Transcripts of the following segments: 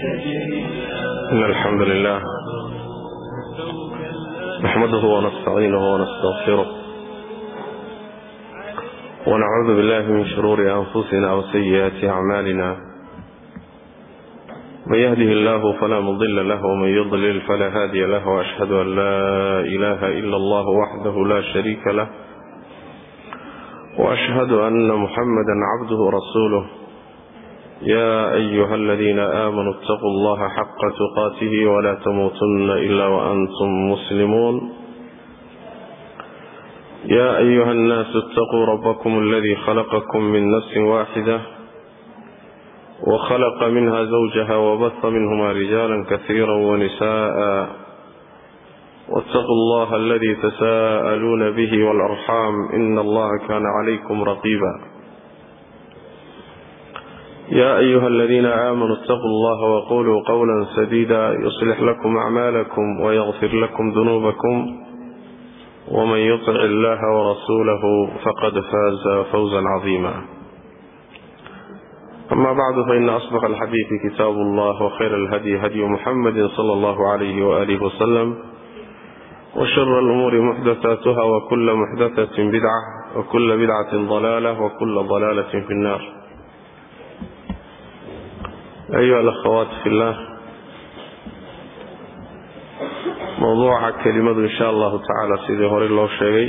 إن الحمد لله نحمده ونستعينه ونستغفره ونعوذ بالله من شرور أنفسنا وسيئات أعمالنا من يهده الله فلا مضل له ومن يضلل فلا هادي له وأشهد أن لا إله إلا الله وحده لا شريك له وأشهد أن محمدا عبده ورسوله يا أيها الذين آمنوا اتقوا الله حق تقاته ولا تموتن إلا وأنتم مسلمون يا أيها الناس اتقوا ربكم الذي خلقكم من نفس واحدة وخلق منها زوجها وبث منهما رجالا كثيرا ونساء واتقوا الله الذي تساءلون به والأرحام إن الله كان عليكم رقيبا يا أيها الذين آمنوا اتقوا الله وقولوا قولا سديدا يصلح لكم أعمالكم ويغفر لكم ذنوبكم ومن يطع الله ورسوله فقد فاز فوزا عظيما أما بعد فإن أصدق الحديث كتاب الله وخير الهدي هدي محمد صلى الله عليه وآله وسلم وشر الأمور محدثاتها وكل محدثة بدعة وكل بدعة ضلالة وكل ضلالة في النار أيها الأخوات في الله موضوع كلمة إن شاء الله تعالى سيدي هوري الله شيء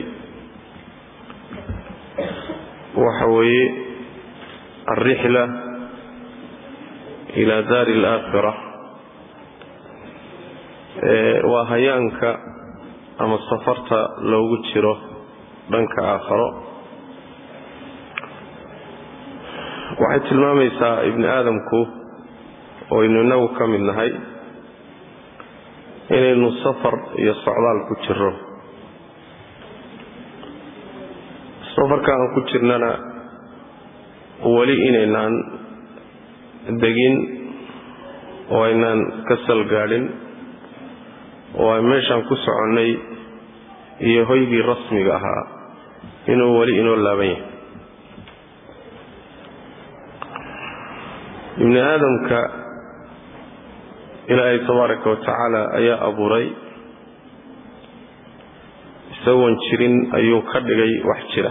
وحوي الرحلة إلى دار الآخرة وهيانك ama safarta loogu jiro dhanka aakharo waxay tilmaamaysaa ibni aadamku oo aynu inagu ka mid nahay inaynu safar iyo socdaal ku jiro safarka aan ku jirnana weli inaynaan degin oo aynaan ka salgaadhin oo ay meeshaan ku soconnay iyo hoygii rasmiga ahaa inuu weli inoo laaban yahay ibni aadamka ilaahay tabaaraka wa tacaala ayaa abuuray isagoon jirin ayuu ka dhigay wax jira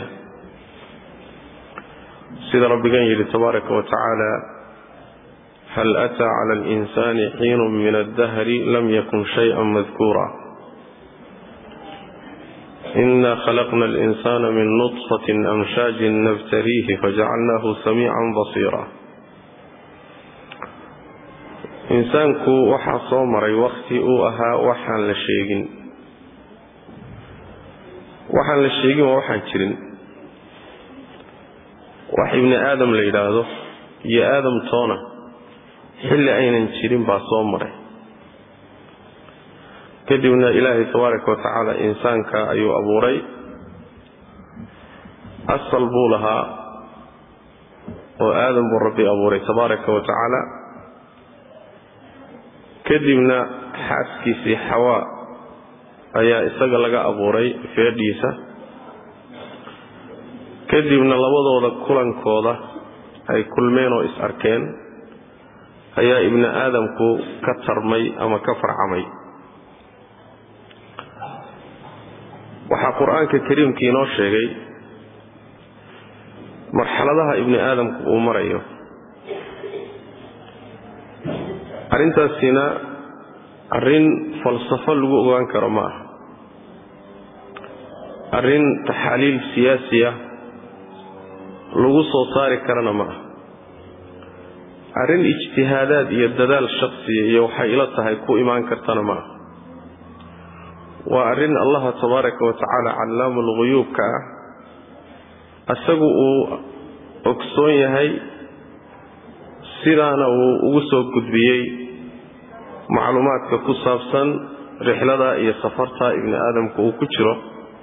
sida rabbigan yidhi tabaaraka wa tacaala hal ataa cala alinsani xiinu min addahri lam yakun shayئa madkuura ina khalaqna alinsana min nطfatin amshaajin nabtaliihi fajacalnaahu samiican basiira insaanku waxaa soo maray wakhti uu ahaa waxaan la sheegin waxaan la sheegin waa waxaan jirin wax ibni aadam la yidhaahdo iyo aadam toona xilli aynan jirin baa soo maray kadibna ilaahay tabaaraka wa tacaala insaanka ayuu abuuray asal buu lahaa oo aadam buu rabbi abuuray tabaaraka wa tacaala kadibna xaaskiisii xawaa ayaa isaga laga abuuray feedhiisa kadibna labadooda kulankooda ay kulmeen oo is arkeen ayaa ibni aadamku ka tarmay ama ka farcamay waxaa qur-aanka kariimkii inoo sheegay marxaladaha ibni aadamku uu marayo arrintaasina arrin falsafo lagu ogaan karo ma aha arrin taxaaliil siyaasiya lagu soo saari karana ma aha arrin ijtihaadaad iyo dadaal shaksiya iyo waxay ila tahay ku imaan kartana ma aha waa arrin allaha tabaaraka wa tacaala callaamul quyuubka ah isagu uu ogsoon yahay sidaana uu ugu soo gudbiyey macluumaadka ku saabsan rixlada iyo safarta ibni aadamku uu ku jiro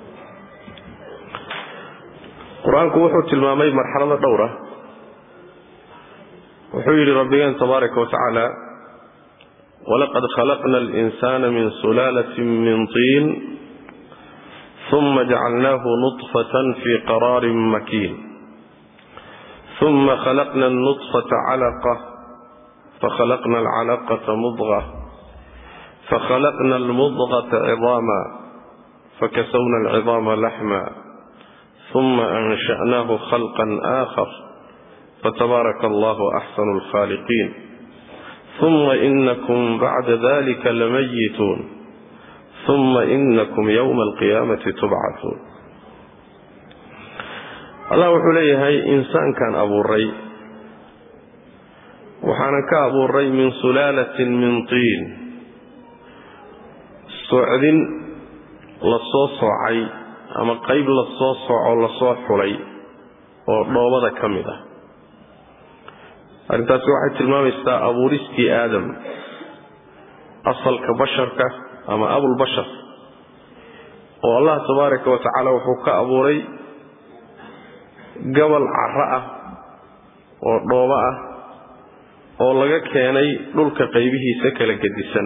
qur-aanku wuxuu tilmaamay marxalado dhowra wuxuu yidhi rabbigeen tabaaraka wa tacaala walaqad khalaqna alinsana min sulaalatin min tiin uma jacalnaahu nutfatan fii qaraarin makiin uma khalaqna alnutfata calaqa fakhalaqna alcalaqata mudqa fakhalaqna almudqata cidaama fakasawna alcidaama laxma uma ansha'naahu khalqan aakhar fatabaaraka allahu axsanu alkhaaliqiin uma inakum bacda dalika lamayituun uma inakum yowma alqiyaamati tubcatuun allah wuxuu leeyahay insaankan abuuray waxaanan ka abuuray min sulaalatin min tiin socdin lasoo soocay ama qayb lasoo sooco lasoo xulay oo dhoobada ka mid ah arrintaasi waxay tilmaamaysaa abuuristii aadam asalka basharka ama abulbashar oo allah tabaaraka wa tacaala wuxuu ka abuuray gabal carro ah oo dhoobo ah oo laga keenay dhulka qaybihiisa kala gedisan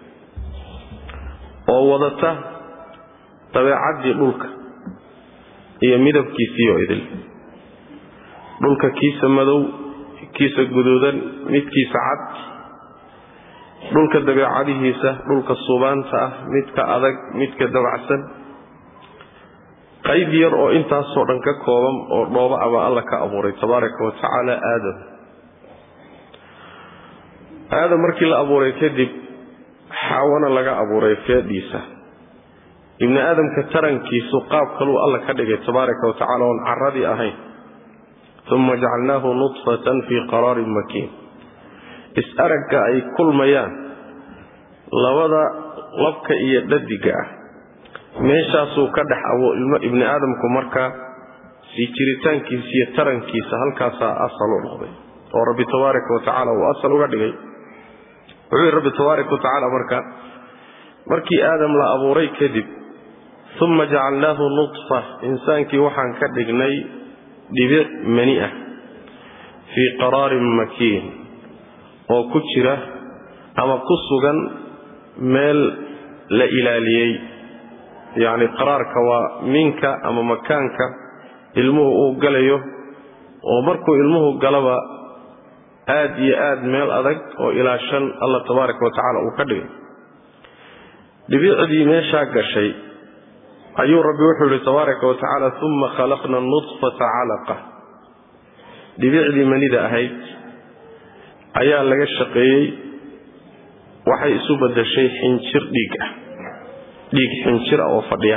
oo wadata dabeecaddii dhulka iyo midabkiisii oo idil dhulka kiisa madow kiisa guduudan midkiisa cad dhulka dabeecadihiisa dhulka subaanta ah midka adag midka dabacsan qayb yar oo intaasoo dhan ka kooban oo dhooba a baa alla ka abuuray tabaaraka wa tacaala aadam aadam markii la abuuray kadib xaawana laga abuuray feedhiisa ibni aadamka tarankiisu qaab kaluu alla ka dhigay tabaaraka wa tacala oon caradii ahayn uma jacalnaahu nudfatan fii qaraarin makiin is-aragga ay kulmayaan labada labka iyo dhadiga ah meeshaasuu ka dhex abo ibni aadamku markaa sii jiritaankiisa iyo tarankiisa halkaasaa asal u noqday oo rabbi tabaaraka wa tacaala uu asal uga dhigay wuxuu yidhi rabbi tabaaraka wa tacaala marka markii aadam la abuuray kadib uma jacalnaahu nudfa insaankii waxaan ka dhignay dhibic mani ah fii qaraarin makiin oo ku jira ama ku sugan meel la ilaaliyey yacni qaraarka waa minka ama makaanka ilmuhu uu galayo oo markuu ilmuhu galaba aad iyo aad meel adag oo ilaa shan allah tabaaraka wa tacaala uu ka dhigay dhibicdii meeshaa gashay ayuu rabbi wuxuu yihi tabaaraka wa tacaala uma khalaqna nudfata calaqa dhibicdii manida ahayd ayaa laga shaqeeyey waxay isu badashay xinjir dhiig ah dhiig xinjir ah oo fadhiya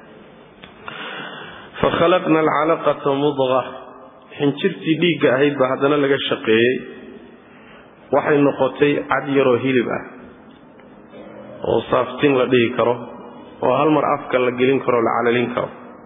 fakhalaqna alcalaqata mudqa xinjirtii dhiigga ahayd baa haddana laga shaqeeyey waxay noqotay cad yaroo hilib ah oo saaftin la dhihi karo oo hal mar afka la gelin karo la calalin karo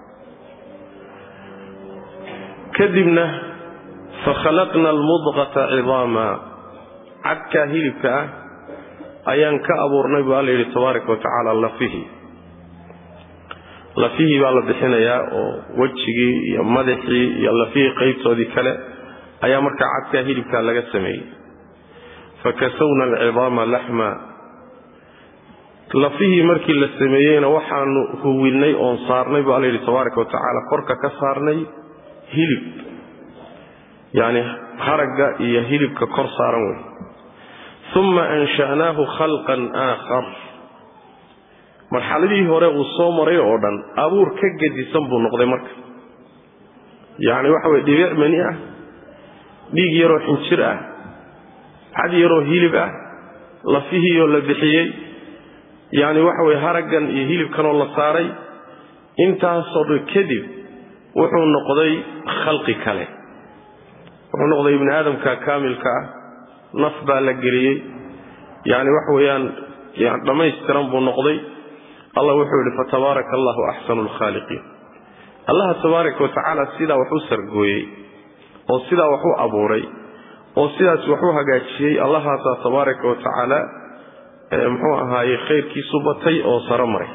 kadibna fakhalaqna almudqata cidaama cadkaa hilibka ah ayaan ka abuurnay bu alla yidhi tabaaraka wa tacaala lafihii lafihii baa la bixinayaa oo wejigii iyo madaxii iyo lafihii qaybtoodii kale ayaa markaa cadkaa hilibkaa laga sameeyey fakasawna alcidaama laxma lafihii markii la sameeyeyna waxaanu huwinay oon saarnay bu alla yidhi tabaaraka wa tacaala korka ka saarnay hilib yacni haragga iyo hilibka kor saaran wey uma ansha'naahu khalqan aakhar marxaladihii hore uu soo maray oo dhan abuur ka gedisan buu noqday marka yacni waxa weye dhibic mani ah dhiig yaroo xinjir ah cad yaroo hilib ah lafihiioo la bixiyey yacni waxa weye haraggan iyo hilibkanoo la saaray intaasoo dhan kadib wuxuu noqday khalqi kale wuxuu noqday ibni aadamka kaamilka ah naf baa la geliyey yacni waxa weeyaan yani dhammaystiran buu noqday allah wuxuu yidhi fatabaaraka allahu axsanu alkhaaliqiin allaha tabaaraka wa tacaala sidaa wax u sargooyey oo sidaa wax u abuuray oo sidaas wax u hagaajiyey allahaasaa tabaaraka wa tacaala muxuu ahaaye khayrkiisu batay oo saro maray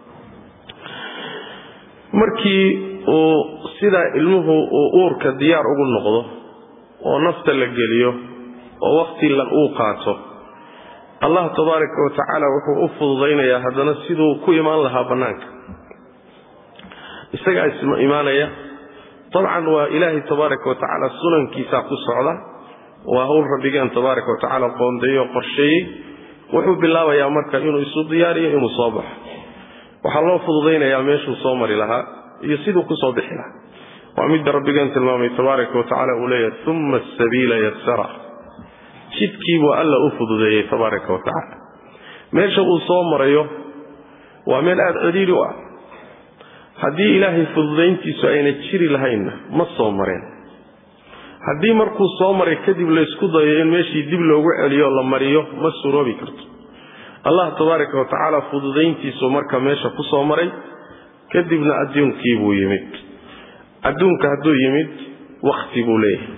markii uu sidaa ilmuhu uu uurka diyaar ugu noqdo oo nafta la geliyo oo wakhti uu qaato allah tabaaraka wa tacaala wuxuu u fududaynayaa haddana siduu ku imaan lahaa bannaanka isagaa isma imaanaya dabcan waa ilaahay tabaaraka wa tacaala sunankiisaa ku socda waa hawl rabbigeen tabaaraka wa tacaala qoondeeyey oo qorsheeyey wuxuu bilaabayaa marka inuu isu diyaariyo inuu soo baxo waxaa loo fududaynayaa meeshuu soo mari lahaa iyo siduu ku soo bixi lahaa waa midda rabbigeen tilmaamay tabaaraka wa tacala uu leeyahay uma asabiila yasara jidkiibuu alla u fududeeyey tabaaraka wa tacaala meesha uu soo marayo waa meel aada ciriiri u ah haddii ilaahay fududayntiisu ayna jiri lahaynna ma soo mareen haddii markuu soo maray kadib laysku dayo in meeshii dib loogu celiyo la mariyo ma suroobi karto allah tabaaraka wa tacaala fududayntiisu marka meesha ku soo maray kadibna adduunkiibuu yimid adduunka hadduu yimid wakhti buu leeyahay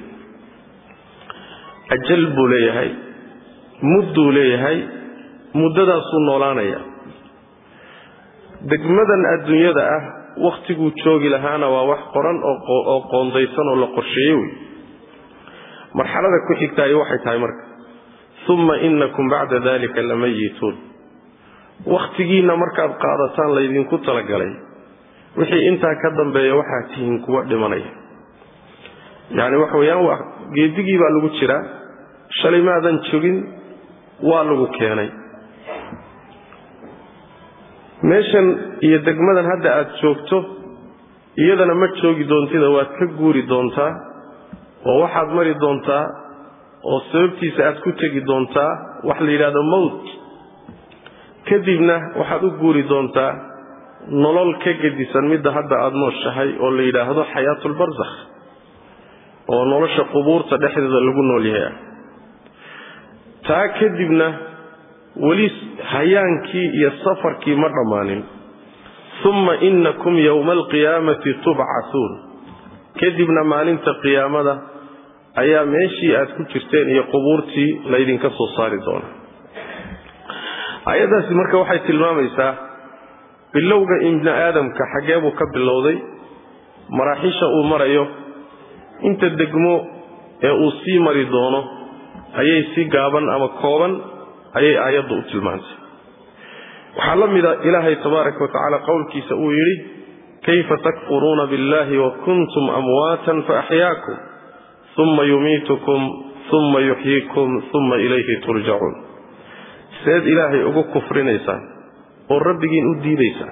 ajal buu leeyahay mudduu leeyahay muddadaasuu noolaanaya degmadan adduunyada ah wakhtiguu joogi lahaana waa wax qoran oo qoondaysan oo la qorsheeye wey marxalada ku xigtaay waxay tahay marka uma inakum bacda dalika lamayituun wakhtigiinna markaad qaadataan laydinku talagalay wixii intaa ka dambeeya waxaa tihiin kuwa dhimanaya yacni waxa weeyaan waa geedigii baa lagu jiraa shalay maadan jogin waa lagu keenay meeshan iyo degmadan hadda aad joogto iyadana ma joogi doontida waad ka guuri doontaa oo waxaad mari doontaa oo sababtiisa aad ku tegi doontaa wax la yidhahdo mowt kadibna waxaad u guuri doontaa nolol ka gedisan midda hadda aada nooshahay oo la yidhaahdo xayaatulbarsakh oo nolosha qubuurta dhexdeeda lagu nool yahay ah taa kadibna weli hayaankii iyo safarkii ma dhammaanin uma inakum yowma alqiyaamati tubcasuun kadibna maalinta qiyaamada ayaa meeshii aad ku jirteen iyo qubuurtii laydinka soo saari doona ayaddaasi marka waxay tilmaamaysaa bilowga ibni aadamka xaggee buu ka bilowday maraaxiisha uu marayo inta degmo ee uu sii mari doono ayay si gaaban ama kooban ayay aayaddu u tilmaantay waxaa la mida ilaahay tabaaraka wa tacaala qowlkiisa uu yidhi kayfa takfuruuna biاllahi wa kuntum amwaatan faaxyaakum uma yumiitukum uma yuxyiikum uma ilayhi turjacuun seed ilaahay ugu kufrinaysaan oo rabbigiin u diidaysaan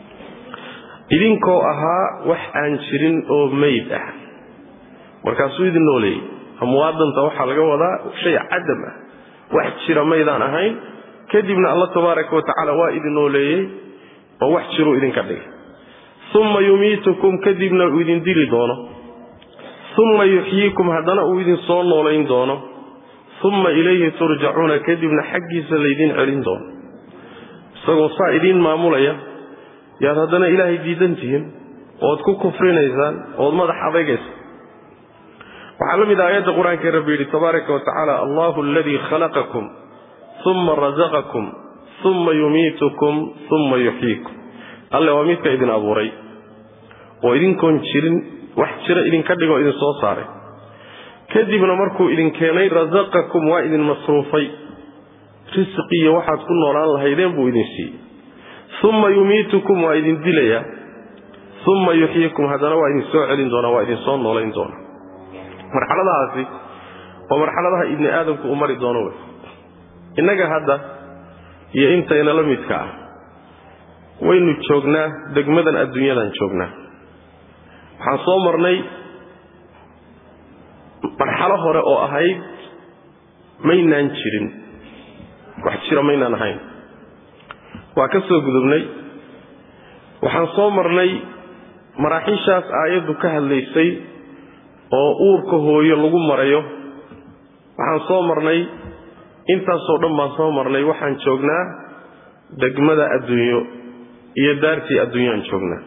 idinkoo ahaa wax aan jirin oo meyd ah markaasuu idin nooleeyey amwaadanta waxaa laga wadaa shay cadam ah wax jira maydaan ahayn kadibna alla tabaaraka wa tacaala waa idin nooleeyey oo wax jiruu idinka dhigay uma yumiitukum kadibna uu idin dili doono uma yuxyiikum haddana uu idin soo noolayn doono uma ilayhi turjacuuna kadibna xaggiisa laydin celin doono isagoo saa idiin maamulaya yaad haddana ilaahay diidan tihiin ood ku kufrinaysaan ood madax adaygaysaan waxaa la mid ah aayadda qur-aanka rabbi yidhi tabaaraka wa tacaala allahu aladii khalaqakum uma razaqakum uma yumiitukum uma yuxyiikum alle waa midka idin abuuray oo idinkoon jirin wax jira idinka dhigoo idin soo saaray kadibna markuu idin keenay rasaqakum waa idin masruufay risqiyo waxaad ku noolaan lahaydeen buu idin siiyey uma yumiitukum waa idin dilayaa uma yuxyiikum haddana waa idin soo celin doonaa waa idin soo noolayn doonaa marxaladahaasi waa marxaladaha ibni aadamku uu mari doono wey innaga hadda iyo intayna la midka ah waynu joognaa degmadan adduunyadan joognaa waxaan soo marnay marxalo hore oo ahayd maynaan jirin wax jira maynaan ahayn waa ka soo gudubnay waxaan soo marnay maraaxiishaas aayaddu ka hadlaysay oo uurka hooyo lagu marayo waxaan soo marnay intaasoo dhan baan soo marnay waxaan joognaa degmada adduunyo iyo daartii adduunyoaan joognaa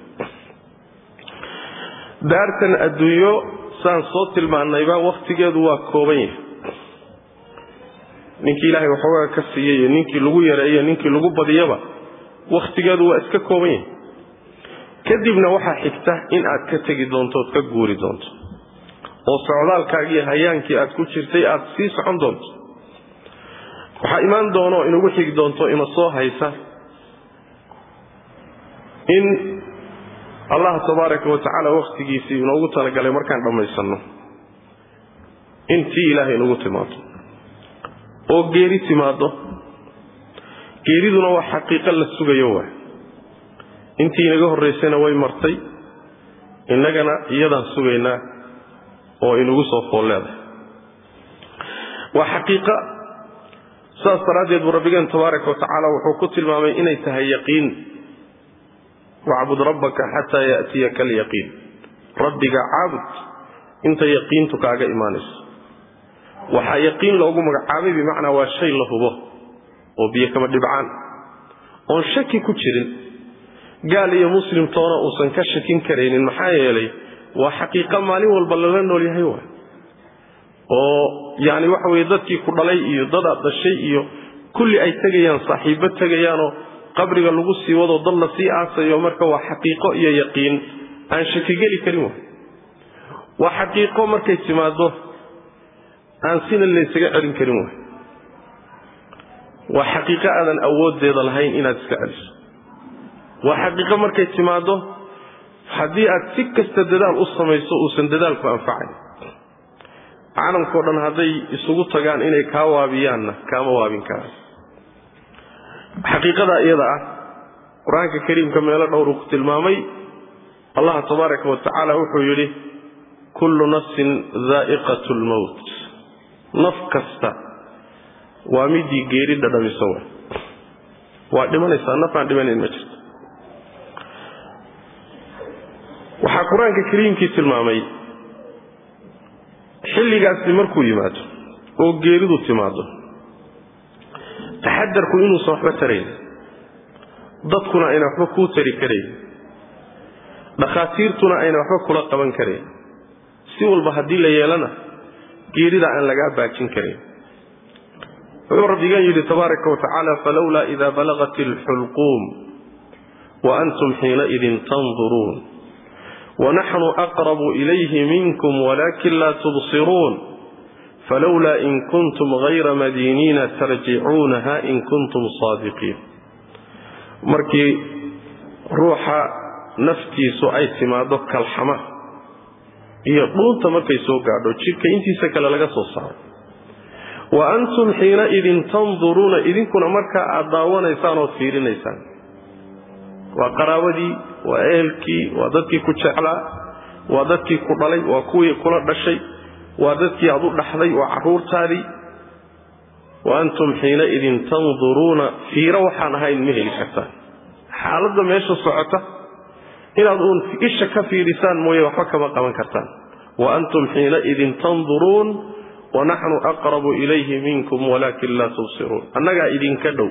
daartan adduunyo saan soo tilmaannayba wakhtigeedu waa kooban yahay ninkii ilaahay waxoogaa ka siiyey iyo ninkii lagu yareeyo ninkii lagu badiyaba wakhtigeedu waa iska kooban yahay kadibna waxaa xigta in aad ka tegi doonto ood ka guuri doonto oo socdaalkaagii hayaankii aad ku jirtay aad sii socon doonto waxaa imaan doono inugu xigi doonto ina soo haysa in allah tabaaraka wa tacaala wakhtigiisii inoogu talagalay markaan dhammaysanno intii ilaahay nagu timaado oo geeri timaado geeriduna waa xaqiiqo la sugayo waay intii inaga horraysayna way martay innagana iyadaan sugaynaa oo inagu soo fool leedahay waa xaqiiqa saas daraaddeed buu rabbigeen tabaaraka wa tacaala wuxuu ku tilmaamay inay tahay yaqiin wacbud rabbaka xataa ya'tiyaka alyaqiin rabbiga caabud inta yaqiintu kaaga imaanayso waxaa yaqiin loogu magacaabay bimacnaa waa shay la hubo oo biyo kama dhibcaan oon shaki ku jirin gaal iyo muslimtoona uusan ka shakin karaynin maxaa yeelay waa xaqiiqa maalin walba lala nool yahay waay oo yani waxa weye dadkii ku dhalay iyo dadaad dhashay iyo kulli ay tegayaan saaxiibbo tegayaanoo qabriga lagu sii wado dad la sii aasayo marka waa xaqiiqo iyo yaqiin aan shakigeli karin waay waa xaqiiqo markay timaado aan sina laysaga celin karin waay waa xaqiiqo aadan awooddeeda lahayn inaad iska celiso waa xaqiiqo markay timaado haddii aad si kasta dadaal u samayso uusan dadaalku anfacayn caalamkao dhan hadday isugu tagaan inay kaa waabiyaanna kaama waabin karaan xaqiiqada iyada ah qur-aanka kariimka meelo dhowruu ku tilmaamay allah tabaaraka wa tacaala wuxuu yidhi kullu nafsin daa'iqat lmowt naf kasta waa midii geeri dhadhamiso wa waa dhimanaysaa naf aan dhimanayn ma jirto waxaa qur-aanka kariimkii tilmaamay xilligaasi markuu yimaado oo geeridu timaado taxadarku inuusan waxba tarayn dadkuna ayna waxba kuu tari karayn dhakhaatiirtuna ayna waxba kula qaban karayn si walba haddii la yeelana geerida aan lagaa baajin karayn wuxuu rabbigan yidhi tabaaraka wa tacaala falowlaa idaa balagat alxulquum wa antum xiinaidin tanduruun wanaxnu aqrabu ilayhi minkum walakin laa tubsiruun falowlaa in kuntum hayra madiiniina tarjicuunaha in kuntum saadiqiin markii ruuxa naftiisu ay timaado kalxama iyo dhuunta markay soo gaadho jidhka intiisa kale laga soo saaro wa antum xiinaidin tanduruuna idinkuna markaa aad daawanaysaan ood fiirinaysaan waa qaraabadii waa ehelkii waa dadkii ku jeclaa waa dadkii ku dhalay waa kuwii kula dhashay waa dadkii aad u dhaxday waa carruurtaadii wa antum xiinaidin tanduruuna fiiro waxaan ahayn ma heli kartaan xaaladda meesha socota inaad uun isha ka fiirisaan mooye waxba kama qaban kartaan wa antum xiinaidin tanduruun wanaxnu aqrabu ilayhi minkum walaakin laa tubsiruun annagaa idinka dhow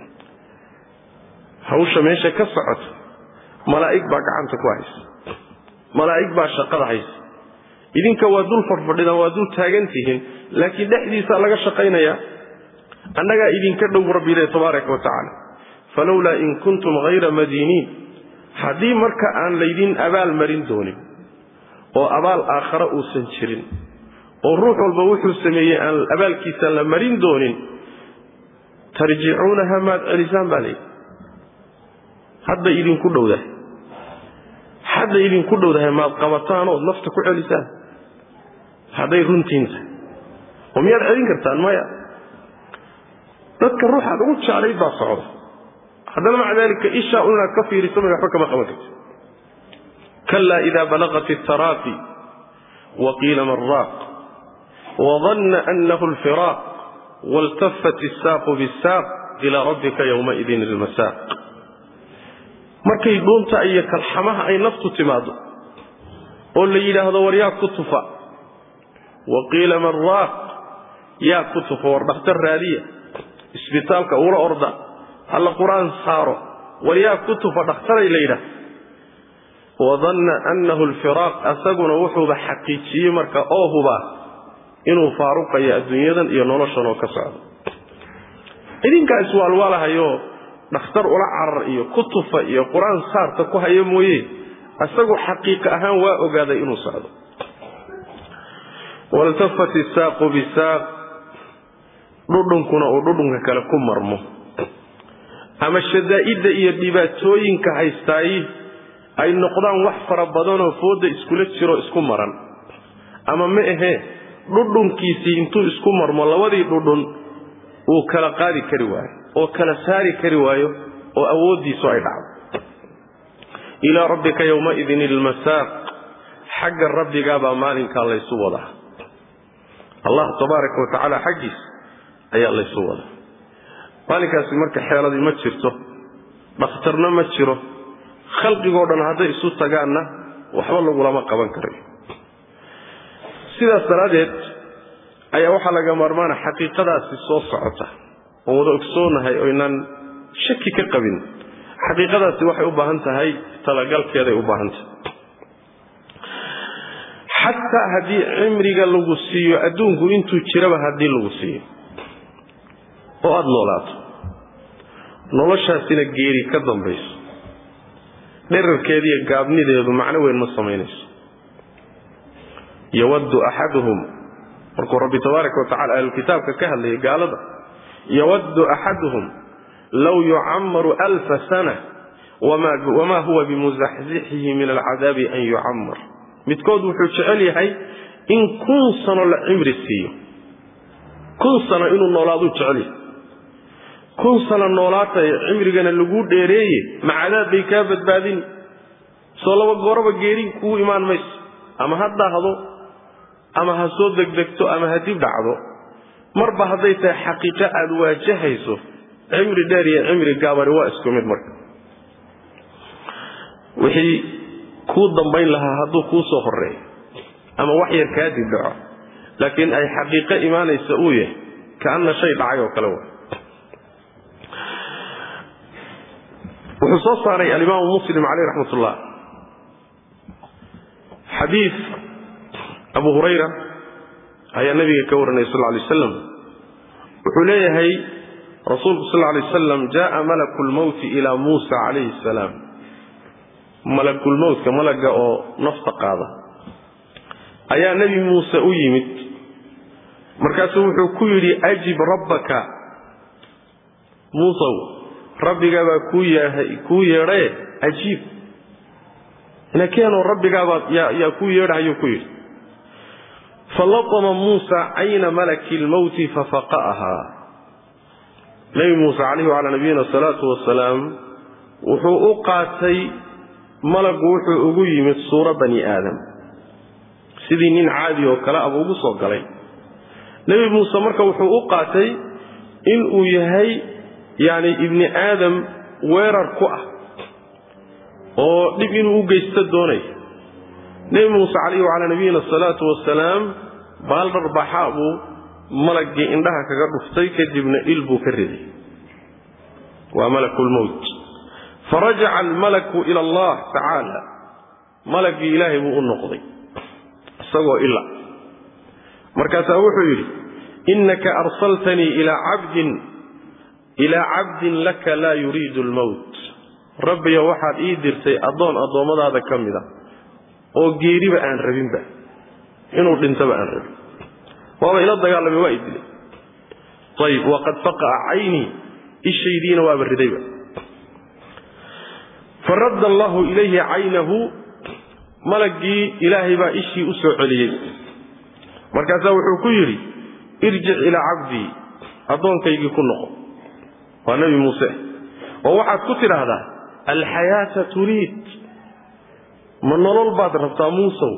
hawsha meesha ka socota malaa'ig baa gacanta ku haysa malaa'ig baa shaqada haysa idinka waa dul fadhfadhidaan waa dul taagan tihiin laakiin dhexdiisaa laga shaqaynayaa annagaa idinka dhow rabbi ilahi tabaaraka wa tacaala falowlaa in kuntum hayra madiiniin haddii marka aan laydin abaal marin doonin oo abaal aakhare uusan jirin oo ruux walba wuxuu sameeyey aan abaalkiisa la marin doonin tarjicuunaha maad celisaan baa layidhi hadda idinku dhowdahay hadda idinku dhowdahay maad qabataan ood nafta ku celisaan hadday runtiin tahay oo miyaad celin kartaan maya dadka ruuxaad ugu jeclayd baa socda haddana maca dalika ishaa un inaad ka fiiriso may waxba kama qaban karti kalaa ida balaqat altaraaqi wa qiila man raaq wadanna anahu alfiraaq waltafat isaaqu bisaaq ilaa rabbika yowmaidin ilmasaaq markay dhuunta iyo kalxamaha ay naftu timaado oo la yidhaahdo war yaa ku tufa wa qiila man raaq yaa ku tufa war dhakhtar raadiya isbitaalka ula orda halla qur-aan saaro war yaa ku tufa dhakhtaray la yidhaah wadanna annahu alfiraaq asaguna wuxuuba xaqiijiyey marka oo hubaa inuu faaruqayo adduunyadan iyo noloshan oo ka socdo idinkaa iswaalwaalahayo dhakhtar ula carar iyo ku tufa iyo qur-aan saarta ku hayo mooye isagu xaqiiqa ahaan waa ogaaday inuu socdo waltafat isaaqu bisaaq dhudhunkuna uu dhudhunka kale ku marmo ama shadaa'idda iyo dhibaatooyinka haystaayi ay noqdaan wax fara badanoo foodda iskula jiro isku maran ama ma ahee dhudhunkiisii intuu isku marmo labadii dhudhun uu kala qaadi kari waayo oo kala saari kari waayo oo awooddiisu ay dhacdo ilaa rabbika yowmaidin ilmasaaq xagga rabbigaabaa maalinkaa laysu wadaa allah tabaaraka wa tacaala xaggiis ayaa laysu wadaa maalinkaasi marka xeeladii ma jirto dhakhtarna ma jiro khalqigoo dhan hadday isu tagaanna waxba lagulama qaban karayo sidaas daraaddeed ayaa waxaa laga maarmaana xaqiiqadaasi soo socota oon wada ogsoonahay oo inaan shaki ka qabin xaqiiqadaasi waxay u baahan tahay talagalkeeday u baahan tahay xataa haddii cimriga lagu siiyo adduunku intuu jiraba haddii lagu siiyo oo aada noolaato noloshaasina geeri ka dambayso dherarkeediiyo gaabnideedu macno weyn ma samaynayso yawaddu axaduhum markuu rabbi tabaaraka wa tacala ahlulkitaabka ka hadlayay gaalada yawaddu axaduhum low yucammaru alfa sana wamaa huwa bimusaxzixihi min alcadaabi an yucammar midkood wuxuu jecel yahay in kun sano la cimri siiyo kun sano inuu noolaaduu jecel yahay kun sano noolaatay cimrigana lagu dheereeye ma cadaab bay kaa badbaadini soo laba gooraba geeri kuu imaan mayso ama ha daahdo ama ha soo degdegto ama ha dib dhacdo marba hadday tahay xaqiiqo aada waajahayso cimri dheer iyo cimri gaabani waa isku mid marka wixii kuu dambayn lahaa hadduu kuu soo horeeyo ama wax yar kaa dib dhaco laakiin ay xaqiiqo imaanaysa uu yahay kaanna shay dhacay oo kale wa wuxuu soo saaray alimaamu muslim caleyh raxmat ullah xadiid abu hurayra ayaa nabiga ka waranaya sal lay aslam wuxuu leeyahay rasuulku sal lay aslam jaءa malaku lmowti ilaa muusa calayhi salaam malakulmowtka malaga oo nafta qaada ayaa nebi muuse u yimid markaasuu wuxuu ku yidhi ajib rabbaka muusow rabbigaabaa kuu yeedhaye ajiib inakeenoo rabbigaabaad yaa kuu yeedhahayuu ku yidhi falatama muusa cayna malaki lmowti fafaqa'ahaa nebi muuse calayhi wacalaa nabiyina asalaatu wasalaam wuxuu u qaatay malagu wuxuu ugu yimid suuro bani aadam sidii nin caadi oo kale aba ugu soo galay nebi muuse marka wuxuu u qaatay inuu yahay yacni ibni aadam weerar ku ah oo dhib inuu u geysto doonaya nebi muuse calayhi wacalaa nabiyina asalaatu wasalaam baaldhar baxaa buu malaggii indhaha kaga dhuftay kadibna il buu ka riday waa malakulmowt farajaca almalaku ila allah tacaala malaggii ilaahay buu u noqday isagoo ila markaasaa wuxuu yidhi innaka arsaltanii ilaa cabdin ilaa cabdin laka laa yuriidu almowt rabbiyo waxaad ii dirtay addoon addoommadaada ka mid a oo geeriba aan rabinba inuu dhintaba aan rabin waaba ila dagaalamay waa i dilay ayib waqad faqa'a caynii ishaydiina waaba ridayba faradda allahu ilayhi caynahu malaggii ilaahay baa ishii u soo celiyey markaasaa wuxuu ku yidhi irjic ilaa cabdii addoonkaygii ku noqo waa nebi muuse oo waxaad ku tidhaahdaa alxayaata turiid ma nolol baad rabtaa muusow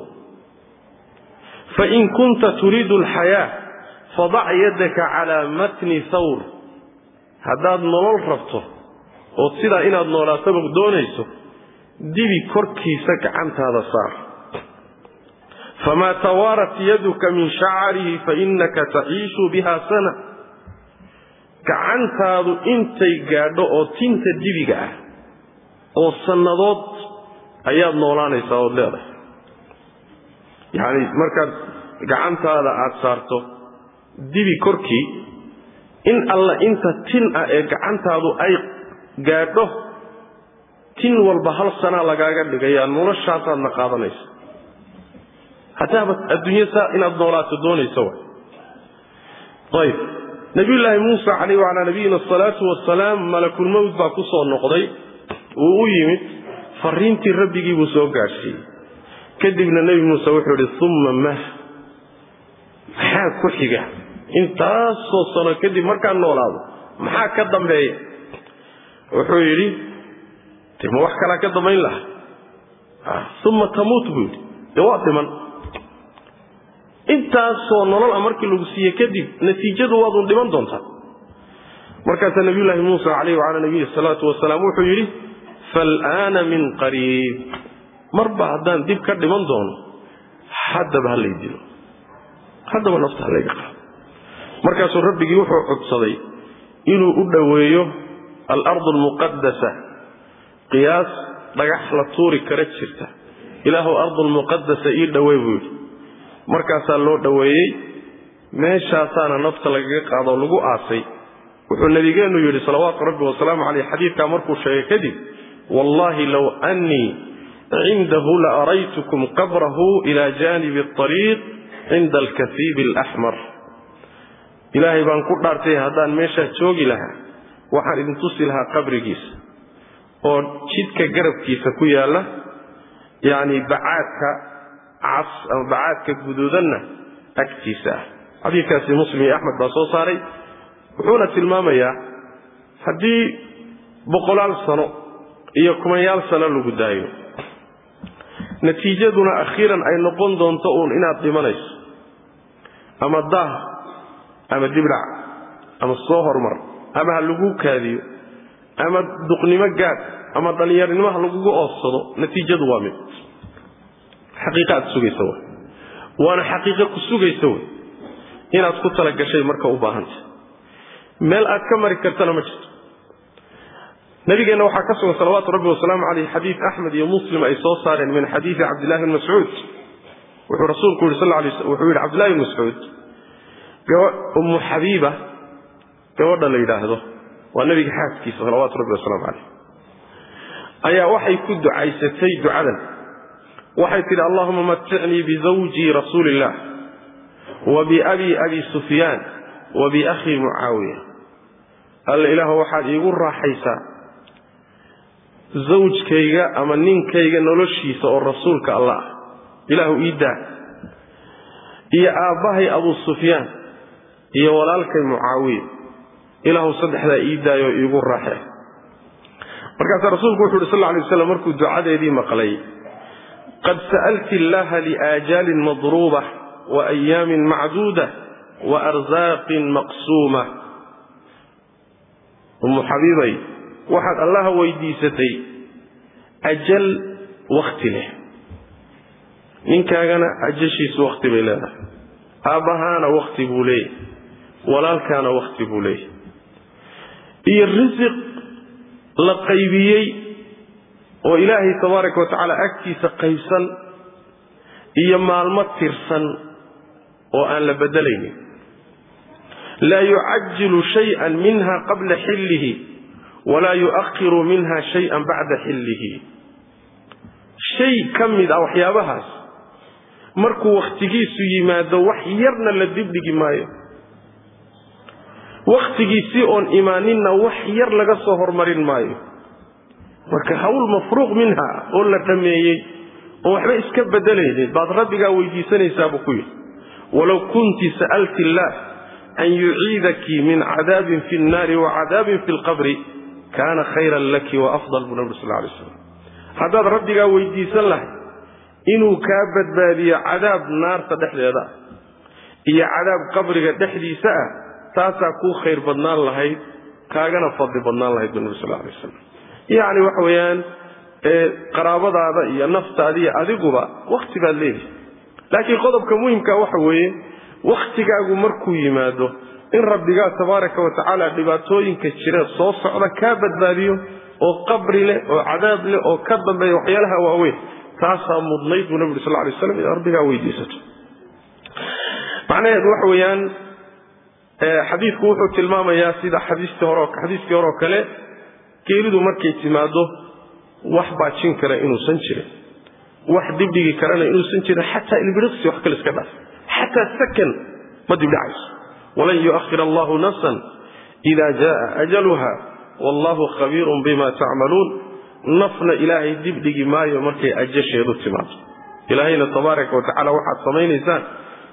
fain kunta turiidu alxayaa fadac yaddaka calaa matni thawr haddaad nolol rabto ood sidaa inaad noolaataba doonayso dibi korkiisa gacantaada saar famaa tawaarat yaduka min shacarihi fainaka taciishu biha sana gacantaadu intay gaadho oo tinta dibiga ah oo sannadood ayaad noolaanaysaa ood leedahay yacni markaad gacantaada aada saarto dibi korkii in alla inta tin ah ee gacantaadu ay gaadho tin walba hal sanaa lagaaga dhigayaa noloshaasaadna qaadanaysa hataaba adduunya saa inaad noolaato doonaysa wa ayb nabiyullaahi muusa calayh wacalaa nabiyina asalaatu wasalaam malakulmowt baa ku soo noqday wuu u yimid fariintii rabbigii buu soo gaadhsiiyey kadibna nebi muuse wuxuu idhi umma mah maxaa ku xiga intaasoo sano kadib markaan noolaado maxaa ka dambeeya wuxuu yidhi de ma wax kalaa ka dambayn laha uma tamuut buu yidhi dee waa dhiman intaasoo nolol a markii lagu siiye kadib natiijadu waadun dhiman doontaa markaasaa nabiyullaahi muusa calayhi wacalaa nabiyi salaatu wasalaam wuxuu yidhi faalaana min qariib marba haddaan dib ka dhiman doono haddaba ha lay dilo haddaba nafta ha layga qaado markaasuu rabbigii wuxuu codsaday inuu u dhoweeyo alardu almuqadasa qiyaas dhagax la tuuri kara jirta ilaahu ardulmuqadasa ii dhowey buu yidhi markaasaa loo dhoweeyey meeshaasaana nafta lagaga qaadoo lagu aasay wuxuu nabigeennu yidhi salawaatu rabbi wasalaamu caleyh xadiidkaa markuu sheegay kadib wallahi low annii cindahu la araytukum qabrahu ila jaanibi اطariiq cinda alkasiibi alaxmar ilaahay baan ku dhaartay haddaan meeshaa joogi lahaa waxaan idin tusi lahaa qabrigiisa oo jidka garabkiisa ku yaalla yacni bacaadka cas ama bacaadka guduudanna agtiisa ah xadiidkaasi muslim iyo axmed baa soo saaray wuxuuna tilmaamayaa haddii boqolaal sano iyo kumanyaal sano lagu daayo natiijaduna akhiiran ay noqon doonto uun inaad dhimanayso ama daah ama dibdhac ama soo hormar ama ha lagu kaadiyo ama duqnimo gaad ama dhallinyarnimo ha lagugu oodsado natiijadu waa mid xaqiiqa aad sugaysa w waana xaqiiqo ku sugaysa wey inaad ku talagashay marka u baahanta meel aad ka mari kartana ma jirto nabigeenna waxaa ka sugan salawaatu rabbi wasalaamu caleyh xadiid axmed iyo muslim ay soo saareen min xadiidi cabdillahi bn mascuud wuxuu rasuulku yidhi sal lay wuxuu yidhi cabdillahi bn mascuud ummu xabiiba gabadha la yidhaahdo waa nabiga xaaskiisa salawaatu rabbi wasalaamu caleyh ayaa waxay ku ducaysatay ducadan waxay tidhi allahuma maticnii bizawjii rasuuli illah wa biabi abi sufyaan wa biakhii mucaawiya alla ilaahu waxaad iigu raaxaysaa zawjkayga ama ninkayga noloshiisa oo rasuulka allah ah ilaahu ii daa iyo aabbahay abuu sufyaan iyo walaalkay mucaawiya ilaahu saddexdaa ii daayoo iigu raaxe markaasaa rasuulku wuxu uhi sal lla alay waslam markuu ducadeedii maqlay qad sa'alti illaha liaajaalin madruuba wa ayaamin macduuda wa arsaaqin maqsuuma ummu xabiibay waxaad allaha weydiisatay ajal wakhti leh ninkaagana ajashiisu wakhti bay leedahay aabbahaana wakhti buu leeyahy walaalkaana wakhti buu leeyahy iyo risiq la qaybiyey oo ilaahay tabaaraka wa tacaala agtiisa qaybsan iyo maalmo tirsan oo aan la beddelaynin laa yucajilu shayئan minha qabla xillihi walaa yu'akhiru minha shayئan bacda xillihi shay ka mid ah waxyaabahaas markuu wakhtigiisu yimaado wax yarna la dibdhigi maayo wakhtigiisii oon imaaninna wax yar laga soo hormarin maayo marka hawl mafruuq minha oo la dhammeeyey oo waxba iska beddelaynin baad rabbigaa weydiisanaysaa buu ku yidhi walow kunti sa'alti illaah an yuciidaki min cadaabin fi nnaari wa cadaabin fi lqabri kaana khayran laki wa afdal buu nabig sal lla alay slam haddaad rabbigaa weydiisan lahay inuu kaa badbaadiyo cadaab naarta dhexdeeda ah iyo cadaab qabriga dhexdiisa ah taasaa kuu khayr badnaan lahayd kaagana fadli badnaan lahayd buu nabi sal alay waslam yacni waxa weeyaan qaraabadaada iyo naftaada iyo adiguba wakhti baad leedahay laakiin qodobka muhimka waxa weeye wakhtigaagu markuu yimaado in rabbigaa tabaaraka wa tacaala dhibaatooyinka jira soo socda kaa badbaadiyo oo qabri leh oo cadaab leh oo ka dambeeya waxyaalaha waaweyn taasaa mudnayd buu nabi uri sal lay slam inaad rabbigaa weydiisato macnaheedu waxa weeyaan xadiidku wuxuu tilmaamayaa sida xadiiskii hore oo kale geeridu markay timaado wax baajin kara inuusan jirin wax dibdhigi karana inuusan jirin xataa ilbiriqsi wax kale iska dhaaf xataa sakan ma dibdhacayso walan yu'ahir allahu nafsan ida jaaa ajaluha wallahu khabiirun bima tacmaluun nafna ilaahay dibdhigi maayo markay ajasheedu timaado ilaahayna tabaaraka wa tacala waxaad samaynaysaan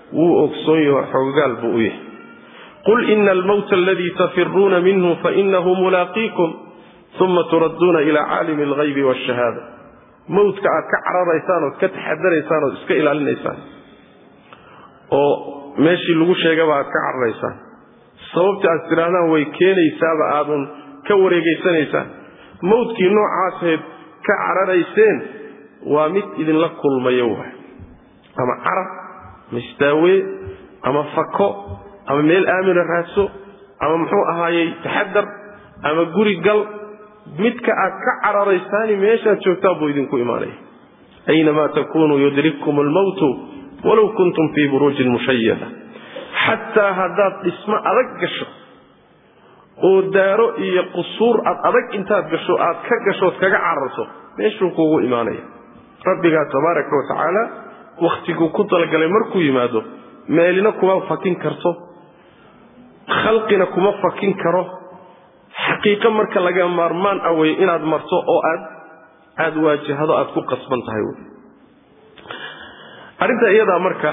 wuu ogsoon yaho xoogaal buu u yahay qul ina almowta aladii tafiruuna minhu fainahu mulaaqiikum uma turadduuna ilaa caalimi alghaybi waashahaada mowtka aad ka cararaysaan ood ka taxadaraysaan ood iska ilaalinaysaan oo meeshii lagu sheegaba aad ka cararaysaan sababta aad tidhaahdaan way keenaysaaba aadun ka wareegaysanaysaan mowdkii noocaaseed ka cararayseen waa mid idinla kulmayo waay ama carar ama istaawee ama fako ama meel aamina raadso ama muxuu ahaayey taxadar ama guri gal midka aad ka cararaysaani meeshaad joogtaan buu idinku imaanaya aynamaa takunuu yudrikkum almowtu walow kuntum fii buruujin mushayada xataa haddaad dhismo adag gasho oo daaro iyo qusuur aad adag intaad gasho aad ka gashood kaga cararto meeshuu kuugu imaanaya rabbigaa tabaaraka wa tacaala wakhtiguu ku talagalay markuu yimaado meelina kuma fakin karto khalqina kuma fakin karo xaqiiqo marka laga maarmaan ah wey inaad marto oo aad aada waajahado aad ku qasban tahay wy arrinta iyadaa marka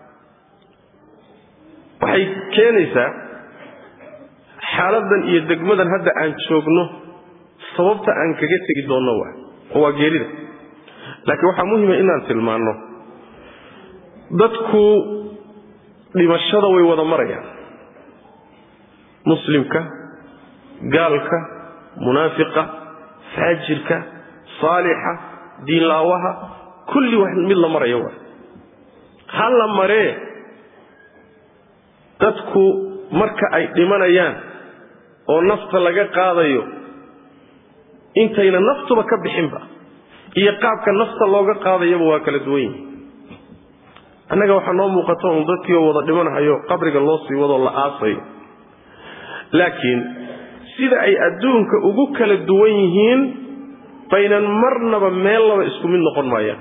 waxay keenaysaa xaaladan iyo degmadan hadda aan joogno sababta aan kaga tegi doonno waa oo waa geerida laakiin waxaa muhima inaan tilmaanno dadku dhimashada way wada marayaan muslimka gaalka munaafiqa faajirka saalixa diinlaawaha kulli wax mid la marayo waa ha la maree dadku marka ay dhimanayaan oo nafta laga qaadayo intayna naftuba ka bixinba iyo qaabka nafta looga qaadayaba waa kala duwan yihi annaga waxaa noo muuqata un dadkii oo wada dhimanahayo qabriga loo sii wadoo la aasayo laakiin sida ay adduunka ugu kala duwan yihiin baynan marnaba meellaba isku mid noqon maayaan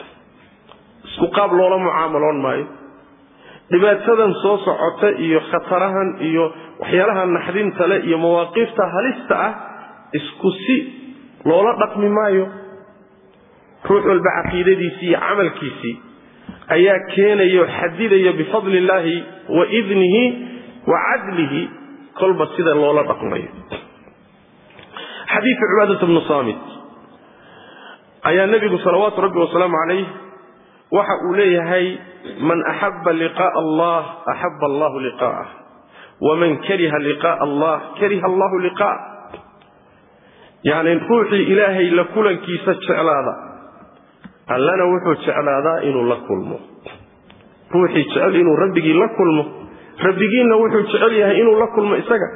isku qaab loola mucaamaloon maayo dhibaatadan soo socota iyo khatarahan iyo waxyaalaha naxdinta leh iyo mawaaqiifta halista ah isku si loola dhaqmi maayo ruux walba caqiidadiisii iyo camalkiisii ayaa keenayo xadidaya bifadli illaahi wa idnihi wa cadlihi kolba sida loola dhaqmayo xadiidka cibaadata bnu saamit ayaa nebigu salawaatu rabbi wasalaamu calayh waxa uu leeyahay man axaba liqaءa allah axaba allahu liqaa'ah waman kariha liqaءa allah kariha allahu liqaa'ah yacni ruuxii ilaahay la kulankiisa jeclaada allana wuxuu jeclaadaa inuu la kulmo ruuxii jecel inuu rabbigii la kulmo rabbigiinna wuxuu jecel yahay inuu la kulmo isaga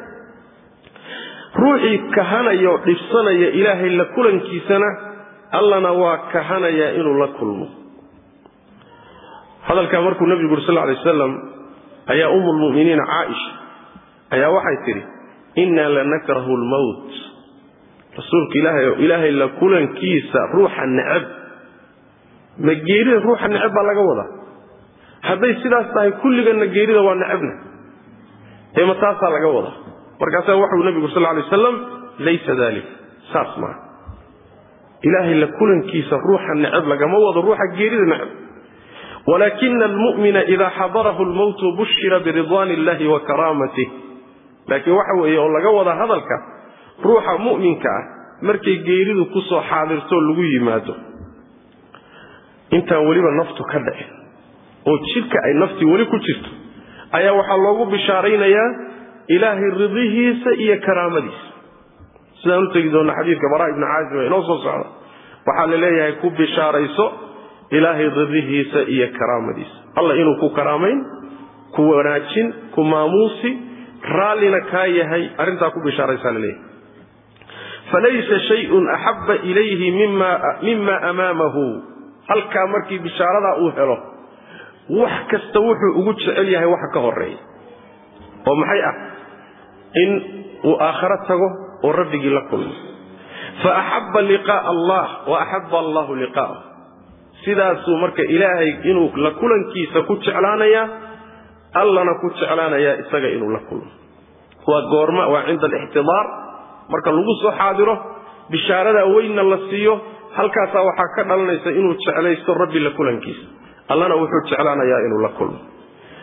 ruuxii kahanaya oo dhibsanaya ilaahay la kulankiisana allana waa kahanayaa inuu la kulmo hadalkaa markuu nebigu uri sal lla alay wasalam ayaa umu lmu'miniina caaisha ayaa waxay tidhi innaa lanakrahu lmowt rasuulka ilaahay oo ilaahay la kulankiisa ruuxa necab ma geerida ruuxa necab baa laga wadaa hadday sidaas tahay kulliganna geerida waa necabna ee ma taasaa laga wadaa markaasaa waxau nebigu sal lay wasalam laysa dalik saas maaha ilaahay la kulankiisa ruuxa necab lagama wado ruuxa geerida necab walaakina almu'mina idaa xadarahu lmowtu bushira biridwaan illahi wa karaamatih laakiin waxa weeye oo laga wada hadalka ruuxa mu'minka ah markay geeridu ku soo xaadirtoo lagu yimaado intaan weliba naftu ka dhicin oo jidhka ay naftii weli ku jirto ayaa waxaa loogu bishaaraynayaa ilaahay ridihiisa iyo karaamadiisa sidaan u tegi doonna xadiidka baraa ibni caazim ee inoo soo socda waxaa la leeyahay ku bishaarayso ilaahay ridihiisa iyo karaamadiisa alla inuu ku karaamayn ku wanaajin ku maamuusi raallina kaa yahay arrintaa ku bishaaraysaa la leeyahay falaysa shayun axabba ilayhi mima amaamahu halkaa markii bishaaradaa uu helo wax kasta wuxuu ugu jecel yahay waxa ka horeeya oo maxay ah in uu aakharo tago oo rabbigii la kulmo fa axabba liqaa'a allah wa axabba allahu liqaa'ah sidaasuu marka ilaahay inuu la kulankiisa ku jeclaanayaa allana ku jeclaanayaa isaga inuu la kulmo waa goorma waa cinda alixtidaar marka lagu soo xaadiro bishaaradaa weynna la siiyo halkaasaa waxaa ka dhalanaysa inuu jeclaysto rabbi la kulankiisa allana wuxuu jeclaanayaa inuu la kulmo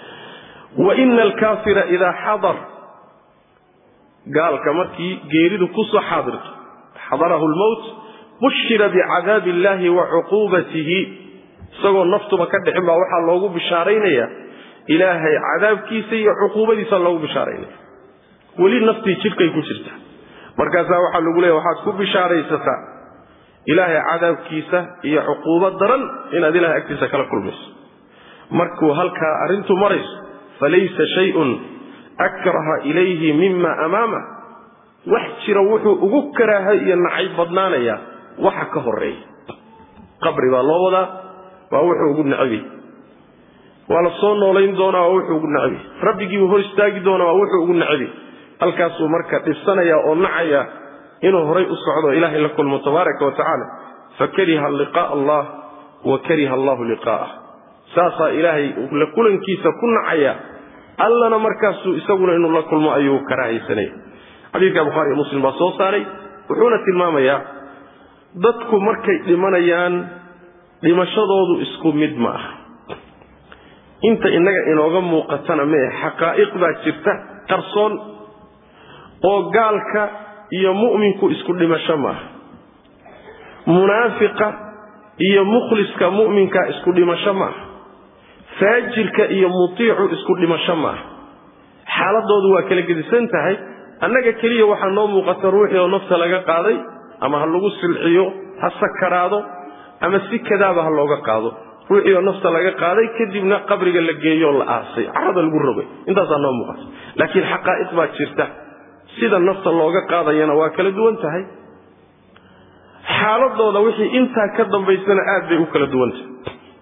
wa ina alkaafira idaa xadar gaalka markii geeridu kusoo xaadirto xadarahu lmowt bushira bicadaabi illahi wa cuquubatihi isagoo naftuba ka dhixin baa waxaa loogu bishaaraynaya ilaahay cadaabkiisa iyo cuquubadiisa loogu bishaaraynaya weli naftii jidhkay ku jirta markaasaa waxaa lagu leeya waxaad ku bishaaraysataa ilaahay cadaabkiisa iyo cuquubo daran inaad ilahay agtiisa kala kulmayso markuu halkaa arrintu marayso falaysa shayun akraha ilayhi mima amaamah wax jira wuxuu ugu karaaha iyo nacayb badnaanayaa waxa ka horeeya qabri baa loo wadaa waa wuxuu ugu nacabay waa la soo noolayn doonaa waa wuxuu ugu nacabay rabbigiibuu hor istaagi doonaa waa wuxuu ugu nacabay halkaasuu marka dhibsanaya oo nacaya inuu horay u socdo ilaahay la kulmo tabaaraka wa tacaala fakariha liqaa allah wa kariha allahu liqaa'ah saasaa ilaahay la kulankiisa ku nacaya allana markaasuu isaguna inuu la kulmo ayuu karaahaysanaya xadiidka bukhaari iyo muslim baa soo saaray wuxuuna tilmaamayaa dadku markay dhimanayaan dhimashadoodu isku mid ma aha inta innaga inooga muuqatana mee xaqaa'iq baa jirta qarsoon oo gaalka iyo mu'minku isku dhimasho maaha munaafiqa iyo mukhliska mu'minka isku dhimasho maaha faajirka iyo mutiicu isku dhimasho maaha xaaladoodu waa kala gedisan tahay annaga keliya waxaa noo muuqata ruuxii oo nafta laga qaaday ama ha lagu silciyo ha sakaraado ama si kadaaba ha looga qaado ruuxii oo nafta laga qaaday kadibna qabriga la geeyo la aasay carada lagu rogay intaasaa noo muuqata laakiin xaqaa'iq baa jirta sida nafta looga qaadayana waa kala duwan tahay xaaladooda wixii intaa ka dambaysana aad bay u kala duwan tahay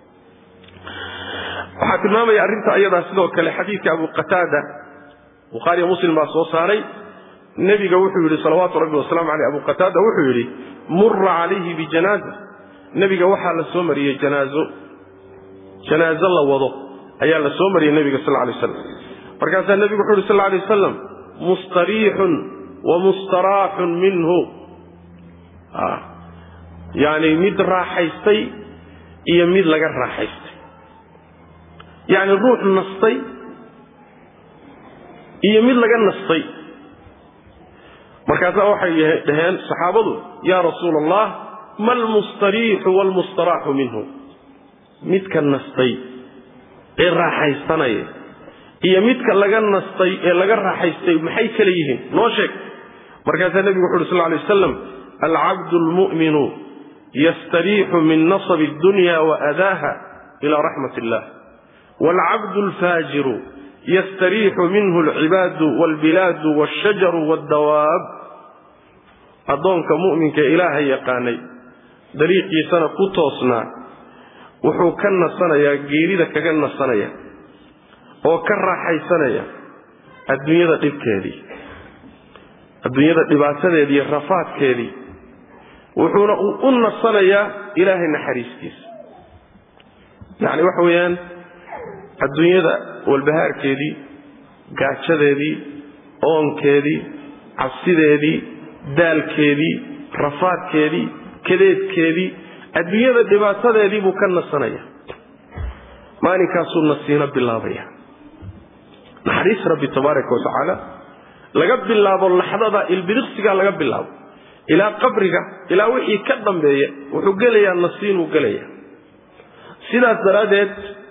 waxaa tilmaamaya arrinta ayadaa sidoo kale xadiidka abu qataada bukhaariyo muslim baa soo saaray nebiga wuxuu yidhi salawaatu rabbi wasalaamu caleyh abu qataada wuxuu yidhi mura calayhi bijanaaza nebiga waxaa la soo mariyey janaazo janaazo la wado ayaa la soo mariyey nebiga sal lay slam markaasaa nebigu wuxu yhi sal lay wasalam mustariixun wa mustaraaxun minhu yani mid raaxaystay iyo mid laga raaxaystay yacni ruux nastay iyo mid laga nastay markaasaa waxay dhaheen saxaabadu yaa rasuula allah ma almustariixu waalmustaraaxu minhu midka nastay ee raaxaysanaya iyo midka laga nastay ee laga raaxaystay maxay kala yihiin noo sheeg markaasaa nebigu wuxu uhi sal lay wasalam alcabdu almu'minu yastariixu min nasabi addunya wa adaaha ila raxmat illah waalcabdu alfaajiru yastariixu minhu alcibaadu waalbilaadu waashajaru waaddawaab addoonka mu'minka ilaahay yaqaanay dariiqiisana ku toosnaa wuxuu ka nasanayaa geerida kaga nasanaya oo ka raaxaysanaya adduunyada dhibkeedii adduunyada dhibaatadeedii iyo rafaadkeedii wuxuuna u nasanayaa ilaahay naxariistiisa yacni waxa weeyaan adduunyada walbahaarkeedii gaajadeedii oonkeedii cabsideedii daalkeedii rafaadkeedii kadeedkeedii adduunyada dhibaatadeedii buu ka nasanaya maalinkaasuu nasiino bilaabaya naxariis rabbi tabaaraka wa tacaala laga bilaabo laxdada ilbiriqsiga laga bilaabo ilaa qabriga ilaa wixii ka dambeeya wuxuu gelayaa nasiinuu gelaya sidaas daraaddeed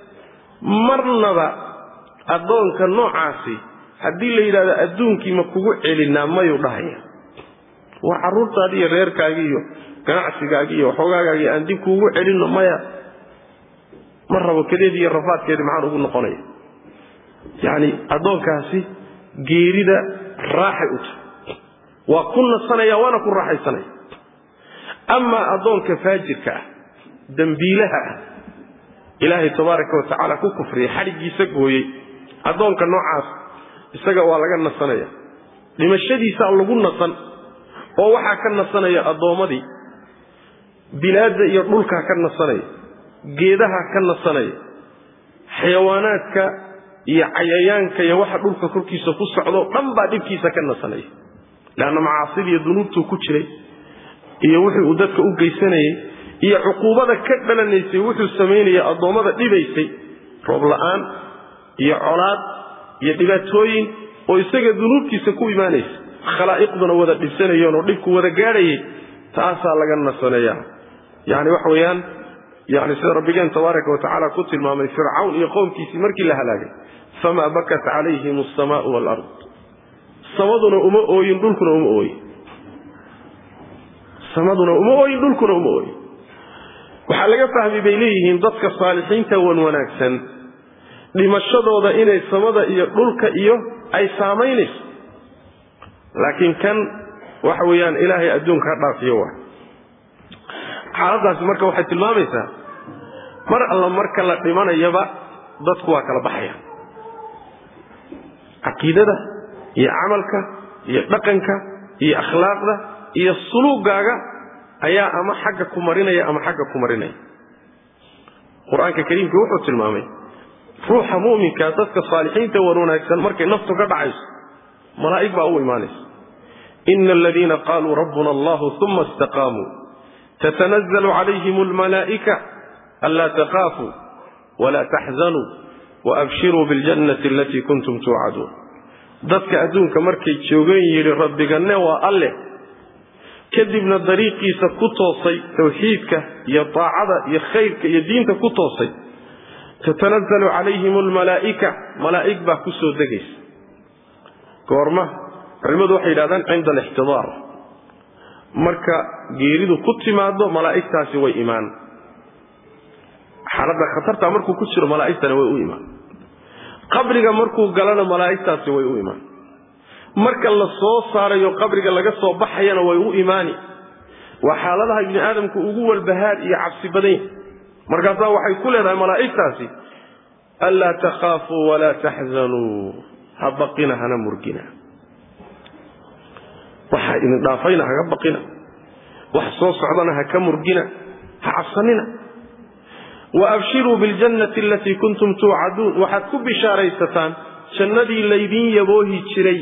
marnaba addoonka noocaasi haddii la yidhahdo adduunkii ma kugu celinaa mayuu dhahaya waa carruurtaadii iyo reerkaagii iyo ganacsigaagii iyo waxoogaagaagii aan dib kuugu celinno maya ma rabo kadeedii iyo rafaadkeedii maxaan ugu noqonaya yacni addoonkaasi geerida raaxay u tahay waa ku nasanaya waana ku raaxaysanaya amaa addoonka faajirka ah dembiilaha ah ilaahay tabaaraka wa tacaala ku kufriyay xadhiggiisa gooyey addoonka noocaas isaga waa laga nasanaya dhimashadiisaa lagu nasan oo waxaa ka nasanaya addoommadii bilaadda iyo dhulkaa ka nasanaya geedaha ka nasanaya xayawaanaadka iyo cayayaanka iyo waxa dhulka korkiisa ku socdo dhan baa dhibkiisa ka nasanaya leanna macaasida iyo dunuubtuu ku jiray iyo wixii uu dadka u geysanayay iyo cuquubada ka dhalanaysay wuxuu samaynaya addoommada dhibaysay roob la'aan iyo colaad iyo dhibaatooyin oo isaga dunuubtiisa ku imaanaysa khalaa'iqduna wada dhisanayeen oo dhibku wada gaadhayay taasaa laga nasaneeya yani waxa weeyaan yani sida rabbigeen tabaaraka wa tacaala ku tilmaamay fircawn iyo qowmkiisii markii la halaagay famaa bakat calayhim asamaau waalard samaduna uma ooyin dhulkuna uma ooyin samaduna uma ooyin dhulkuna uma ooyin waxaa laga fahmi bay leeyihiin dadka saalixiinta wan wanaagsan dhimashadooda inay samada iyo dhulka iyo ay saamaynayso laakiin kan waxa weeyaan ilaahay adduunka ha dhaafiyo waay xaaladaasi marka waxay tilmaamaysaa mar alla marka la dhimanayaba dadku waa kala baxaya caqiidada iyo camalka iyo dhaqanka iyo akhlaaqda iyo suluugaaga ayaa ama xagga ku marinaya ama xagga ku marinaya qur-aanka kariimka wuxuu tilmaamay ruuxa mu'minka dadka saalixiinta wan wanaagsan markay naftu ka dhacayso malaa'ig baa u imaanaysa ina aladiina qaluu rabbuna allahu uma istaqaamuu tatanazlu calayhim almalaa'ika anlaa takhaafuu walaa taxzanuu waabshiruu biاljannati alatii kuntum tuucaduun dadka adduunka markay joogeen yidhi rabbiganne waa alleh kadibna dariiqiisa ku toosay tawxiidka iyo taacada iyo khayrka iyo diinta ku toosay tatanazalu calayhim almalaa'ika malaa'ig baa ku soo degaysa goorma culimmadu waxay yidhahdaan cinda alixtidaar marka geeridu ku timaado malaa'igtaasi way imaan xaaladda khatartaa markuu ku jiro malaa'igtana way u imaan qabriga markuu galana malaa'igtaasi way u imaan marka la soo saarayo qabriga laga soo baxayana way u imaani waa xaaladaha ibni aadamku ugu walbahaar iyo cabsi badan yahay markaasaa waxay ku leedahay malaa'igtaasi anlaa takhaafuu walaa taxzanuu ha baqina hana murgina waxa idin dhaafayna haga baqina wax soo socdana ha ka murgina ha cabsanina waabshiruu biاljannati alatii kuntum tuucaduun waxaad ku bishaaraysataan jannadii laydin yaboohi jiray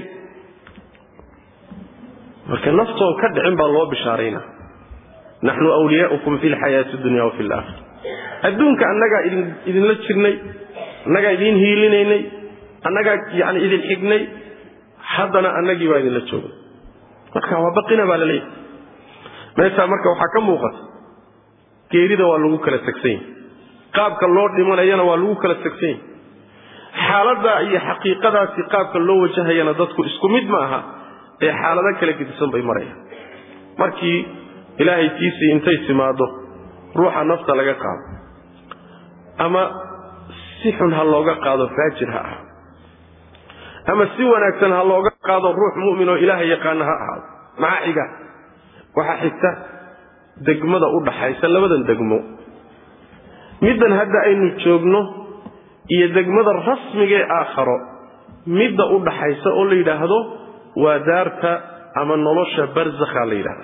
marka naftoon ka dhicin baa loo bishaaraynaa naxnu wliyaaukum fi lxayaati dunya wafi laakhira adduunka annagaa idinla jirnay annagaa idiin hiilinaynay annagaa yani idin xignay haddana annagii baa idinla joogay marka waa baqina baa laleeyahay meeshaa marka waxaa ka muuqata geerida waa lagu kala tegsan yahay qaabka loo dhimanayana waa lagu kala tegsan yahay xaaladda iyo xaqiiqadaasi qaabka loo wajahayana dadku isku mid ma aha ee xaalado kala gedisan bay marayaan markii ilaahay tiisii intay timaaddo ruuxa nafta laga qaado ama si xun ha looga qaado faajir ha ahaado ama si wanaagsan ha looga qaado ruux mu'min oo ilaaha yaqaana ha ahaado maxaa xiga waxaa xigta degmada u dhaxaysa labadan degmo middan hadda aynu joogno iyo degmada rasmigaee aakharo midda u dhaxaysa oo la yidhaahdo waa daarta ama nolosha barzakha la yidhahda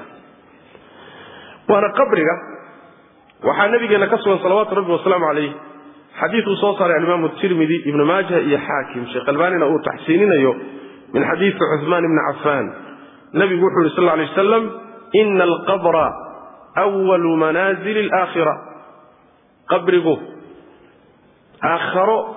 waana qabriga waxaa nabigeena ka sugan salawaatu rabbi wasalaamu calayh xadiiduu soo saaray alimaamu tirmidi ibnu maaja iyo xaakim sheekh albaanina uu taxsiininayo min xadiidi cuhmaan ibni cafaan nabigu wuxuu yidhi sal lla alay wasalam ina alqabra walu manaazili alaakhira qabrigu aakharo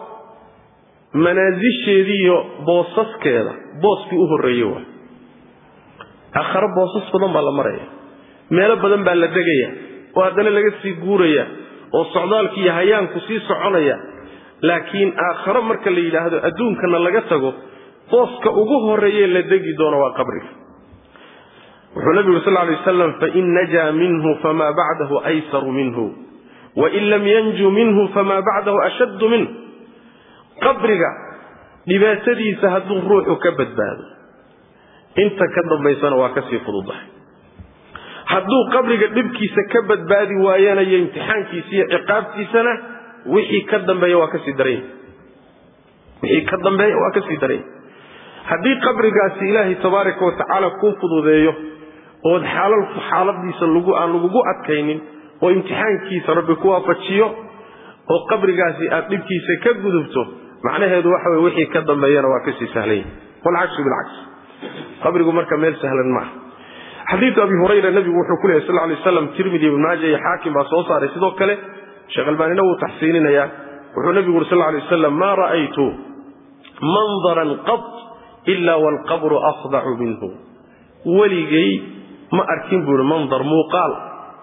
manaasisheediiyo boosaskeeda booskii u horreeyey waay aakharo boosas badan baa la maraya meelo badan baa la degaya oo haddana laga sii guuraya oo socdaalki iyo hayaanku sii soconaya laakiin aakharo marka la yidhaahdo adduunkana laga tago booska ugu horreeye la degi doono waa qabriga wuxuu nabigu uri sal lay wasalam fain najaa minhu famaa bacdahu aysaru minhu wain lam yanju minhu famaa bacdahu ashaddu minhu qabriga dhibaatadiisa hadduu ruuxu ka badbaado inta ka dambaysana waa kasii fududahay hadduu qabriga dhibkiisa ka badbaadi waayana iyo imtixaankiisa iyo ciqaabtiisana wixii ka dambeeya waa kasii daranya wixii ka dambeeya waa kasii daranya haddii qabrigaasi ilaahay tabaaraka wa tacaala kuu fududeeyo ood xaalal xaaladiisa lagu aan lagugu adkaynin oo imtixaankiisa rabbi ku waafajiyo oo qabrigaasi aad dhibkiisa ka gudubto macnaheedu waxa weye wixii ka dambeeyana waa kasii sahlanya walcagsu bilcagsi qabrigu marka meel sahlan maaha xadiidu abi hurayra nabigu wuxuu ku lehy sal lay waslam tirmidi ibn maaja iyo xaakim baa soo saaray sidoo kale sheekh albaanina wuu taxsiininayaa wuxuu nabigu uri sal lay wasalam maa ra'aytu mandaran qad ilaa waalqabru afdacu minhu weligay ma arkin buuhi mandar muuqaal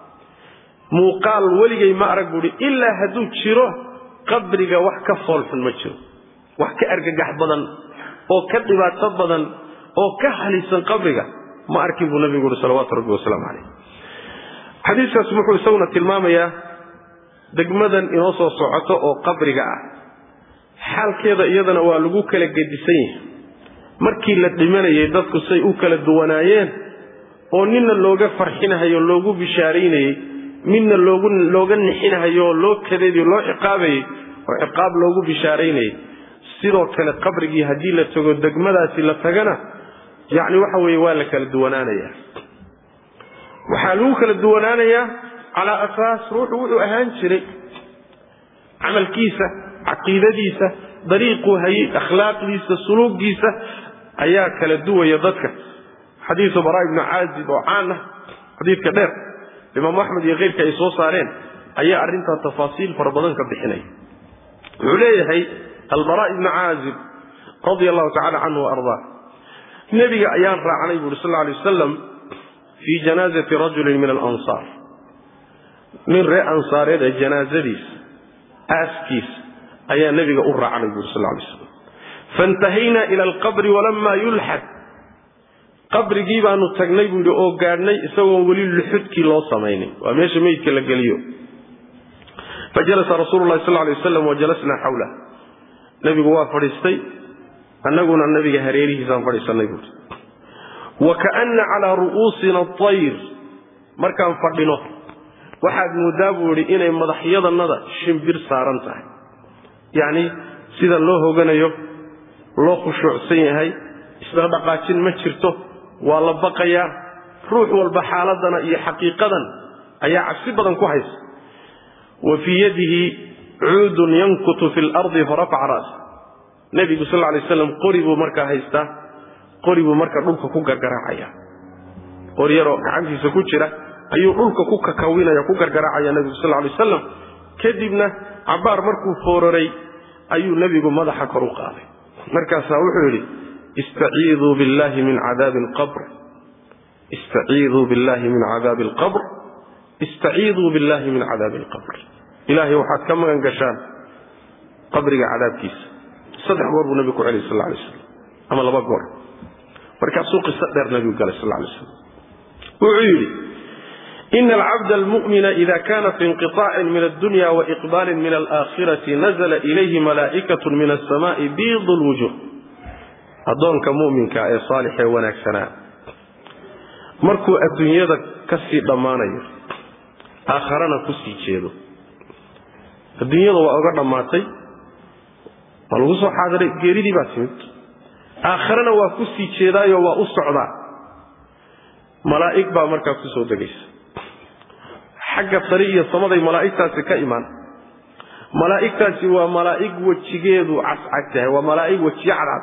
muuqaal weligay ma arag buuhi ilaa hadduu jiro qabriga wax ka foolxun ma jiro wax ka argagax badan oo ka dhibaato badan oo ka halisan qabriga ma arkin buu nabigu uhi salawaatu rabbi wasalaamu calayh xadiiskaas wuxuu isaguna tilmaamayaa degmadan inoo soo socoto oo qabriga ah xaalkeeda iyadana waa lagu kala gedisan yahay markii la dhimanayay dadku say u kala duwanaayeen oo ninna looga farxinahayo loogu bishaaraynayey midna loogu looga nixinahayo oo loo kadeedayo loo ciqaabayey oo ciqaab loogu bishaaraynayay sidoo kale qabrigii haddii la tago degmadaasi la tagana yacni waxa weeye waa la kala duwanaanayaa waxaa lagu kala duwanaanayaa calaa asaas ruuxu wuxuu ahaan jiray camalkiisa caqiidadiisa dariiquu hayay akhlaaqdiisa suluugiisa ayaa kala duwaya dadka xadiisu baraa ibnu caazib oo caan ah xadiidka dheer imaamu axmed iyo keyrka ay soo saareen ayaa arrintaa tafaasiil fara badan ka bixinaya wuxuu leeyahay albaraa ibnu caazib radia allahu tacala canhu wa ardaa nebiga ayaan raacnay buuri sal alay wasalam fii janaazati rajulin min alansaar nin ree ansaareed ee janaazadiisa aaskiisa ayaa nebiga u raacnay buuri sal lay slam faintahaynaa ila alqabri walamaa yulxad qabrigii baanu tagnay buu yidhi oo gaadhnay isagoon weli luxudkii loo samaynin waa meesha meydka la geliyo fajalasa rasuulu lahi sal lay waslam wajalasnaa xawlah nebigu waa fadhiistay annaguna nabiga hareerihiisaan fadhiisannay buui wa kaana calaa ru'uusina atayr markaan fadhino waxaad mooddaa buu idhi inay madaxyadannada shimbir saaran tahay yacni sida loo hoganayo loo khushuucsan yahay isdhaqdhaqaajin ma jirto waa la baqayaa ruux walba xaaladana iyo xaqiiqadan ayaa cabsi badan ku haysa wa fii yadihi cuudun yankutu fi lardi farafaca ra'sa nebigu sal lay slam qori buu markaa haystaa qori buu marka dhulka ku gargaraacaya qori yaroo gacantiisa ku jira ayuu dhulka ku kakawinaya ku gargaraacaya nebigu sal lay wasalam kadibna cabbaar markuu fooraray ayuu nebigu madaxa kor u qaaday markaasaa wuxuu yidhi istaciiduu billahi min cadaabi alqabr istaciiduu billahi min cadaabi alqabr istaciiduu billahi min cadaabi alqabr ilaahay waxaad ka magan gashaan qabriga cadaabkiisa saddex goor buu nebigu ku celiyay sal lay slam ama laba goor markaasuu qiso dheer nebigu galay sal lay slam wuxuu yidhi ina alcabda almu'mina ida kana fi inqiطaacin min addunya waiqbaalin min alaakhirati nazla ilayhi malaa'ikatu min asamaai biid lwujuh addoonka mu'minka ee saalix ee wanaagsanaa markuu adduunyada ka sii dhammaanayo aakharana ku sii jeedo adduunyada waa oga dhammaatay waa lagu soo xaadiray geeridii baa timid aakharana waa ku sii jeedaayo waa u socdaa malaa'ig baa markaa ku soo degaysa xagga sari iyo samaday malaa'igtaasi ka imaan malaa'igtaasi waa malaa'ig wejigeedu cascag tahay waa malaa'ig wejiyo cadcad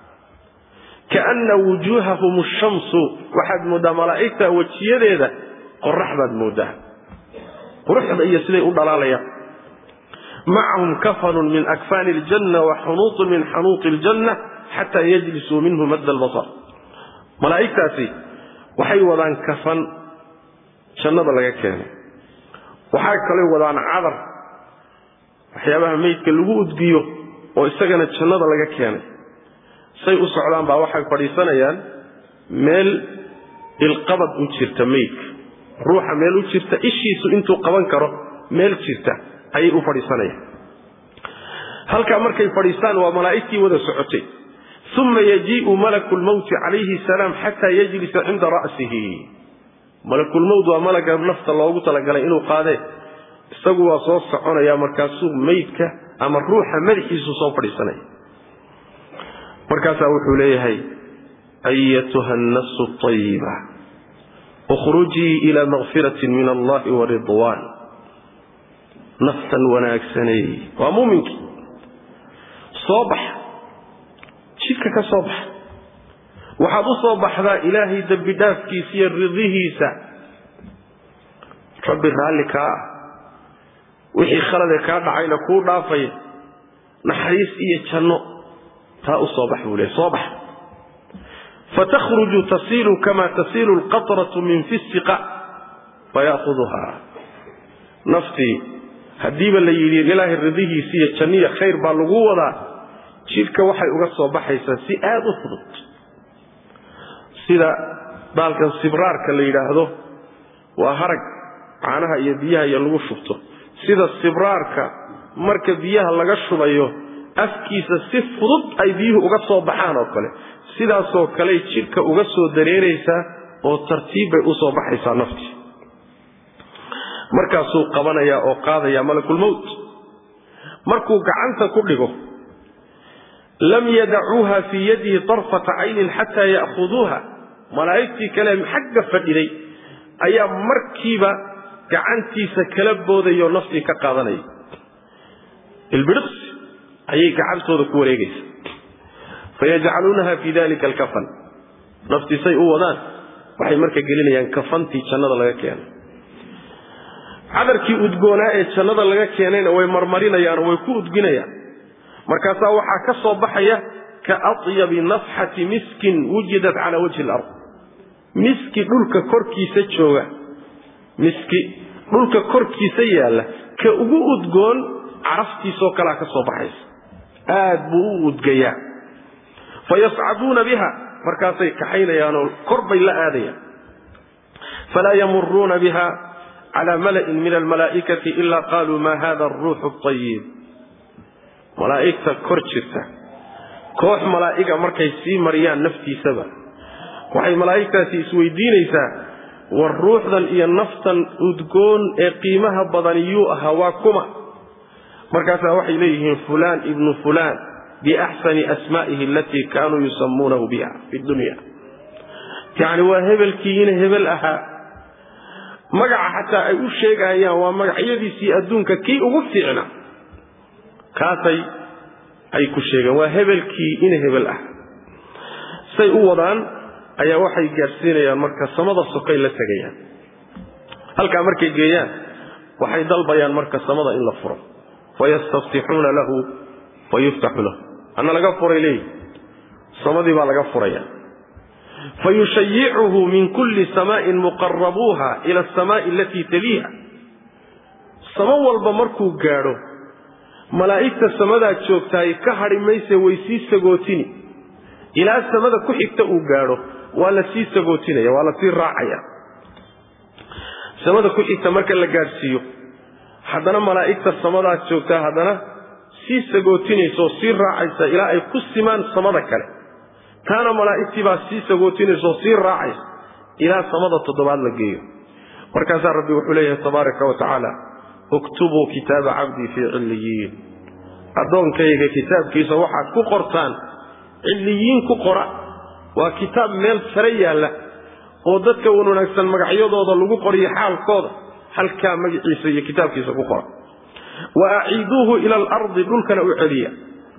kaana wujuuhahum shamsu waxaad mooddaa malaa'igta wejiyadeeda qorax baad mooddaa quruxda iyo siday u dhalaalayaan macahum kafanun min akfaani aljanna wa xunuutun min xanuuti aljanna xataa yajlisuu minhu madda albasar malaa'igtaasi waxay wadaan kafan jannada laga keenay waxay kaloo wadaan cadar waxyaabaha meydka lagu udgiyo oo isagana jannada laga keenay say u socdaan baa waxay fadhiisanayaan meel ilqabad u jirta meydka ruuxa meel u jirta ishiisu intuu qaban karo meel jirta ayay u fadhiisanayaan halkaa markay fadhiistaan waa malaa'igtii wada socotay uma yajii'u malaku lmowti calayhi salaam xataa yajlisa cinda ra'sihi malakulmowt waa malaga nafta loogu talagalay inuu qaadee isagu waa soo soconaya markaasuu meydka ama ruuxa madaxiisu soo fadhiisanaya markaasaa wuxuu leeyahay ayatuha annasu ayiba ukhrujii ila makfiratin min allahi wa ridwan naftan wanaagsanay waa muuminkii soo baxa jidka ka soo baxa waxaad u soo baxdaa ilaahay dembi dhaafkiisa iyo ridihiisa rabbi raalli kaa ah wixii khalade kaa dhacayna kuu dhaafaya naxariis iyo janno taa u soo bax buu leey soo bax fatakhruju tasiilu kama tasiilu alqatratu min fi siqa faya'huduhaa naftii haddiiba la yidhi ilaahay ridihiisi iyo janniya khayr baa lagu wadaa jidhka waxay uga soo baxaysaa si aad u fudud sida baalkan sibraarka la yidhaahdo waa harag caanaha iyo biyaha iyo lagu shubto sida sibraarka marka biyaha laga shubayo afkiisa si fudud ay biyuhu uga soo baxaan oo kale sidaasoo kaley jidhka uga soo dareeraysaa oo tartiib bay u soo baxaysaa naftii markaasuu qabanayaa oo qaadayaa malakulmowt markuu gacanta ku dhigo lam yadacuuha fii yadihi tarfata caynin xataa ya'khuduuha malaa'igtii kale xagga fadhiday ayaa markiiba gacantiisa kala boodayoo naftii ka qaadanaya ilbidhiqsi ayay gacantooda ku wareegaysa fayajcaluunaha fii dalika alkafan naftiisay u wadaan waxay marka gelinayaan kafantii jannada laga keenay cadarkii udgoonaa ee jannada laga keenayna way marmarinayaan oo way ku udginayaan markaasaa waxaa ka soo baxaya ka atyabi nafxati miskin wujidat calaa wajhi alard miski dhulka korkiisa jooga miski dhulka korkiisa yaalla ka ugu udgoon caraftiisoo kalea ka soo baxaysa aad buu u udgayaa fayascaduuna biha markaasay kaxaynayaanoo kor bay la aadayaan falaa yamuruuna biha cala mala'in min almalaa'ikati ila qaluu ma hada aruuxu ayib malaa'igta kor jirta koox malaa'iga markay sii mariyaan naftiisaba waxay malaa'igtaasi isweydiinaysaa war ruuxdan iyo naftan udgoon ee qiimaha badan yuu ahaa waa kuma markaasaa waxay leeyihiin fulaan ibnu fulaan biaxsani asmaa'ihi alatii kaanuu yusamuunahu biha fi dunya yacni waa hebelkii ina hebel ahaa magaca xataa ay u sheegayaan waa magacyadiisii adduunka kii ugu fiicna kaasay ay ku sheegeen waa hebelkii ina hebel ah say u wadaan ayaa waxay gaadhsiinayaan marka samada sokay la tegayaan halkaa markay geeyaan waxay dalbayaan marka samada in la furo fayastaftixuuna lahu fayuftaxu lahu anna laga furay leeyi samadii baa laga furaya fayushayicuhu min kulli samaa'in muqarabuuha ila asamaa'i alatii taliiha samo walba markuu gaadho malaa'igta samadaa joogtaay ka hadhi mayse way sii sagootini ilaa samada ku xigta uu gaadho waa la sii sagootinaya waa la sii raacaya samada ku xigta marka la gaadhsiiyo haddana malaa'igta samadaa joogtaa haddana sii sagootinaysa oo sii raacaysa ilaa ay ku simaan samada kale taana malaa'igtii baa sii sagootinaysa oo sii raacaysa ilaa samada toddobaad la geeyo markaasaa rabbi wuxuu leeyahay tabaaraka wa tacaala uktubuu kitaaba cabdii fii cilliyiin addoonkayga kitaabkiisa waxaad ku qortaan cilliyiin ku qora waa kitaab meel sare yaalla oo dadka wan wanaagsan magacyadooda lagu qoriyo xaalkooda halkaa magaciisa iyo kitaabkiisa ku qora wa aciiduuhu ila alardi dhulkana u celiya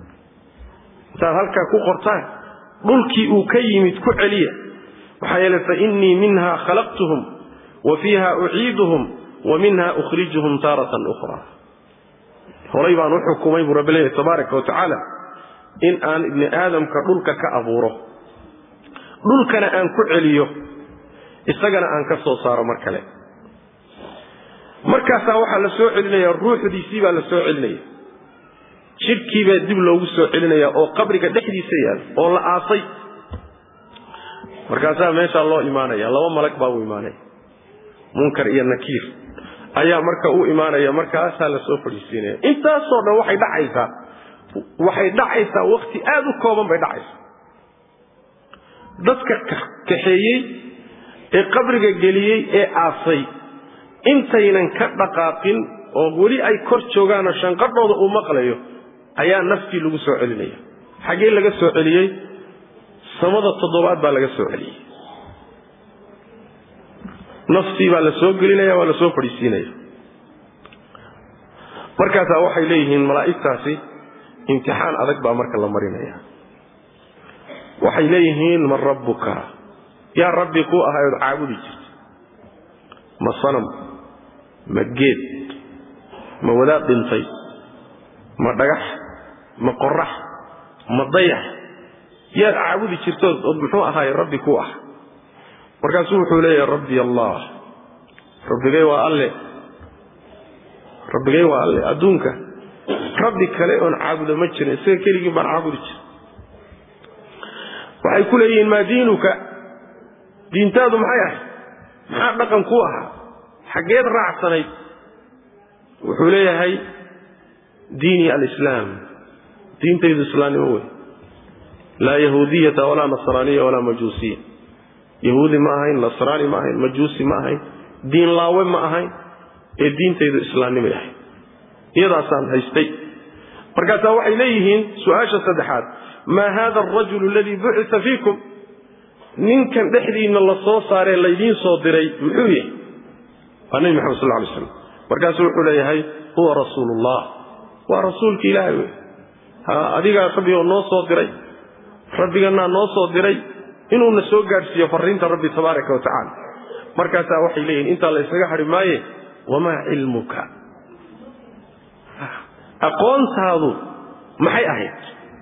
intaad halkaa ku qortaan dhulkii uu ka yimid ku celiya maxaa yeele fa innii minha khalaqtuhum wa fiiha uciiduhum wa minha ukhrijuhum taaratan ukhra horay baan u xukumay buu rabbi leeyahy tabaaraka wa tacaala in aan ibni aadamka dhulka ka abuuro dhulkana aan ku celiyo isagana aan ka soo saaro mar kale markaasaa waxaa la soo celinaya ruuxdiisii baa la soo celinaya jidhkii baa dib loogu soo celinaya oo qabriga dhexdiisa yaal oo la aasay markaasaa meeshaa loo imaanaya laba malag baa u imaanaya munkar iyo nakiir ayaa marka u imaanaya markaasaa la soo fadhiisiinaya intaasoo dhan waxay dhacaysaa waxay dhacaysaa wakti aada u kooban bay dhacaysaa dadka kaxeeyey ee qabriga geliyey ee aasay intaynan ka dhaqaaqin oo weli ay kor joogaanoo shanqadhooda uu maqlayo ayaa naftii lagu soo celinaya xaggee laga soo celiyey samada toddobaad baa laga soo celiyey naftii baa la soo gelinaya waa la soo fadhiisiinaya markaasaa waxay leeyihiin malaa'igtaasi imtixaan adag baa marka la marinaya waxay leeyihiin man rabbuka yaa rabbi kuu ahay ood caabudi jirta ma sanam ma geed ma wadaad dhintay ma dhagax ma qorax ma dayax yaad caabudi jirtood ood muxuu ahaay rabbi ku ah markaasuu wuxuu leeyahay rabbi allah rabbigay waa alle rabbigay waa alle adduunka rabbi kale oon caabudo ma jirin isaga keligii baan caabudi jira waxay ku leeyihiin maa diinuka diintaadu maxay ahayd maxaa dhaqan ku ahaa xaggeed raacsanayd wuxuu leeyahay diini alislaam diintaydu islaamnimo wey laa yahuudiyata walaa nasraaniya walaa majuusiya yahuudi ma ahayn nasraani ma ahayn majuusi ma ahayn diin laawe ma ahayn ee diintaydu islaamnimay ahayd iyadaasaan haystay markaasaa waxay leeyihiin su-aasha saddexaad maa hada arajulu aladii bucita fiikum ninkan dhexdiinna la soo saaree laydiin soo diray muxuu yahay waa nebi maxamed sal lay slam markaasuu wuxuu leeyahay huwa rasuulullah waa rasuulki ilaahay wey ha adigaa rabbi oo noo soo diray rabbigannaa noo soo diray inuuna soo gaadhsiiyo fariinta rabbi tabaaraka wa tacaala markaasaa waxay leeyihin intaa la ysaga hadhi maaye wamaa cilmuka aqoontaadu maxay ahayd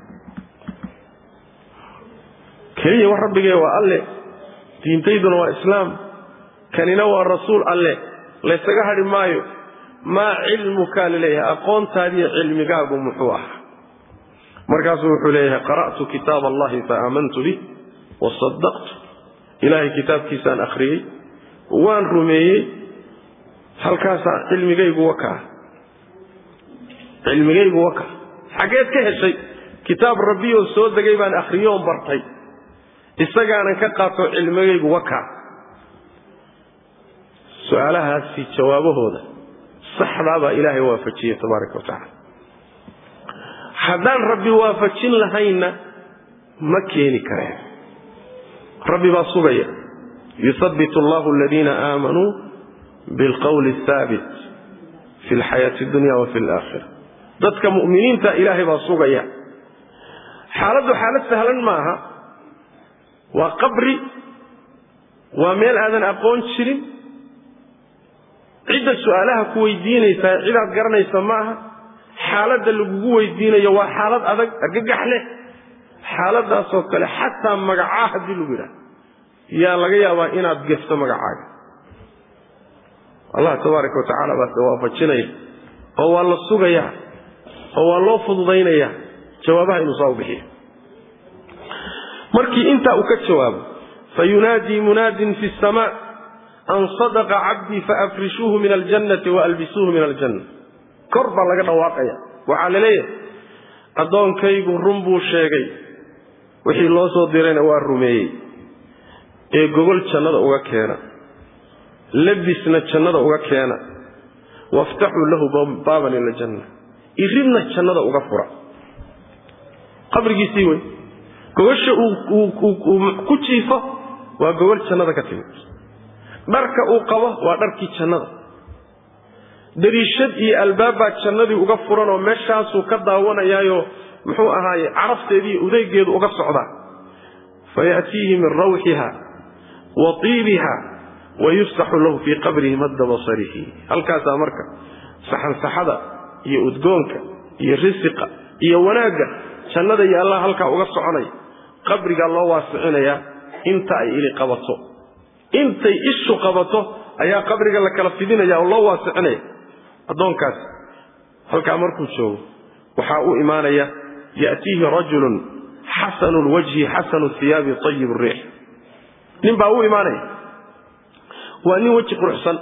keliya wax rabbigee waa alle diintayduna waa islaam kanina waa rasuul alle laysaga hadhi maayo maa cilmukaa laleeyahay aqoontaadiiyo cilmigaagu muxuu ahaa markaasuu wuxuu leeyahay qara'tu kitaab allahi fa aamantu bih wasadaqtu ilaahay kitaabkiisaan akhriyey waan rumeeyey halkaasaa cilmigaygu wakaa cilmigaygu waka xaggeed ka heshay kitaab rabbiyoo soo degay baan akhriyoon bartay isagaanan ka qaato cilmigaygu wakaa su-aalahaasi jawaabahooda saxdaabaa ilaahay waafajiyey tabaaraka wa tacaala haddaan rabbi waafajin lahaynna ma keeni kareen rabbi baa sugaya yuhabbit allahu aladiina aamanuu bilqowli athaabit fi lxayaati addunya wa fi alaakhira dadka mu'miniinta ilaahay baa sugaya xaaladdu xaalad sahlan maaha waa qabri waa meel aadan aqoon jirin cidda su-aalaha ku weydiinaysaa cidaad garanaysa ma aha xaaladda lagugu weydiinayo waa xaalad adag argagax leh xaaladaasoo kale xataa magacaa haddii lagu yidhaha yaa laga yaabaa inaad gefto magacaaga allah tabaaraka wa tacaala baase waafajinaya oo waa la sugayaa oo waa loo fududaynayaa jawaabaha inuu saa u bixiyo markii intaa uu ka jawaabo fayunaadii munaadin fi samaa an sadaqa cabdii faafrishuuhu min aljannati waalbisuuhu min aljanna kor baa laga dhawaaqaya waxaa la leeyahay addoonkaygu run buu sheegay wixii loo soo dirayna waa rumeeyey ee gogol jannada uga keena labisna jannada uga keena waftaxuu lahu baaban ila janna iridna jannada uga fura qabrigiisii wey gogosha uu ku jiifo waa gogol jannada ka timid dharka uu qabo waa dharkii jannada dariishad iyo albaabbaa jannadii uga furan oo meeshaasuu ka daawanayaayo muxuu ahaaye carafteediiy udeygeedu uga socdaa fayaatiihi min rawxiha wa tiibiha wa yufsaxu lahu fii qabrihi madda basarihi halkaasaa marka saxansaxada iyo udgoonka iyo risiqa iyo wanaagga jannada iyo allah halkaa uga soconaya qabrigaa loo waasicinayaa inta ay ili qabato intay ishu qabato ayaa qabriga la kala fidinaya oo loo waasicinaya addoonkaas halkaa markuu joogo waxaa u imaanaya ya'tiihi rajulun xasanu lwajhi xasanu hiyaabi ayib riix nin baa u imaanaya waa nin weji quruxsan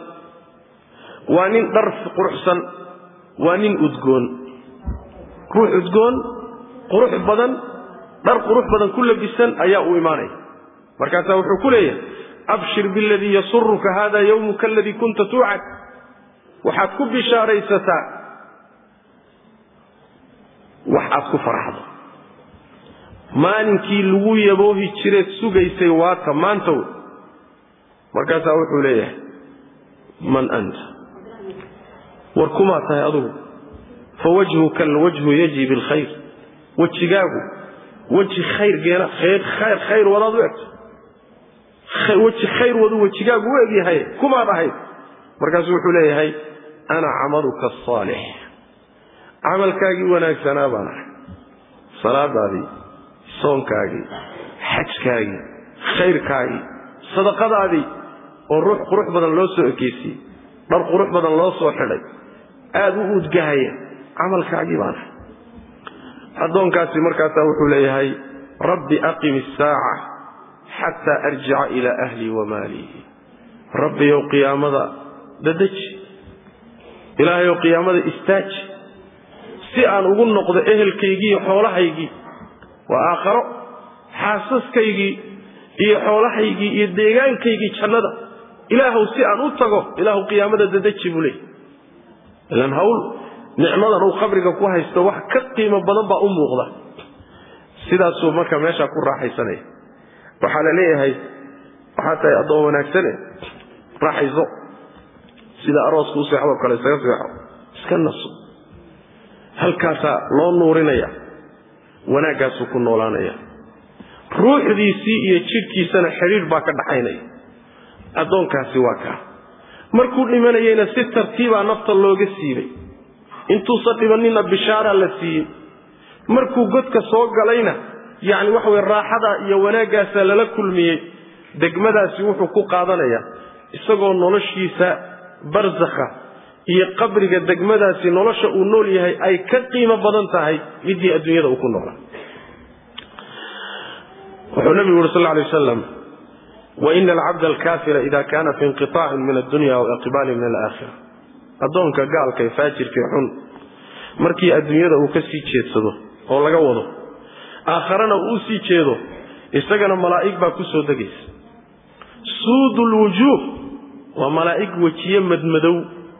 waa nin dhar quruxsan waa nin udgoon ruux udgoon qurux badan dhar qurux badan ku labisan ayaa u imaanaya markaasaa wuxuu ku leeyahay abshir biladii yasuruka hada yowmuka aladii kunta tuucad waxaad ku bishaaraysataa wax aad ku faraxdo maalinkii lagu yaboohi jireed sugaysay waata maanta wey markaasaa wuxuu leeyahay man anta war kumaa tahay adugu fa wajhuka alwajhu yaji bilkhayr wejigaagu weji khayr geena khayr khayr wadaad u egto weji khayr wadu wejigaagu u egyahay kumaad ahayd markaasuu wuxuu leeyahay ana camaluka asaalix camalkaagii wanaagsanaa baan ahay salaadaadii soonkaagii xajkaagii khayrkaagii sadaqadaadii oo ruux qurux badan loo soo ekeysiyey dhar qurux badan loo soo xidhay aada u udgahaya camalkaagii baan ahay addoonkaasi markaasaa wuxuu leeyahay rabbi aqim isaaca xataa arjica ilaa ahlii wa maalii rabbiyow qiyaamada dadaji ilaahayow qiyaamada istaaji si aan ugu noqdo ehelkaygii iyo xoolahaygii waa aakharo xaasaskaygii iyo xoolahaygii iyo deegaankaygii jannada ilaahow si aan u tago ilaahu qiyaamada dadaji buu leey ilan hawl nicmadan uu qabriga ku haysto wax ka qiimo badan baa u muuqda sidaasuu marka meeshaa ku raaxaysanaya waxaa la leeyahay waxaa tahay addoon wanaagsane raaxayso sida arooska u seexdoo kale isaga seexo iska naso halkaasaa loo nuurinaya wanaaggaasuu ku noolaanaya ruuxdiisii iyo jidhkiisana xidhiidh baa ka dhaxaynaya addoonkaasi waa kaa markuu dhimanayeyna si tartiibaa nafta looga siibay intuusan dhibanina bishaaraa la siiyey markuu godka soo galayna yacni waxa weye raaxada iyo wanaaggaasaa lala kulmiyey degmadaasi wuxuu ku qaadanayaa isagoo noloshiisa barsakha iyo qabriga degmadaasi nolosha uu nool yahay ay ka qiimo badan tahay midii adduunyada uu ku noolaa wuxuu nabigu yuri sal lla alay wasalam waina alcabda alkaafira ida kana fi inqiطaacin min addunya aw iqbaalin min alaakhira addoonka gaalka ee faajirka ee xun markii adduunyada uu ka sii jeedsado oo laga wado aakharana uu u sii jeedo isagana malaa'ig baa ku soo degaysa suudu lwujuuh waa malaa'ig wejiye madmadow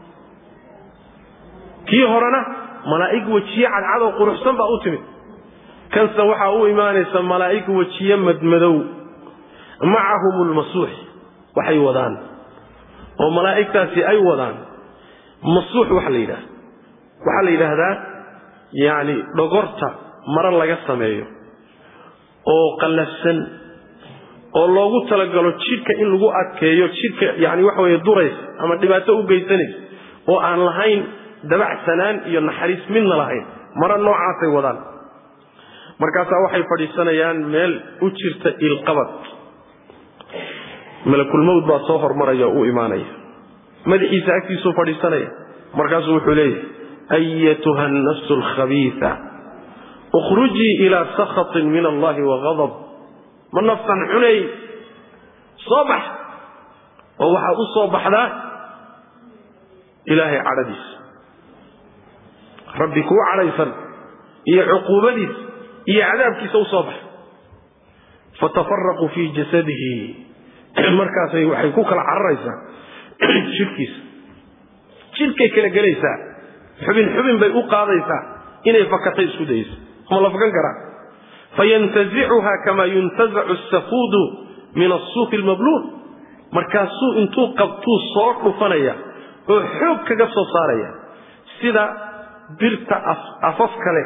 kii horena malaa'ig wejiye cadcadoo quruxsan baa u timid kanse waxaa u imaanaysa malaa'ig wejiye madmadow macahum lmasuux waxay wadaan oo malaa'igtaasi ay wadaan masuux waxa la yidhahda waxaa la yidhaahdaa yacni dhogorta maro laga sameeyo oo qallafsan oo loogu talagalo jidhka in lagu adkeeyo jidhka yani waxa weye duraysa ama dhibaato u geysanaysa oo aan lahayn dabacsanaan iyo naxariis midna lahayn maro noocaasay wadaan markaasaa waxay fadhiisanayaan meel u jirta ilqabad malakulmowd baa soo hormaraya oo u imaanaya madaxiisa agtiisuu fadhiisanaya markaasuu wuxuu leeyahay ayatuha annafsu alkhabiisa ukhrujii ilaa sakhatin min allahi waghadab ma naftan xunay soo bax oo waxaad u soo baxdaa ilaahay cadhadiisa rabbi kuu cadhaysan iyo cuquubadiisa iyo cadaabkiisa u soo bax fatafaraquu fii jasadihi markaasay waxay ku kala cararaysaa jidhkiisa jidhkay kala gelaysaa xubin xubin bay u qaadaysaa inay fakatay isku dayayso ma la fakan karaa fayantazicuha kama yuntazacu asafuudu min asuufi almabluul markaasuu intuu qabtuu soo dhufanaya oo xoog kaga soo saaraya sida birta afaf kale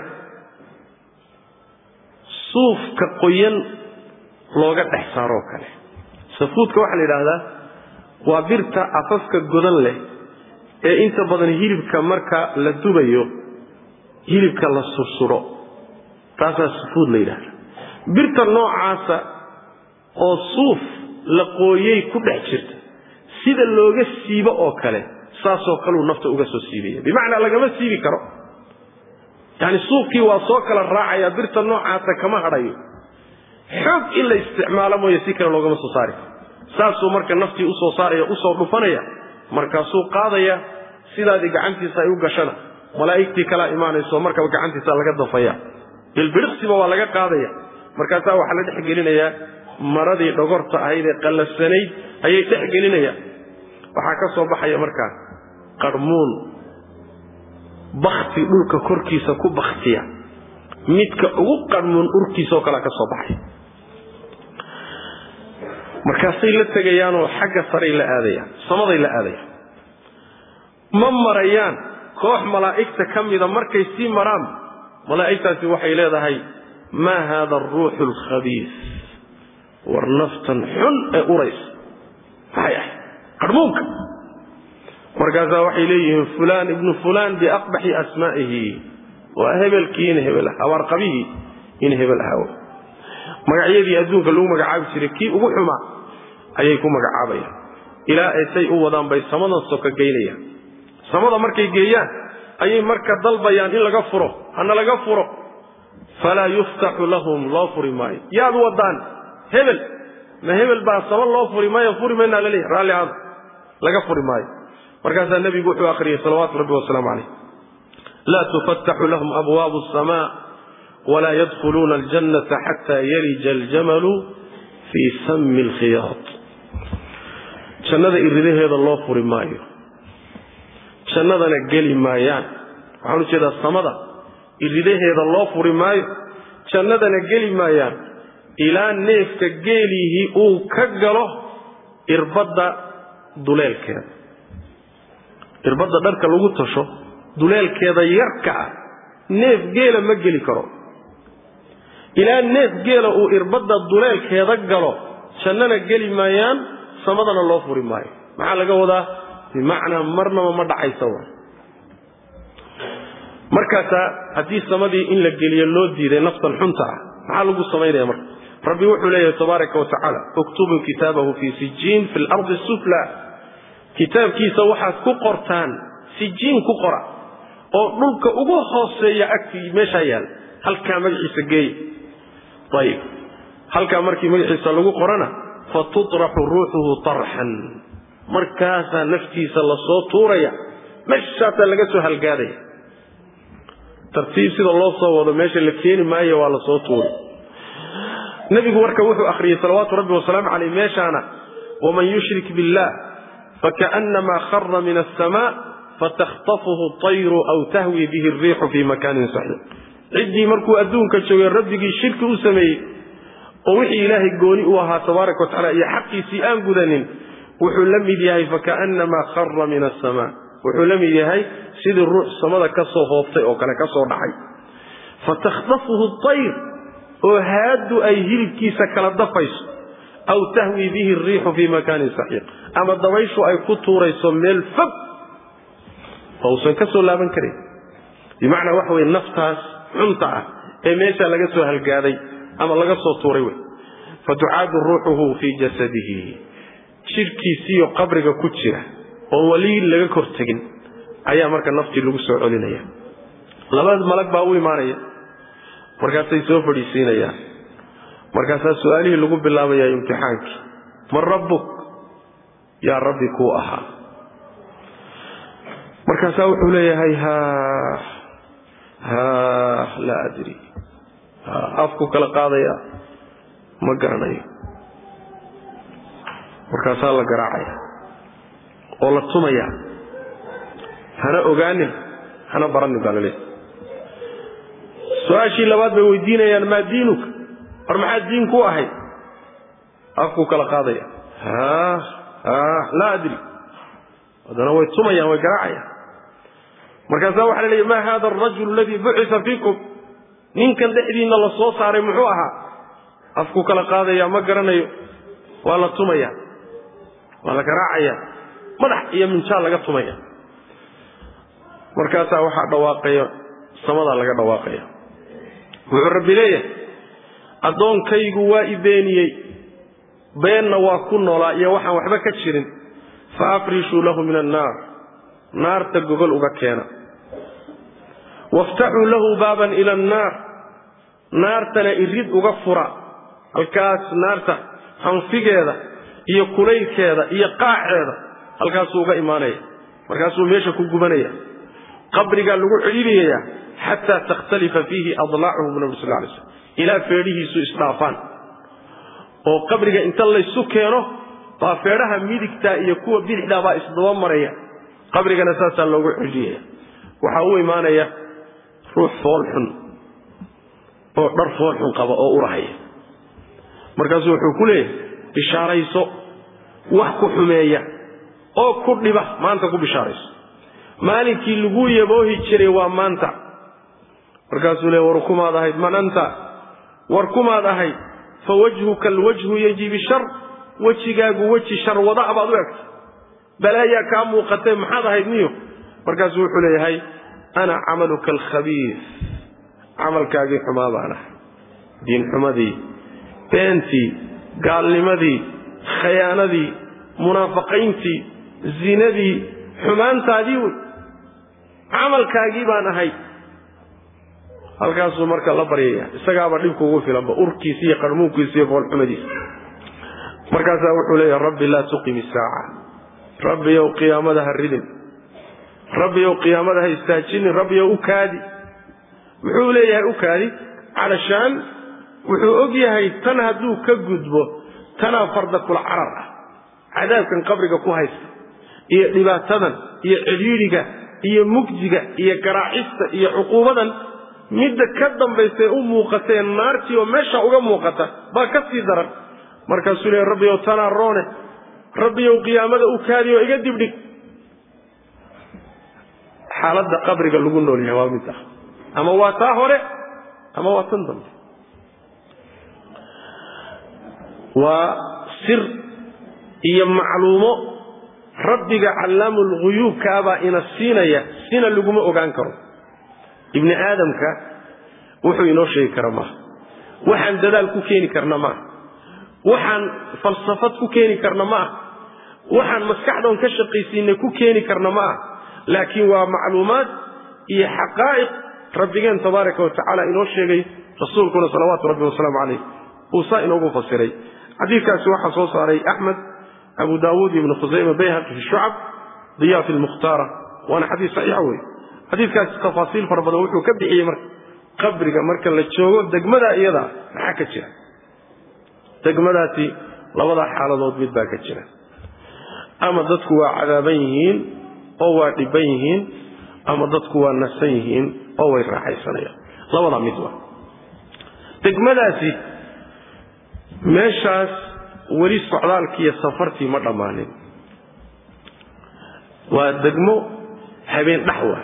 suufka qoyan looga dhex saaroo kale safuudka waxaa la yidhaahdaa waa birta afafka godan leh ee inta badan hilibka marka la dubayo hilibka la sursuro taasaa safuud la yidhahda birta noocaasa oo suuf la qooyey ku dhex jirta sida looga siibo oo kale saasoo kaleu nafta uga soo siibaya bimacnaa lagama siibi karo yacni suufkii waa soo kala raacaya birta noocaasa kama hadhayo xoog in la isticmaalo mooye si kale loogama soo saari karo saasuu marka naftii usoo saaraya usoo dhufanaya markaasuu qaadaya sidaadii gacantiisa ay u gashana malaa'igtii kalaa imaanayso markaba gacantiisa laga dafaya bilbidhiqsiba waa laga qaadaya markaasaa waxaa la dhex gelinayaa maradii dhogorta ahayd ee qallafsanayd ayay dhex gelinayaan waxaa ka soo baxaya markaa qarmuun bakti dhulka korkiisa ku baktiya midka ugu qarmuun urkiisaoo kalea ka soo baxay markaasay la tegayaanoo xagga saray la aadayaan samaday la aadayaan ma marayaan koox malaa'igta ka mida markay sii maraan malaa'igtaasi waxay leedahay maa haada aruuxu alkhabiis war naftan xun ee uraysa maxay ahay qarmuunka markaasaa waxay leeyihiin fulaan ibnu fulaan biaqbaxi asmaa'ihi waa hebelkii in hebel habaarqabihii in hebel ahaa magacyadii adduunka lagu magacaabi jiray kii ugu xumaa ayay ku magacaabayaan ilaa ay say u wadaan bay samadan soka geynayaan samada markay geeyaan ayay marka dalbayaan in laga furo hana laga furo falaa yuftaxu lahum loo furi maayo yaad wadaan hebel ma hebel baa sama loo furi maayo furi maynaa laleeyahy raalli aada laga furi maayo markaasaa nebigu wuxuu akhriyey salawaatu rabbi wasalaamu calayh laa tufataxu lahum abwaabu asamaa walaa yadkhuluuna aljannata xataa yalija aljamalu fii sami alkhiyaad jannada iridaheeda loo furi maayo jannadana geli maayaan waxaan u jeedaa samada iridaheeda loo furi maayo jannadana geli maayaan ilaa neefka geelihii uu ka galo irbadda duleelkeeda irbadda dharka lagu tasho duleelkeeda yarka ah neef geela ma geli karo ilaa neef geela uu irbadda duleelkeeda galo jannana geli maayaan samadana loo furi maayo maxaa laga wadaa bimacnaa marnaba ma dhacaysa wa markaasaa haddii samadii in la geliyo loo diiday naftan xunta ah maxaa lagu samaynaya marka rabbi wuxuu leeyahay tabaaraka wa tacaala uktubuu kitaabahu fii sijiin fi lardi sufla kitaabkiisa waxaad ku qortaan sijiin ku qora oo dhulka ugu hooseeya agtii meeshaa yaal halkaa magaciisa geeya ayib halkaa markii magaciisa lagu qorana fa tutraxu ruuxuhu tarxan markaasaa naftiisa lasoo tuuraya meeshaasaa laga soo halgaadaya tartiib sida loo soo wado meesha la keeni maayo waa lasoo tuuri nebigu marka wuxuu akhriyey salawaatu rabbi wasalaamu caleyh meeshaana waman yushrik billah fakaأnamaa khara min aلsama fatakhطafuhu طayru aw tahwi bihi الriixu fi makanin saxiix ciddii markuu adduunka joogay rabbigii shirki u sameeyey oo wixii ilaahay gooni u ahaa tabaaraka wa tacala iyo xaqiisii aan gudanin wuxuu la mid yahay fakaأnamaa khara min aلsama wuxuu la mid yahay sidii ruux samada ka soo hoobtay oo kale ka soo dhacay fatakhطafuhu طayr oo haaddu ay hilibkiisa kala dafayso aw tahwi bihi الriixu fi makanin saxiiq ama dabayshu ay ku tuurayso meel fog oo usan ka soo laaban karin bimacnaa waxa weye naftaas xunta ah ee meesha laga soo halgaaday ama laga soo tuuray wey fatucaadu ruuxuhu fii jasadihi jidhkiisiiyo qabriga ku jira oo weli laga kor tegin ayaa marka naftii lagu soo celinaya laba malag baa u imaanaya markaasay soo fadhiisiinayaan markaasaa su-aalihii lagu bilaabaya imtixaankii man rabbuk yaa rabbi kuu ahaa markaasaa wuxuu leeyahay ha ha laa adri afku kala qaadaya ma garanayo markaasaa la garaacaya oo la tumaya hana ogaanin hana baranin baa laleeyahy su-aashii labaad bay weydiinayaan maa diinuka war maxaa diin ku ahayd afkuu kala qaadaya ha ha laa adri haddana way tumayaan way garaacayaan markaasaa waxaa la leeya ma hada arajulu aladii bucisa fiikum ninkan dhexdiinna la soo saaray muxuu ahaa afkuu kala qaadaya ma garanayo waa la tumaya waa la garaacaya madax iyo minjaal laga tumaya markaasaa waxaa dhawaaqaya samadaa laga dhawaaqaya wuxuu rabbi leeyahay addoonkaygu waa i beeniyey beenna waa ku noolaa iyo waxaan waxba ka jirin fa afrishuu lahu min annaar naarta gogol uga keena waftaxuu lahu baaban ila annaar naartana irid uga fura halkaas naarta hanfigeeda iyo kulaylkeeda iyo qaaceeda halkaasuu uga imaanaya markaasuu meesha ku gubanaya qabrigaa lagu celinayaa xataa takhtalifa fiihi adlaacuhu bu nabi sal lay slm ilaa feedhihiisu isdhaafaan oo qabriga inta laysu keeno baa feedhaha midigtaa iyo kuwa bidixdaa baa isdaba maraya qabrigana saasaa loogu celinaya waxaa u imaanaya ruux foolxun oo dhar foolxun qaba oo urahaya markaasuu wuxuu ku leeyahay bishaarayso wax ku xumeeya oo ku dhiba maanta ku bishaarayso maalinkii lagu yaboohi jiray waa maanta markaasuu leey war kumaad ahayd man anta war kumaad ahayd fa wajhuka alwajhu yajibi shar wejigaagu weji shar wada'a baad u egtay balaayaa kaa muuqatee maxaad ahayd niyo markaasuu wuxuu leeyahay ana camaluka alkhabiis camalkaagii xumaa baan ahay diinxumadii beentii gaalnimadii khayaanadii munaafaqayntii zinadii xumaantaadii wey camalkaagii baan ahay halkaasuu marka la baryaya isagaaba dhibka ugu filanba urkiisa iyo qarmuunkiisa iyo foolxumadiisa markaasaa wuxuu leeyahay rabbi laa tuqim isaaca rabbiyow qiyaamada ha ridin rabbiyow qiyaamada ha istaajinin rabbiyow u kaadi muxuu leeyahay u kaadi calashaan wuxuu og yahay tan hadduu ka gudbo tanaa farda kula carar ah cadaabkan qabriga ku haysta iyo dhibaatadan iyo cidhiidhiga iyo mugdiga iyo garaacista iyo cuquubadan midda ka dambaysae u muuqatee naartii oo meesha uga muuqata baa ka sii daran markaasuu leeya rabbiyow tanaa roone rabbiyow qiyaamada u kaadi oo iga dibdhig xaaladda qabriga lagu nool yahay waa mid ah ama waa taa hore ama waa tan dambe waa sir iyo macluumo rabbiga callaamulghuyuubkaabaa ina siinaya sina laguma ogaan karo ibni aadamka wuxuu inoo sheegi kara maaha waxaan dadaal ku keeni karna maaha waxaan falsafad ku keeni karna maaha waxaan maskaxdoon ka shaqaysiinay ku keeni karna maaha laakiin waa macluumaad iyo xaqaa'iq rabbigeen tabaaraka wa tacaala inoo sheegay rasuulkuna salawaatu rabbi wasalaamu calayh uu saa inoogu fasiray xadiidkaasi waxaa soo saaray axmed abu daawuud ibnu khusayma bayhaqi fi shucab diya fi lmukhtaara waana xadiis saxiixa wey xadiidkaasi tafaasiil fara badan wuxuu ka bixiyey marka qabriga marka la joogo degmadaa iyadaa maxaa ka jira degmadaasi labadaa xaaladood mid baa ka jira ama dadku waa cadaaban yihiin oo waa dhiban yihiin ama dadku waa nasan yihiin oo way raaxaysanayaan labadaa mid waa degmadaasi meeshaas weli socdaalkiiyo safartii ma dhammaanin waa degmo habeen dhaxwa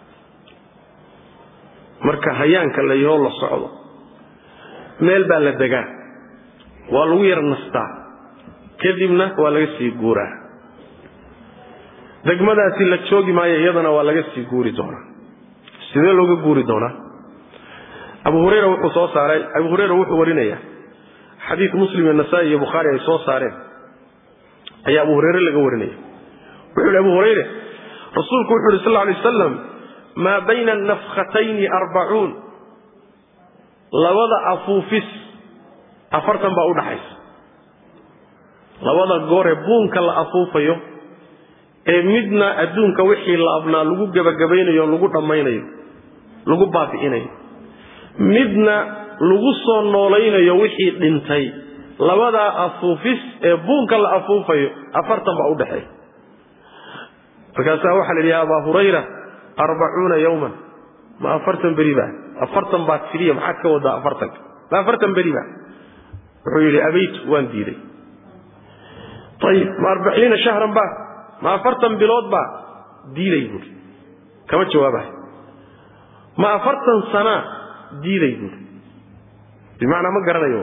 marka hayaanka la yahoo la socdo meel baa la degaa waa lagu yar nastaa kadibna waa laga sii guuraa degmadaasi la joogi maayo iyadana waa laga sii guuri doonaa sidee looga guuri doonaa abu hurayra wuxuu soo saaray abu hurayra wuxuu warinayaa xadiid muslim iyo nasaa-i iyo bukhaari ay soo saareen ayaa abu hurayre laga warinaya wuxuu hi abu hurayre rasuulku wuxu uhi sal lla alay wasalam maa bayna anafkhatayni arbacuun labada afuufis afartan baa u dhaxaysa labada gooree buunka la afuufayo ee midna adduunka wixii la abnaa lagu gebagabaynayo o lagu dhammaynayo lagu baabi'inayo midna lagu soo noolaynayo wixii dhintay labadaa afuufis ee buunka la afuufayo afartan baa u dhexeeya markaasaa waxaa la yidhi ya abaa hurayra arbacuuna yowman ma afartan beri baa afartan baad tiriya maxaad ka wadaa afartanka ma afartan beri baa wuxuu yidhi abaytu waan diiday ayib ma arbaciina shahran baa ma afartan bilood baa diiday buuri kama jawaabahay ma afartan sanaa diiday buuri bimacnaa ma garanayo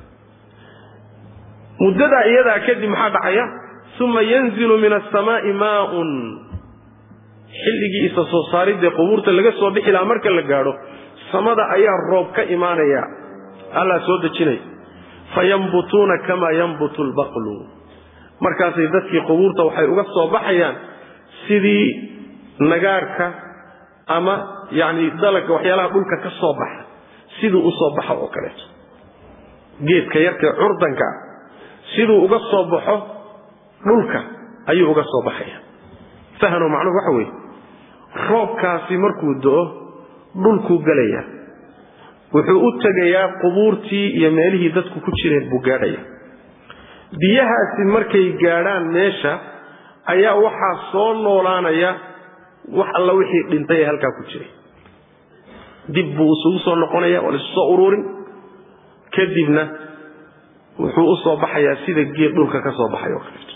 muddadaa iyadaa kadib maxaa dhacaya uma yanzilu min asamaai maaun xilligii isa soo saaridee qubuurta laga soo bixi lahaa marka la gaadho samada ayaa roob ka imaanaya allaa soo dejinaya fayambutuuna kamaa yambutu lbaqlu markaasay dadkii qubuurta waxay uga soo baxayaan sidii nagaarka ama yacni dalagga waxyaalaha dhulka ka soo baxa siduu u soo baxa oo kaleeto geedka yarkae curdanka siduu uga soo baxo dhulka ayuu uga soo baxaya fahano macnuhu waxa weeye roobkaasi markuu do'o dhulkuu gelayaa wuxuu u tegayaa qubuurtii iyo meelihii dadku ku jireen buu gaadhaya biyahaasi markay gaadhaan meesha ayaa waxaa soo noolaanaya wax alla wixii dhintay ee halkaa ku jiray dib buu isugu soo noqonaya waa laisu soo ururin kadibna wuxuu u soo baxayaa sida geed dhulka ka soo baxay oo kaleeto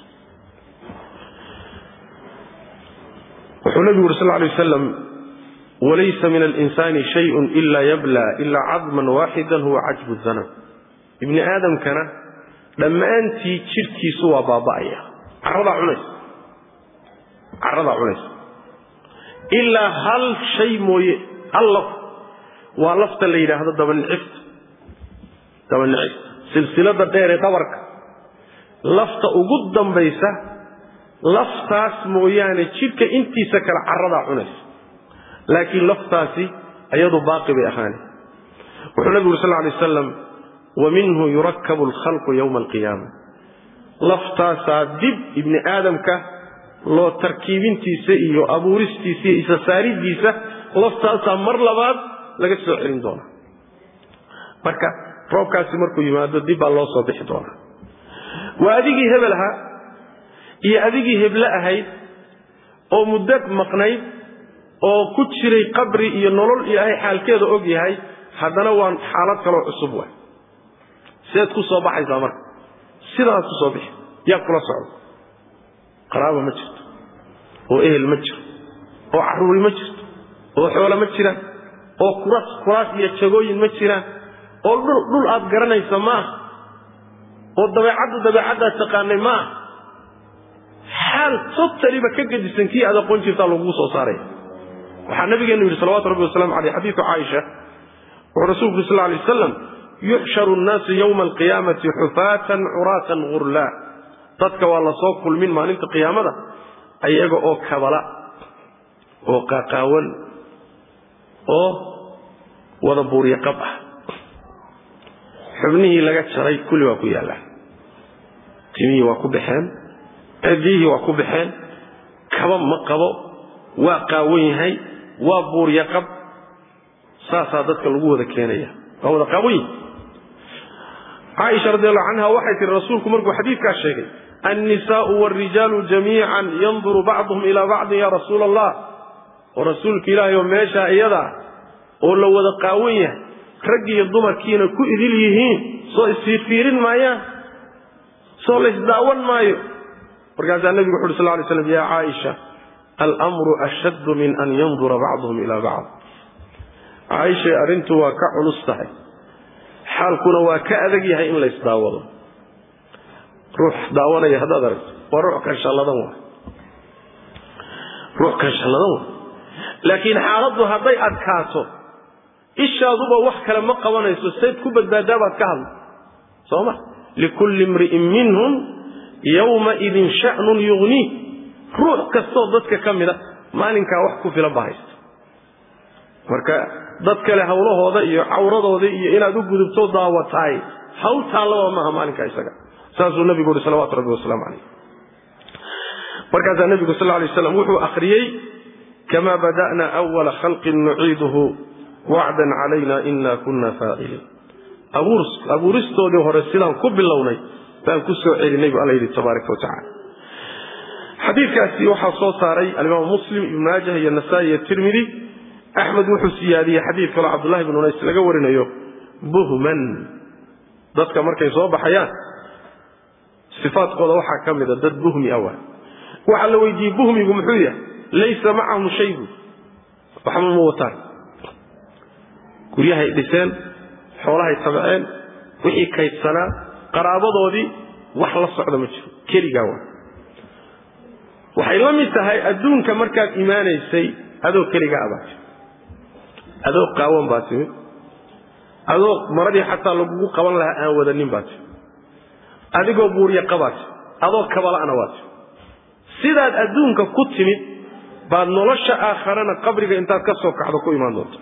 wuxuu nabigu uri sal lay wasalam walaysa min alinsani shayun ila yabla ila cadman waaxidan huwa cajbu zanab ibni aadamkana dhammaantii jidhkiisu waa baaba'aya caradaa cunaysa caradaa cunaysa ilaa hal shay mooye hal laf waa lafta la yidhaahdo dabanicifta dabanicifta silsilada dheer ee dhabarka lafta ugu dambaysa laftaas mooyaane jidhka intiisa kale caradaa cunaysa laakiin laftaasi ayadu baaqi bay ahaani wuxuu nabigu uri sal ly wasalam wa minhu yurakabu alkhalqu yowma alqiyaama laftaasaa dib ibni aadamka loo tarkiibintiisa iyo abuuristiisa iyo isasaaridiisa laftaasaa mar labaad laga soo celin doonaa marka roobkaasi markuu yimaado dib baa loo soo bixi doonaa waa adigii hebel ahaa iyo adigii heble ahayd oo muddo maqnayd oo ku jiray qabri iyo nolol ilaahay xaalkeeda og yahay haddana waa xaalad kaloo cusub waay sideed ku soo baxaysaa marka sidaas ku soo bixi yaa kula socdo qaraaba ma jirto oo ehel ma jiro oo carruuri ma jirto oo xoolo ma jiraan oo kuras kuraas iyo jagooyin ma jiraan oo dhul aad garanaysa ma aha oo dabeecaddu dabeecaddaad taqaanay ma aha xaal totaliba ka gedisan kii aad aqoon jirtaa lagugu soo saaraya waxaa nabigeenu yidhi salawatu rabbi waslamu aleyh xadiidu caaisha wuxuu rasulku yuri sal lay wasalam yuxsharu nnaasu yowma alqiyaamati xufaatan curaatan gurlaa dadka waa lasoo kulmin maalinta qiyaamada ayaga oo kabala oo qaaqaawan oo wada buuryo qab ah xubnihii laga jaray kulli waa ku yaallaan timihii waa ku baxeen cidiyihii waa ku baxeen kaba ma qabo waa qaawan yahay waa buuryo qab saasaa dadka lagu wada keenaya waa wada qaawan yihi caaisha radiallahu canha waxay tihi rasuulku markuu xadiidkaas sheegay annisaau wاlrijaalu jamiican yanduru bacduhum ilaa bacdin ya rasuula allah oo rasuulka ilaahay oo meeshaa iyadaa oo la wada qaawan yahay raggi iyo dumarkiina ku idil yihiin soo isfiirfiirin maayaan soo laysdaawan maayo markaasaa nebigu wuxu uhi sal lay slam ya caaisha almru ashaddu min an yandura bacduhum ila bacd caaishay arrintu waa ka culus tahay xaalkuna waa ka adag yahay in laysdaawado ruux daawanaya haddaad aragto waa ruux kanshalladan waay ruux kanshalladan waay laakiin xaaladdu hadday adkaato ishaaduba wax kale ma qabanayso sayd ku badbaadaa baad ka hadla soo ma likulli imri'in minhum yowmaidin sha'nun yugniih ruux kastoo dadka ka mida maalinkaa wax ku filan ba haysta marka dad kale hawlahooda iyo cawradooda iyo inaad u gudubto daawataay hawl taallaba maaha maalinka isaga saasuu nabigu uhi salawatu rabbi wasalaamu calayh markaasaa nebigu sal lay slam wuxuu akhriyey kama bada'na awala khalqin nuciiduhu wacdan calayna ina kuna faaciliin abuuristoodii hore sidaan ku bilownay baan ku soo celinay bu alla yidhi tabaaraka wa tacala xadiidkaasi waxaa soo saaray alimaamu muslim ibnu maajah iyo nasaa-i iyo tirmidi axmed wuxuu siyaadiyey xadiid kaloo cabdullahi bnu unays laga warinayo buhman dadka markay soo baxayaan sifaadkooda waxaa ka mida dad buhmi awa waxaa la weydiiyey buhmigu muxuu yahay laysa macahum shaybu waxba ma wataan guryahay dhiseen xoolahay tabceen wixii kaydsanaa qaraabadoodii wax la socda ma jiro keligaa waa waxay la mid tahay adduunka markaad imaanaysay adoo keligaa abaati adoo qaawan baa timid adoo maradii xataa lagugu qaban lahaa aan wadanin baa timid adigoo buurya qabaa timid adoo kabala'na waa timid sidaad adduunka ku timid baad nolosha aakharana qabriga intaad ka soo kacdo ku imaan doonta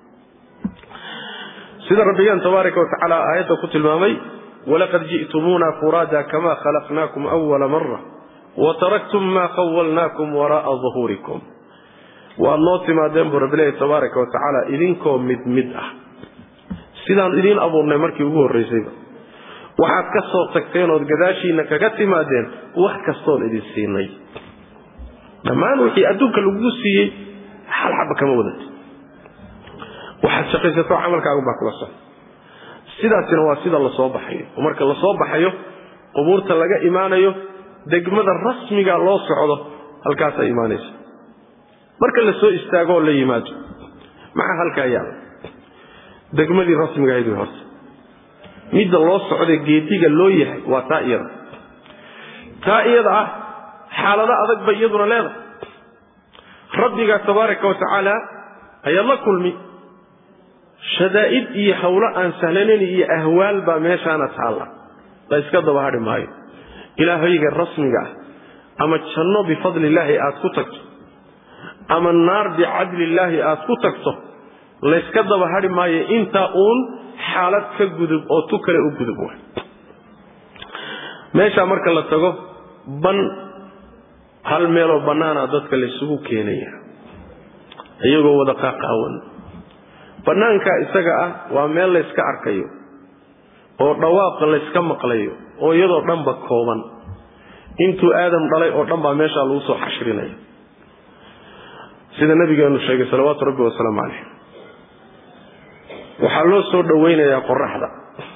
sida rabbigeen tabaaraka wa tacaala aayadda ku tilmaamay walaqad ji'tumuuna furaada kama khalaqnaakum awala mara wataraktum maa khawalnaakum wara'a duhuurikum waad noo timaadeen buu rabbi leeyahy tabaaraka wa tacaala idinkoo mid mid ah sidaan idiin abuurnay markii ugu horraysayba waxaad ka soo tagteen ood gadaashiinna kaga timaadeen wax kastoon idin siinay dhammaan wixii adduunka lagugu siiyey hal xaba kama wadanta waxaad shaqaysato camalkaagunbaa kula socda sidaasina waa sida lasoo baxayo oo marka lasoo baxayo qubuurta laga imaanayo degmada rasmiga loo socdo halkaasaa imaanaysa marka la soo istaagoo la yimaado maxaa halkaa yaala degmadii rasmiga ahayd way horta midda loo socday geediga loo yahay waa taa iyada taa iyada ah xaalado adag bay iyaduna leedahay rabbigaa tabaaraka wa tacaala ayaad la kulmi shadaa'id iyo hawlo aan sahlanayn iyo ahwaal baa meeshaana taalla la iska daba hadhi maayo ilaahayga rasmiga ah ama janno bifadlillaahi aad ku tagto ama naar bicadlillaahi aad ku tagto layska daba hadhi maayo intaa uun xaalad ka gudub oo tu kale u gudub wa meeshaa marka la tago ban hal meeloo bannaana dadka laysugu keenaya iyagoo wada qaaqaawan bannaankaa isaga ah waa meel layska arkayo oo dhawaaqa layska maqlayo oo iyadoo dhanba kooban intuu aadam dhalay oo dhan baa meeshaa lagu soo xashrinaya sida nabigeenu sheegay salawaatu rabbi wasalaamu caleyh waxaa loo soo dhowaynayaa qoraxda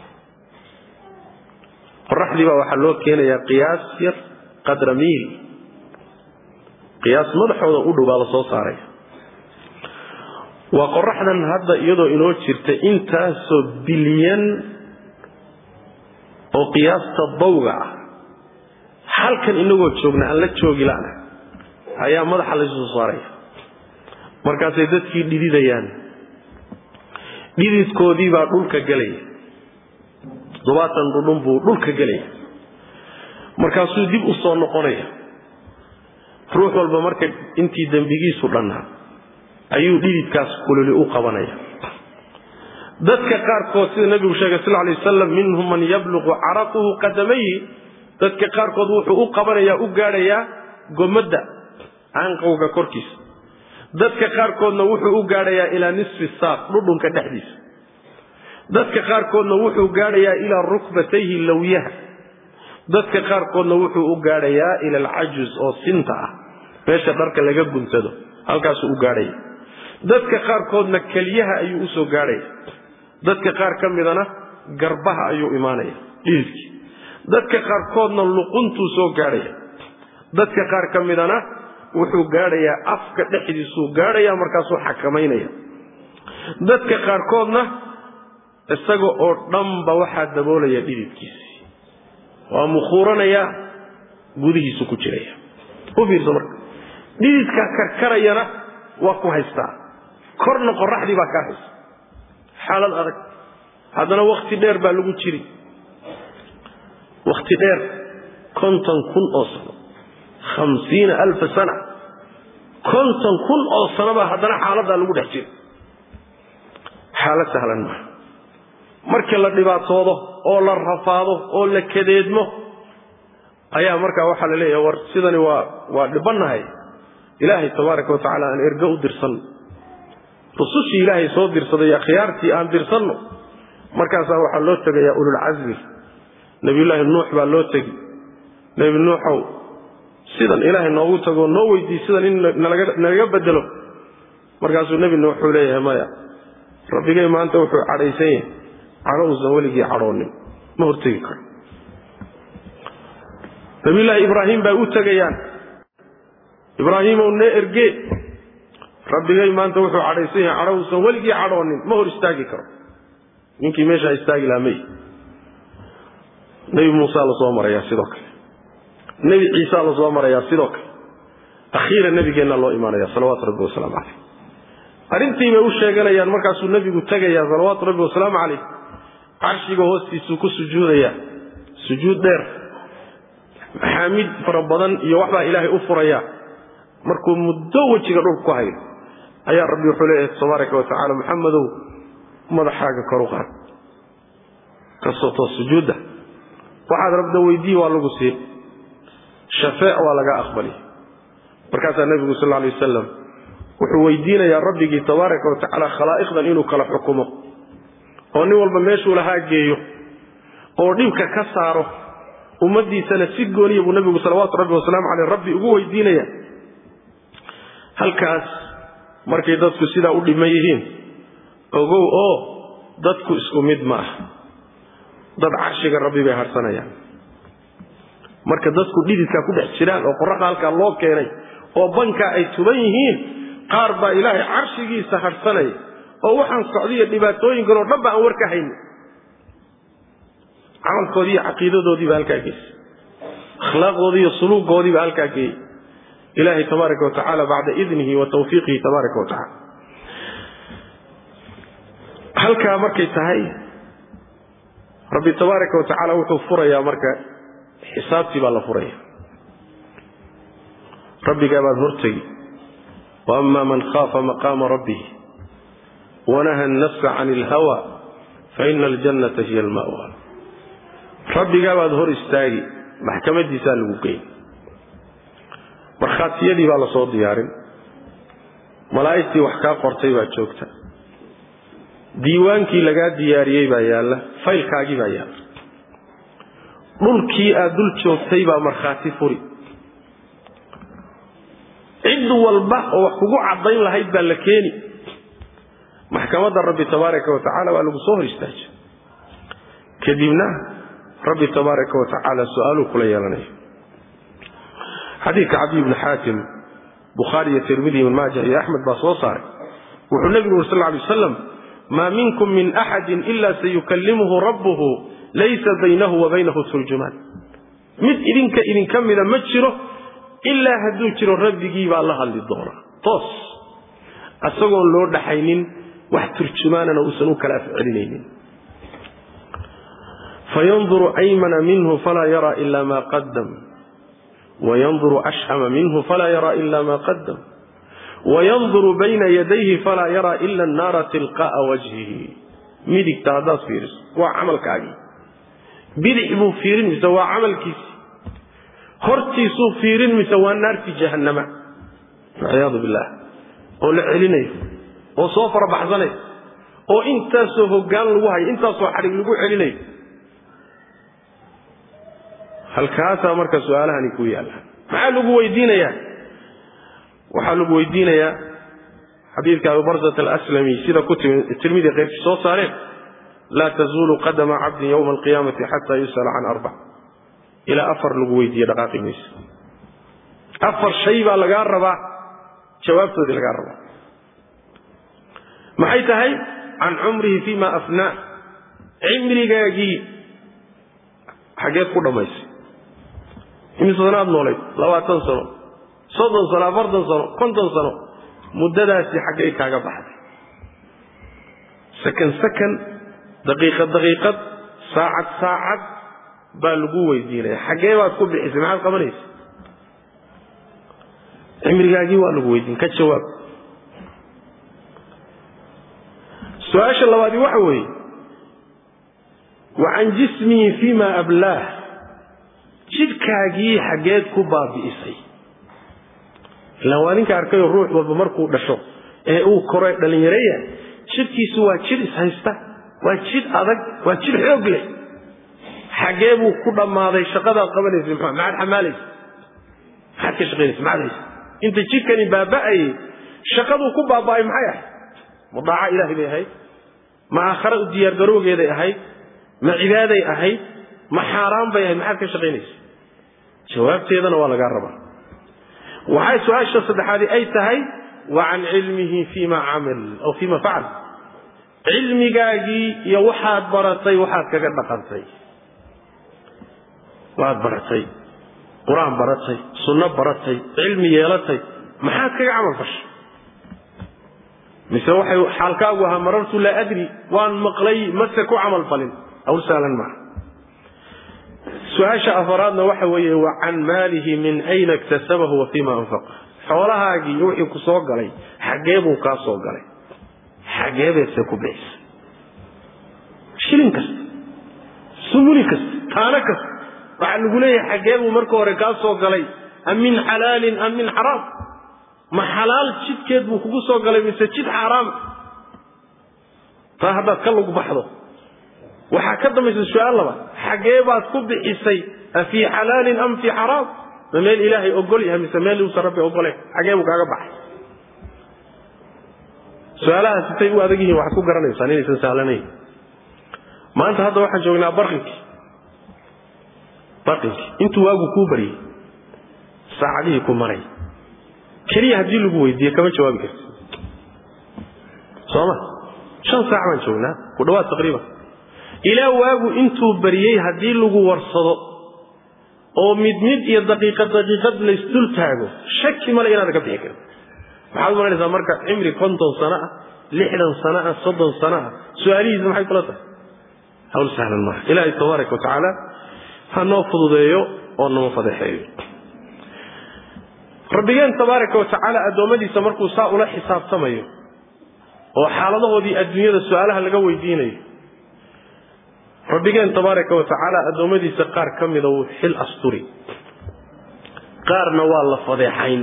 qoraxdii baa waxaa loo keenayaa qiyaas yar qadra miil qiyaas madaxooda u dhow baa la soo saaraya waa qoraxdan hadda iyadoo inoo jirta intaasoo bilyan oo qiyaasta dawga ah halkan inagoo joogna aan la joogi la'na ayaa madaxa laysu soo saaraya markaasay dadkii dhididayaan dhididkoodii baa dhulka gelaya toddobaatan dhudhun buu dhulka gelaya markaasuu dib u soo noqonaya ruux walba marka intii dembigiisu dhannaa ayuu dhididkaas kululi u qabanaya dadka qaarkood sida nebigu sheegay sal lay wasalam minhum man yabluqu caraquhu qadamayhi dadka qaarkood wuxuu u qabanayaa u gaadhayaa gomadda aanqowga korkiisa dadka qaarkoodna wuxuu u gaadhayaa ilaa nisfi saaq dhudhunka dhexdiisa dadka qaarkoodna wuxuu gaadhayaa ilaa rukbatayhi lawyaha dadka qaarkoodna wuxuu u gaadhayaa ila alcajuz oo sinta ah meesha dharka laga guntado halkaasuu u gaadhaya dadka qaarkoodna keliyaha ayuu usoo gaadhaya dadka qaar ka midana garbaha ayuu imaanaya dhididkii dadka qaarkoodna luquntuu soo gaadhaya dadka qaar ka midana wuxuu gaadhayaa afka dhexdiisuu gaadhaya markaasuu xakamaynaya dadka qaarkoodna isaga oo dhanba waxaa daboolaya dhididkiisii waa mukhuuranaya gudihiisu ku jiraya u fiirso marka dhididkaa karkarayana waa ku haystaa korna qoraxdii baa kaa haysta xaalad adag haddana wakhti dheer baa lagu jiri wakhti dheer konton kun oo sano hamsiina alfa sana konton kun oo sanobaa haddana xaaladdaa lagu dhex jira xaalad sahlan maaha markii la dhibaatoodo oo la rafaado oo la kadeedmo ayaa markaa waxaa la leeyahay war sidani waa waa dhibannahay ilaahay tabaaraka watacaala aan ergo u dirsanno rusushii ilaahay soo dirsaday akhyaartii aan dirsanno markaasaa waxaa loo tegayaa ululcasmi nebiyullaahi nuux baa loo tegi nebi nuuxow sidan ilaahay noogu tagoo noo weydiiy sidan in nalaga bedelo markaasuu nebi nuux wuxuu leeyahay maya rabbigay maanta wuxuu cadhaysan yahay cadho uusan weligii cadhoonin ma hortegi karo nabiyullaahi ibraahim bay u tegayaan ibraahiimow nee ergee rabbigay maanta wuxuu cadhaysan yahay cadho uusan weligii cadhoonin ma hor istaagi karo ninkii meeshaa istaagi lahaa may nebi muusa la soo marayaa sidoo kale nebi ciisa la soo marayaa sidoo kale akhiira nebigeenna loo imaanaya salawaatu rabbi wasalaamu caleyh arrintii bay u sheeganayaan markaasuu nebigu tegayaa salawaatu rabbi wasalaamu caleyh carshiga hoostiisuu ku sujuudayaa sujuud dheer maxaamid fara badan iyo waxbaa ilaahay u furayaa markuu muddo wejiga dhulka ku hayo ayaa rabbi wuxuu leeyahay tabaaraka wa tacala maxamedow madaxaaga kor u qaad kasoo toos sujuudda waxaad rabda weydii waa lagu siin shafeec waa laga aqbali markaasaa nebigu sal alay wasalam wuxuu weydiinayaa rabbigii tabaaraka wa tacaala khalaa'iqdan inuu kala xukumo oo nin walba meeshuu lahaa geeyo oo dhibka ka saaro ummaddiisana si gooniya buu nebigu salawaatu rabbi wasalaamu caleyh rabbi ugu weydiinaya halkaas markay dadku sidaa u dhiman yihiin ogow oo dadku isku mid ma ah dad carshiga rabbi bay harsanayaan marka dadku dhididkaa ku dhex jiraan oo qoraxda halkaa loo keenay oo bankaa ay tuban yihiin qaar baa ilaahay carshigiisa harsanaya oo waxaan socdiyo dhibaatooyinkan oo dhan ba aan war ka haynin camalkoodii iyo caqiidadoodiiba halkaa geysay akhlaaqdoodii iyo suluugoodiiba halkaa geeyey ilaahay tabaaraka wa tacaala bacda idnihi wa tawfiiqihi tabaaraka wa tacala halkaa markay tahay rabbi tabaaraka wa tacaala wuxuu furayaa marka xisaabtii baa la furaya rabbigaa baad hortegi wa ama man khaafa maqaama rabbihi wanaha annafsa can ilhawa fa ina aljannata hiya alma'wa rabbigaa baad hor istaagi maxkamadiisaa lagu geyn markhaatiyadii baa la soo diyaarin malaa'igtii wax kaa qortay baa joogta diiwaankii lagaa diyaariyey baa yaalla faylkaagii baa yaalla dhulkii aad dul joogtay baa markhaati furi cid walba oo wax kugu caddayn lahayd baa la keeni maxkamadda rabbi tabaaraka wa tacaala waa lagu soo hor istaaja kadibna rabbi tabaaraka wa tacaala su-aaluu kula yeelanaya xadiidka cabdi ibni xaakim bukhaari iyo tirmidi ibn maaja iyo axmed baa soo saaray wuxuu nebigu uri sal lla alay wasalam maa minkum min axadin ila sayukallimuhu rabbuhu laysa baynahu wa baynahu turjumaan mid idinka idinka mida ma jiro ilaa hadduu jiro rabbigii baa la hadli doona toos isagoon loo dhaxaynin wax turjumaanana uusan u kala afcelinaynin fayanduru aymana minhu falaa yara ila ma qadam wayanduru ashama minhu falaa yara ila ma qadam wayanduru bayna yadayhi falaa yara ila annaara tilqa'a wajhihi midigta haddaad fiiriso waa camalkaagii bidix buu fiirin mise waa camalkiisi hortiisuu fiirin mise waa naartii jahannama walciyaadu billah oo la celinayo oo soo farabaxsanayo oo intaasoo hoggaan lagu hayo intaasoo xadhig lagu celinayo halkaasaa marka su-aalahani ku yaalla maxaa lagu weydiinayaa waxaa lagu weydiinayaa xadiidka abu barsat alaslami sida ku timi tirmidi keyrkii soo saareen laa tazuulu qadama cabdin yowma alqiyaamati xataa yus'ala can arbac ilaa afar lagu weydiiye dhaqaaqi mayse afar shay baa lagaa rabaa jawaabtoodii lagaa rabaa maxay tahay can cumrihi fima afnaa cimrigaagii xaggeed ku dhammaysay imise sano aad noolayd labaatan sano soddon sano afartan sano konton sano muddadaasi xaggay kaaga baxday sakan sakan daqiiqad daqiiqad saacad saacad baa lagu weydiinaya xaggee baad ku bixisay maxaad qabanaysa cimrigaagii waa lagu weydiin ka jawaab su-aasha labaadi waxa weeye wa can jismihi fima ablaah jidhkaagii xaggeed ku baabi'isay ilaan waa ninka arkayoo ruux walba markuu dhasho ee uu koro dhallinyaraya jidhkiisu waa jidh ishaysta waa jidh adag waa jidh xoog leh xaggee buu ku dhammaaday shaqadaad qabanaysay muxua maxaad xamaalaysa maxaad ka shaqaynaysa maxaad haysa inta jidhkani baaba'ayay shaqaduu ku baaba'ay maxay ahayd ma daaca ilaahay bay ahayd ma aakhare u diyaargarowgeeday ahayd ma cibaaday ahayd ma xaaraan bay ahayd maxaad ka shaqaynaysa jawaabteedana waa lagaa rabaa waxay su-aasha saddexaadi ay tahay wa can cilmihi fima camil aw fima facal cilmigaagii iyo waxaad baratay waxaad kaga dhaqantay waad baratay qur-aan baratay sunno baratay cilmi yeelatay maxaad kaga camal fashay mise waxay xaalkaagu ahaa marartu laa adri waan maqlay mase ku camal falin awl saalan maaha su-aasha afaraadna waxa weeye wa can maalihi min ayna iktasabahu wa fima anfaqa xoolahaagii iyo wixii ku soo galay xaggee buu kaa soo galay xaggee beedse ku bixisay shilin kasta sumuli kasta taano kasta waxaa lagu leeyahay xaggee buu marka hore kaa soo galay am min xalaalin am min xaraam ma xalaal jidkeed buu kugu soo galay mise jid xaaraam taa haddaad ka lug baxdo waxaa ka dambaysa su-aal laba xaggee baad ku bixisay a fii xalaalin am fii xaraam ma meel ilaahay ogol yahay mise meel uusan rabbi ogolen xaggee buu kaaga baxay su-aalahaas sitay u adag yihiin waxaad ku garanaysaan inaysan sahlanayn maanta hadda waxaan joognaa barqinkii barqinkii intuu waagu kuu baryay saacadihii ku maray keliya haddii lagu weydiiye kama jawaabi karti sooma shan saac baan joognaa ku dhawaad taqriiban ilaa waagu intuu baryey haddii lagu warsado oo mid mid iyo daqiiqad daqiiqad laysdul taago shaki male inaadan ka bixi karin maxaad umalanaysaa marka cimri konton sano ah lixdan sano ah soddon sano ah su-aalihiisa maxay kula tahay hawl sahlan maaha ilaahay tabaaraka wa tacaala ha noo fududeeyo oo nama fadeexeeyo rabbigeen tabaaraka wa tacaala addoommadiisa markuu saa ula xisaabtamayo oo xaaladahoodii adduunyada su-aalaha laga weydiinayo rabbigeen tabaaraka wa tacaala addoommadiisa qaar ka mida wuu xil asturi qaarna waa la fadeexayn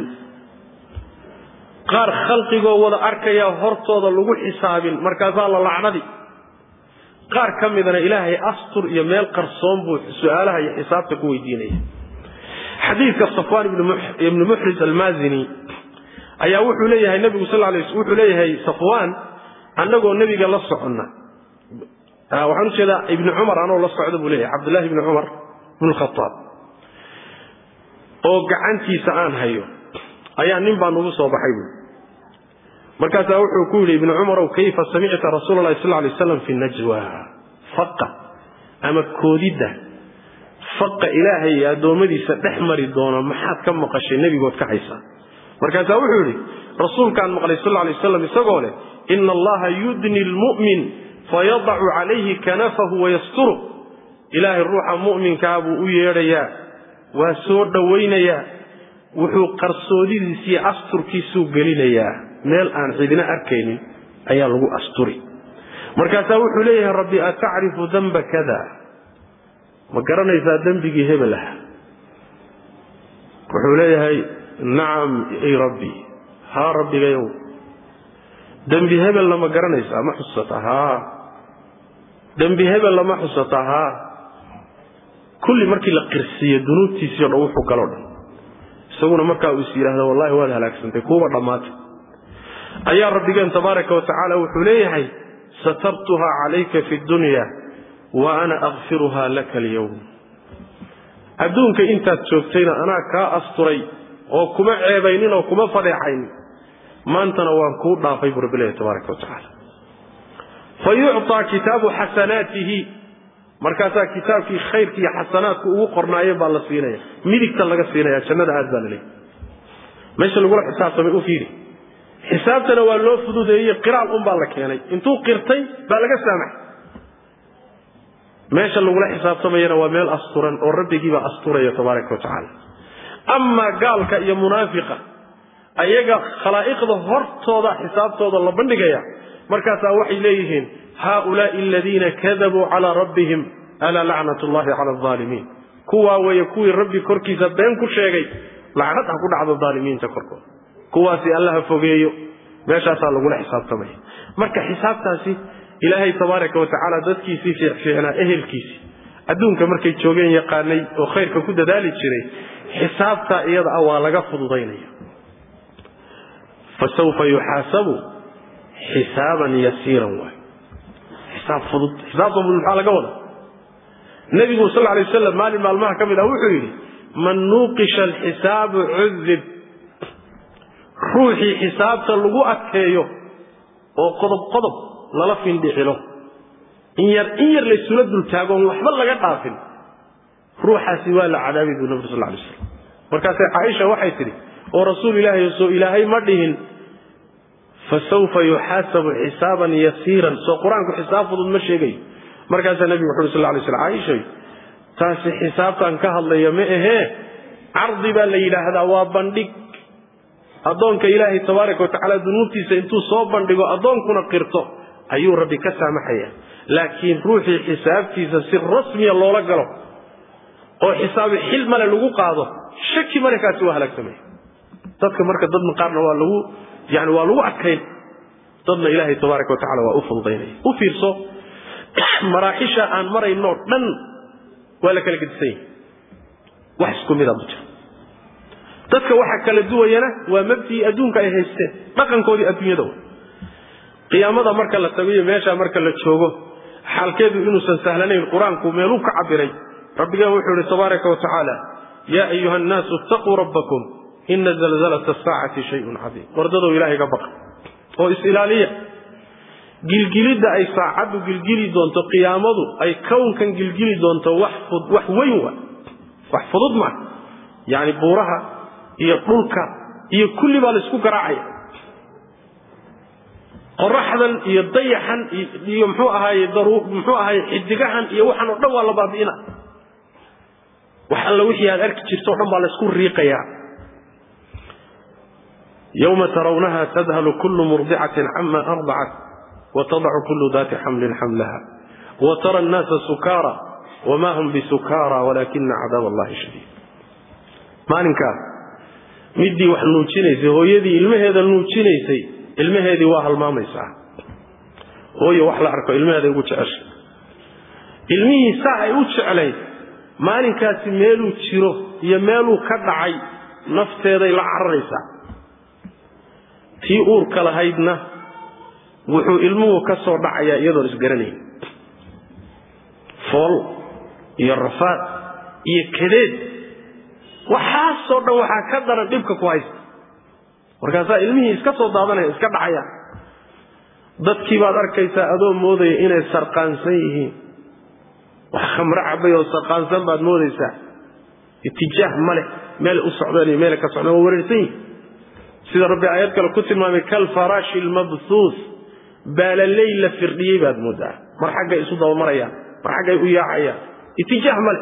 qaar khalqigoo wada arkaya hortooda lagu xisaabin markaasaa la lacnadi qaar ka midana ilaahay astur iyo meel qarsoon buu su-aalaha iyo xisaabta ku weydiinaya xadiidka safwaan ibnu muxris almaazini ayaa wuxuu leeyahay nabigu sal lay wuxuu leeyahay safwaan annagoo nebiga la soconna waxaan ujeedaa ibni cumar anoo la socda buu leeyahay cabdullahi ibni cumar ibn khataab oo gacantiisa aan hayo ayaa nin baa nugu soo baxay buui markaasaa wuxuu ku yidhi ibni cumarow kayfa samicta rasuula lahi sal lay slam fi najwa faqa ama koodidda faqa ilaahay iyo addoommadiisa dhex mari doono maxaad ka maqashay nebigood ka haysaa markaasaa wuxuu yidhi rasuulkaan maqlay sal lay waslam isagoo leh ina allaha yudni lmu'min fayadacu calayhi kanafahu wayasturu ilaahay ruuxa mu'minkaa buu u yeedhayaa waa soo dhowaynayaa wuxuu qarsoodidiisiiyo asturkiisuu gelinayaa meel aan cidina arkaynin ayaa lagu asturi markaasaa wuxuu leeyahay rabbi atacrifu damba kada ma garanaysaa dembigii hebel ah wuxuu leeyahay nacam ay rabbi haa rabbigayow dembi hebelna ma garanaysaa ma xusata haa dembi hebelna ma xusata haa kulli markii la qirsiiyo dunuubtiisii o dhan wuxuu galoo dhan isaguna markaa uu is yidhaahda wallahi waad halaagsantay kuuba dhammaatay ayaa rabbigeen tabaaraka wa tacaala wuxuu leeyahay satartuhaa calayka fi dunya wa ana akfiruhaa laka alyowm adduunka intaad joogtayna anaa kaa asturay oo kuma ceebaynin oo kuma fadeexaynin maantana waan kuu dhaafay buu rabbi leeyahy tabaaraka wa tacaala fa yucطaa kitaabu xasanaatihi markaasaa kitaabkii khayrki iyo xasanaadku ugu qornaayeen baa la siinaya midigta laga siinaya jannada aad baa la leeyahy meesha lagula xisaabtamay u fiiri xisaabtana waa loo fududeeyey qiraal un baa la keenay intuu qirtay baa laga saamaxay meesha lagula xisaabtamayana waa meel asturan oo rabbigiibaa asturaya tabaaraka wa tacaala amaa gaalka iyo munaafiqa ayaga khalaa'iqda hortooda xisaabtooda la bandhigaya markaasaa waxay leeyihiin haaulaai aladiina kadabuu calaa rabbihim alaa lacnat llahi cala alaalimiin kuwaa weeye kuwii rabbi korkiisa been ku sheegay lacnad ha ku dhacdo aalimiinta korkooda kuwaasi allaha fogeeyo meeshaasaa lagula xisaabtamaya marka xisaabtaasi ilaahay tabaaraka wa tacaala dadkiisii fiicfiicnaa ehelkiisii adduunka markay joogeen yaqaanay oo khayrka ku dadaali jiray xisaabtaa iyada ah waa laga fududaynaya fasawfa yuxaasabu xisaaban yasiiran waay xisaab fudud xisaabta fudud maxaa laga wada nebigu sal lay waslam maalin maalmaha ka mid ah wuxuu yidhi man nuuqisha alxisaabu cudib ruuxii xisaabta lagu adkeeyo oo qodob qodob lala findhicilo in yar in yar laysula dultaagoon waxba laga dhaafin ruuxaasi waa la cadaabay buu nabig sal lay slam markaasay caaisha waxay tidhi oo rasuul ilaahay soo ilaahay ma dhihin fasawfa yuxaasabu xisaaban yasiiran soo qur-aanku xisaab fudud ma sheegayo markaasaa nebigu wuxu uri sal lay slam caaishay taasi xisaabtaan ka hadlaya ma ahee cardi baa la yidhaahdaa waa bandhig addoonka ilaahay tabaaraka wa tacaala dunuubtiisa intuu soo bandhigo addoonkuna qirto ayuu rabbi ka saamaxaya laakiin ruuxii xisaabtiisa si rasmiya loola galo oo xisaabi xil male lagu qaado shaki male kaasi waa halaagsamaya dadka marka dadna qaarna waa lagu yani waa lagu adkayn dadna ilaahay tabaaraka wa tacala waa u fududaynaya u fiirso maraaxisha aan marayno dhan waa la kala gedisan yahay wax isku mida ma jiro dadka waxa kala duwayana waa mabdii adduunka ay haysteen dhaqankoodii adduunyada wa qiyaamada marka la tago iyo meeshaa marka la joogo xaalkeedu inuusan sahlanayn qur-aanku meeluu ka cabiray rabbigeen wuxuu ihi tabaaraka wa tacaala yaa ayuha annaasu itaquu rabbakum ina zalzalata asaacati shayun cadiim wardadow ilaahay ga baqa oo is-ilaaliya gilgilidda ay saacaddu gilgili doonto qiyaamadu ay kownkan gilgili doonto wax wax weyn wa wax fudud maa yacni buuraha iyo dhulka iyo kulli baa la isku garaacaya qoraxdan iyo dayaxan iyo muxuu ahaaye muxuu ahaaye xidigahan iyo waxaan oo dhan waa la baabi'ina wax alla wixii aad arki jirto o dhan baa laysku riiqayaa yowma tarawnaha tadhalu kullu murdicatin cama ardacat watadacu kullu daati xamlin xamlaha watara annaasa sukaara wma hum bisukaara walaakina cadaab allahi shadiid maalinkaas midii wax nuujinaysay hooyadii ilmaheeda nuujinaysay ilmaheedii waa halmaamaysaa hooye wax la arko ilmaheeday ugu jeceshay ilmihii saa ay u jeclayd maalinkaasi meeluu jiro iyo meeluu ka dhacay nafteeday la cararaysaa tii uurka lahaydna wuxuu ilmuhu ka soo dhacayaa iyadoon isgaranayn fool iyo rafaad iyo kadeed waxaasoo dhan waxaa ka daran dhibka ku haysta markaasaa ilmihii iska soo daadanaya iska dhacaya dadkii baad arkaysaa adoo moodaya inay sarqaansan yihiin wax khamro cabay oo sarqaansan baad moodaysaa itijaah ma leh meel u socdeen iyo meela ka socdeen waa wareersan yihin sida rabbi aayad kale ku tilmaamay kalfaraashi lmabsuus baalaley la firdhiyey baad moodaa mar xaggay isu dabamarayaan mar xaggay u yaacayaan itijaah ma leh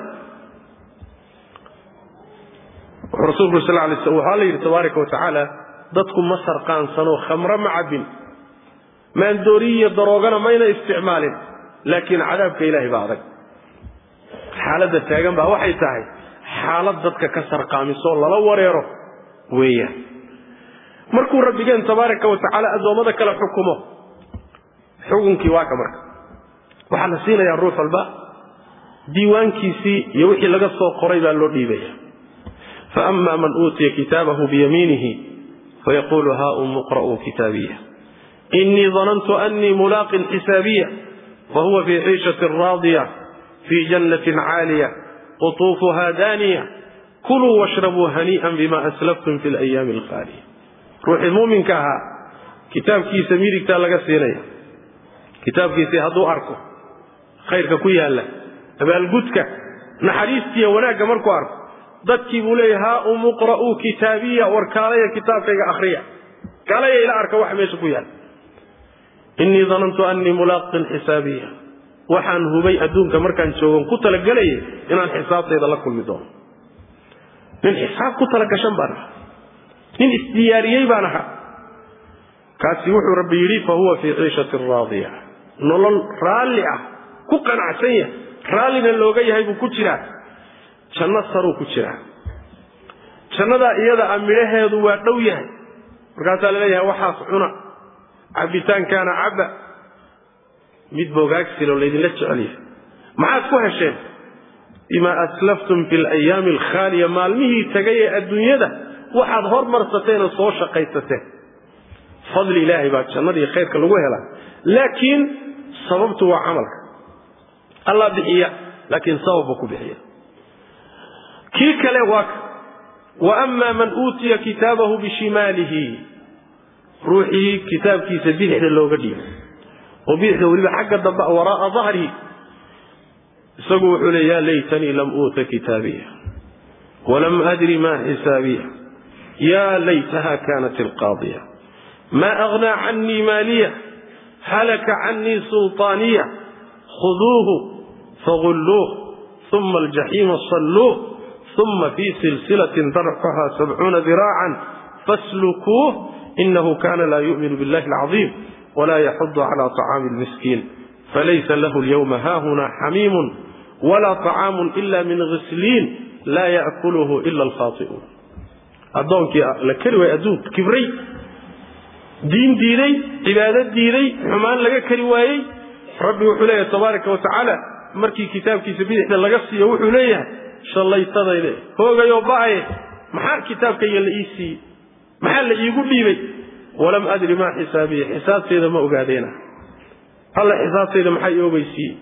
wuxuu rasuulku sal lay sl waxaa la yidhi tabaaraka wa tacaala dadku ma sarqaansanoo khamro ma cabbin maandooriyi iyo daroogana mayna isticmaalin laakiin cadaabka ilaahay baa adag xaaladda taagan baa waxay tahay xaalad dadka ka sarqaamisoo lala wareero weeyaan markuu rabbigeen tabaaraka wa tacaala addoommada kale xukumo xukunkii waa ka marka waxaa la siinayaa ruux walba diiwaankiisii iyo wixii laga soo qoray baa loo dhiibaya faama man uutiya kitaabahu biyamiinihi fayaqulu haum iqra'uu kitaabiya inii danantu annii mulaaqin xisaabiya fahuwa fii ciishatin raadiya fii jannatin caaliya qutuufuha daaniya kuluu washrabuu hanii'an bima aslaftum fi alayaami alkhaaliya ruuxii muuminka ahaa kitaabkiisa midigtaa laga siinaya kitaabkiisii hadduu arko khayrka ku yaalla abaalgudka naxariistiiya wanaagga markuu arko dadkii buu leeya haa umuqra'uu kitaabiya war kaalaya kitaabkayga akhriya kaalaya ila arka waxa meesha ku yaalla innii danantu annii mulaaqin xisaabiya waxaan hubay adduunka markaan joogon ku talagelayay inaan xisaabtayda la kulmi doono nin xisaab ku talagashan baan ahaa nin isdiyaariyey baan ahaa kaasi wuxuu rabbi yidhi fa huwa fii ciishatin raadiya nolol raalli ah ku qanacsan yahay raallina looga yahay buu ku jiraa janno saruu ku jiraa jannadaa iyada a midhaheedu waa dhow yahay markaasaa la leeyahay waxaas cuna cabbitaankaana cabba mid bogaagsiloo laydinla jecel yahay maxaad ku hesheen bimaa aslaftum fi alayaami alkhaaliya maalmihii tagay ee adduunyada waxaad hormarsateen oo soo shaqaysateen fadli ilaahay baa jannadii khayrka lagu helaa laakiin sababtu waa camalka allah bixiya laakiin sababba ku bixiya kii kale waa ka wa ama man uutiya kitaabahu bishimaalihi ruuxii kitaabkiisa bidixda looga dhiibay oo bidixda weliba xagga dambe waraa'a dahrihi isagu wuxuu le ya laytanii lam uuta kitaabiya walam adri ma xisaabiya ya laytaha kanat alqaadiya ma aghnaa canii maaliya halaka canii sulطaaniya khuduuhu fagulluuh uma aljaxiima salluuh uma fii silsilatin darcuha sabcuuna diraacan faslukuuh inahu kana laa yu'minu biاllahi alcaظiim wla yaxudu cala طacaami اlmiskiin falaysa lahu اlyawma haahuna xamiimun wla طacaamu ila min ghisliin laa yaأkuluhu ila alkhaai'uun addoonkii la keri waayey adduunka kibray diin diiday cibaado diiday xumaan laga kari waayey rabbi wuxuu leeyahay tabaaraka wa tacaala markii kitaabkiisa bidixda laga siiyo wuxuu leeyahay shallaytadayde hoogayoo ba'aye maxaa kitaabkayga la ii siiyey maxaa la iigu dhiibay walam adri maa xisaabiya xisaabtayda ma ogaadeena alla xisaabtayda maxaa ii ogeysiiyey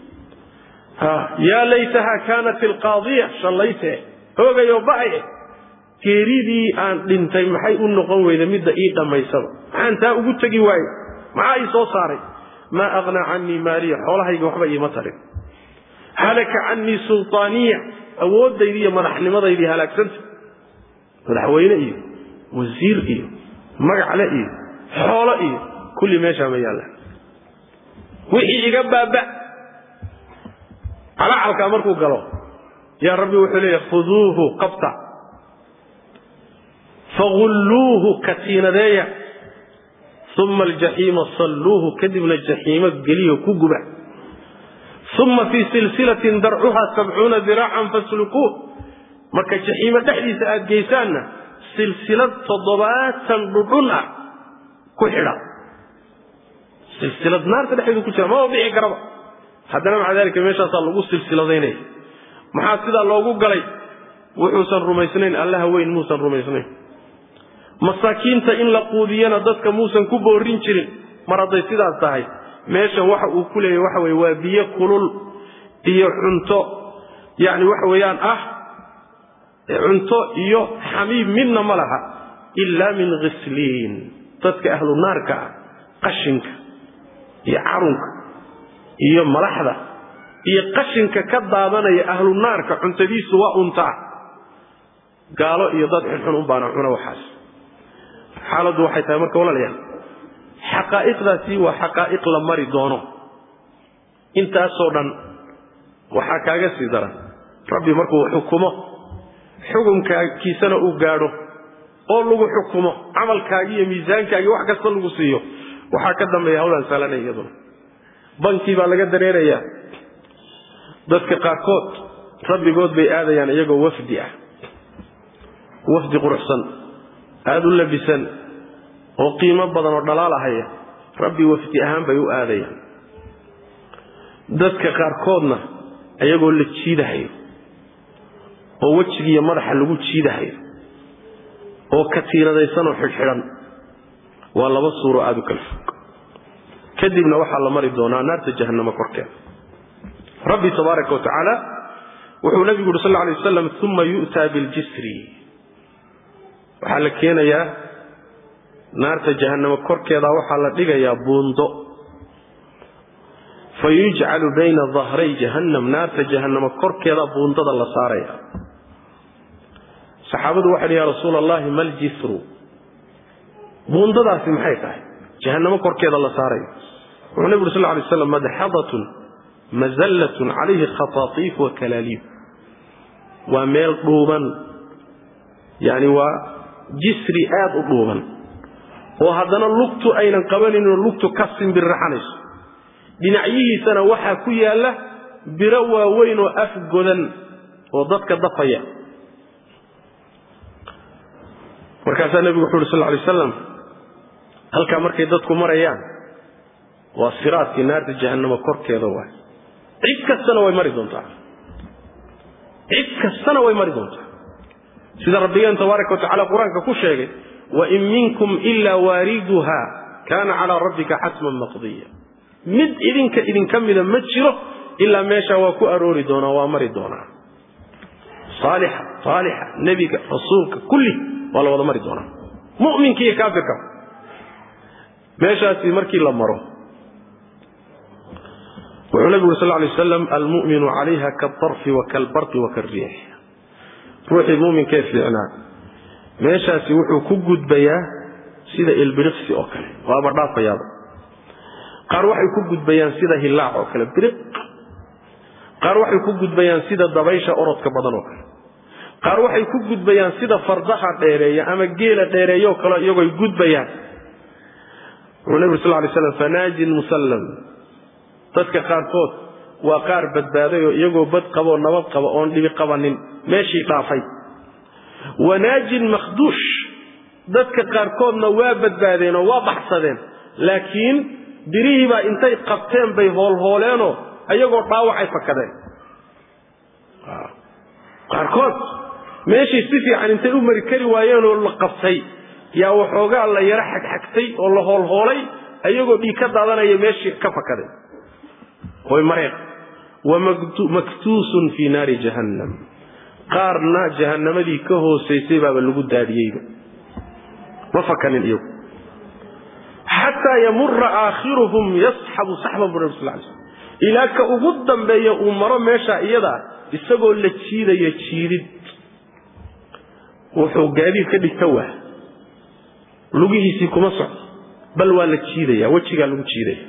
yaa laytaha kaanat alqaadiya shallaytee hoogayoo ba'aye geeridii aan dhintay maxay u noqon weyda midda ii dhammaysaba maxaan taa ugu tegi waaye maxaa ii soo saaray maa aghnaa canii maaliya xoolahayga waxba iima tarin halaka canii sulطaaniya awooddaydii iyo madaxnimadaydii halaagsanta madaxweyne iyo wasiir iyo magacle iyo xoolo iyo kulli meeshaa ma yaallaan wixii iga baaba calacalkaa markuu galo yaa rabbi wuxuu leeyahy khuduuhu qabta fagulluuhu katiinadeeya uma aljaxiima salluuhu kadibna jaxiimo geliyo ku guba uma fii silsilatin darcuha sabcuuna diraacan faslukuuh marka jaxiimo dhexdiisa aad geysaanna silsilad toddobaatan dhudhun ah ku xidha silsilad naarta dhexdeedu ku jira maba bixi karaba haddana maca dalika meeshaasaa lagu silsiladaynaya maxaa sidaa loogu galay wuxuusan rumaysnayn allaha weyn muusan rumaysnayn masaakiinta in la quudiyana dadka muusan ku boorin jirin mar hadday sidaas tahay meeshan waxa uu ku leeyahy waxa weye waa biyo kulul iyo cunto yacni waxa weeyaan ah cunto iyo xamiib midna ma laha ilaa min khisliin dadka ahlu naarka ah qashinka iyo carunka iyo malaxda iyo qashinka ka daadanaya ahlu naarka cuntadiisu waa untaa gaalo iyo dad xunxun un baana cuna waxaas xaaladdu waxay tahay marka walaalayaal xaqaa'iqdaasi waa xaqaa'iq la mari doono intaasoo dhan waxaa kaaga sii daran rabbi markuu xukumo xukumkaakiisana uu gaadho oo lagu xukumo camalkaagi iyo miisaankaagi wax kasta lagu siiyo waxaa ka dambeeya hawlaan saalanay iyaduna bankii baa laga dareerayaa dadka qaarkood rabbigood bay aadayaan iyagoo wafdi ah wafdi quruxsan aada u labisan oo qiimo badan oo dhalaalahaya rabbi wafdi ahaan bay u aadayaan dadka qaarkoodna iyagoo la jiidahayo oo wejigiiyo madaxa lagu jiidahayo oo katiinadaysan oo xidhxidhan waa laba suuro aada u kala fog kadibna waxaa la mari doonaa naarta jahannamo korkeeda rabbi tabaaraka wa tacaala wuxuu nabigu yuri sal alay wasalam uma yu'taa biljisri waxaa la keenayaa naarta jahannamo korkeeda waxaa la dhigayaa buundo fa yujcalu bayna dahray jahannam naarta jahannamo korkeeda buundada la saaraya saxaabadu waxay dhi ya rasuula allahi ma ljisru buundadaasi maxay tahay jahannamo korkeeda la saarayo wuxuu nabi uri sal lay slam madxadatun mazallatun calayhi khataatiif wa kalaaliib waa meel dhuuban yani waa jisri aad u dhuuban oo haddana lugtu aynan qabaninoo lugtu ka simbirraxanayso dhinacyihiisana waxaa ku yaalla biro waaweyn oo af godan oo dadka dafaya markaasaa nebigu wuxu uhi sal lay slam halkaa markay dadku marayaan waa siraadkii naarta jahannamo korkeeda waay cid kastana way mari doontaa cid kastana way mari doontaa sida rabbigeen tabaaraka wa tacala qur-aanka ku sheegay wain minkum ilaa waariduha kaana calaa rabbika xatman maqdiya mid idinka idinka mida ma jiro ilaa meeshaa waa ku aroori doonaa waa mari doonaa saalixa saalixa nebiga rasuulka kulli waa la wada mari doonaa mu'minka iyo kaafirka meeshaasi markii la maro wuxuu nabigu uri sal lay waslam almu'minu calayha kaaltarfi wa kaalbarqi wa kaalriix ruuxii mu'minkee fiicnaa meeshaasi wuxuu ku gudbayaa sida ilbiriqsi oo kale waaba dhaafayaaba qaar waxay ku gudbayaan sida hillaac oo kale biriq qaar waxay ku gudbayaan sida dabaysha orodka badan oo kale qaar waxay ku gudbayaan sida fardaha dheereeya ama geela dheereeyaoo kale iyagoy gudbayaan wuxuu nebigu sal lay slam fanaajin musallam dadka qaarkood waa qaar badbaaday oo iyagoo bad qaboo nabad qaba oon dhibi qabanin meeshii dhaafay wanaajin makhduush dadka qaarkoodna waa badbaadeen oo waa baxsadeen laakiin birihiibaa intay qabteen bay hoolhooleenoo ayagoo dhaawacay fakadeen qaarkood meeshay si fiican intay u mari kari waayeenoo la qabtay yaa waxoogaa la yaro xagxagtay oo la hoolhoolay ayagoo dhiig ka daadanaya meeshii ka fakadeen way mareen wa maktuusun fii naari jahannam qaarna jahannamadii ka hoosaysay baaba lagu daadiyeyba ma fakanin iyagu xataa yamura aakhiruhum yasxabu saxban bu nabi sal lay slm ilaa ka ugu dambeeya uu maro meesha iyada isagoo la jiidaya jiidid wuxuu gaadiid ka dhigta waa lugihiisii kuma socdo bal waa la jiidaya wejigaa lagu jiidaya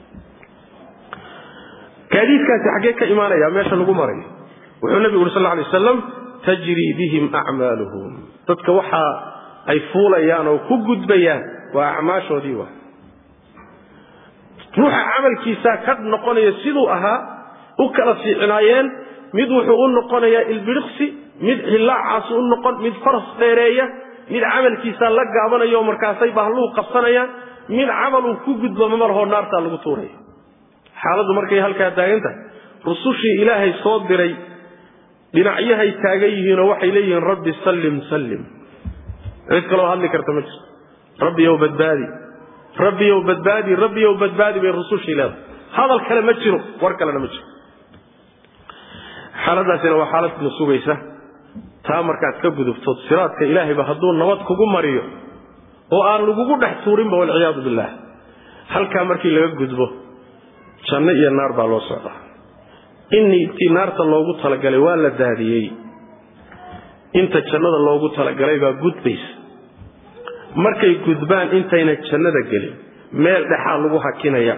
gaadiidkaasi xaggee ka imaanaya meesha lagu marayo wuxuu nabigu uri sal lla alay wasalam tajrii bihim acmaaluhum dadka waxa ay fuulayaan oo ku gudbayaan waa acmaashoodii wa ruuxa camalkiisaa ka noqonaya siduu ahaa u kala fiicnaayeen mid wuxuu u noqonayaa ilbiriqsi mid hillaacaas u noqon mid faras dheereeya mid camalkiisaa la gaabanayo markaasay bahluhu qabsanayaan mid camaluu ku gudbo mamalhoo naartaa lagu tuuraya xaaladdu markay halkaa taagan tahay rusushii ilaahay soo diray dhinacyahay taagan yihiinoo waxay leeyihiin rabbi sallim sallim cid kaloo hadli karta ma jirto rabbiyow badbaadi rabbiyow badbaadi rabbiyow badbaadi bay rusushii leedahay hadal kale ma jiro war kalena ma jiro xaaladaasina waa xaaladna sugaysa taa markaad ka gudubtood siraadka ilaahayba hadduu nabad kugu mariyo oo aan lagugu dhex tuurinba walciyaadu billah halkaa markii laga gudbo janno iyo naar baa loo socdaa innii intii naarta loogu talagalay waa la daadiyey inta jannada loogu talagalay baa gudbaysa markay gudbaan intayna jannada gelin meel dhexaa lagu hakinaya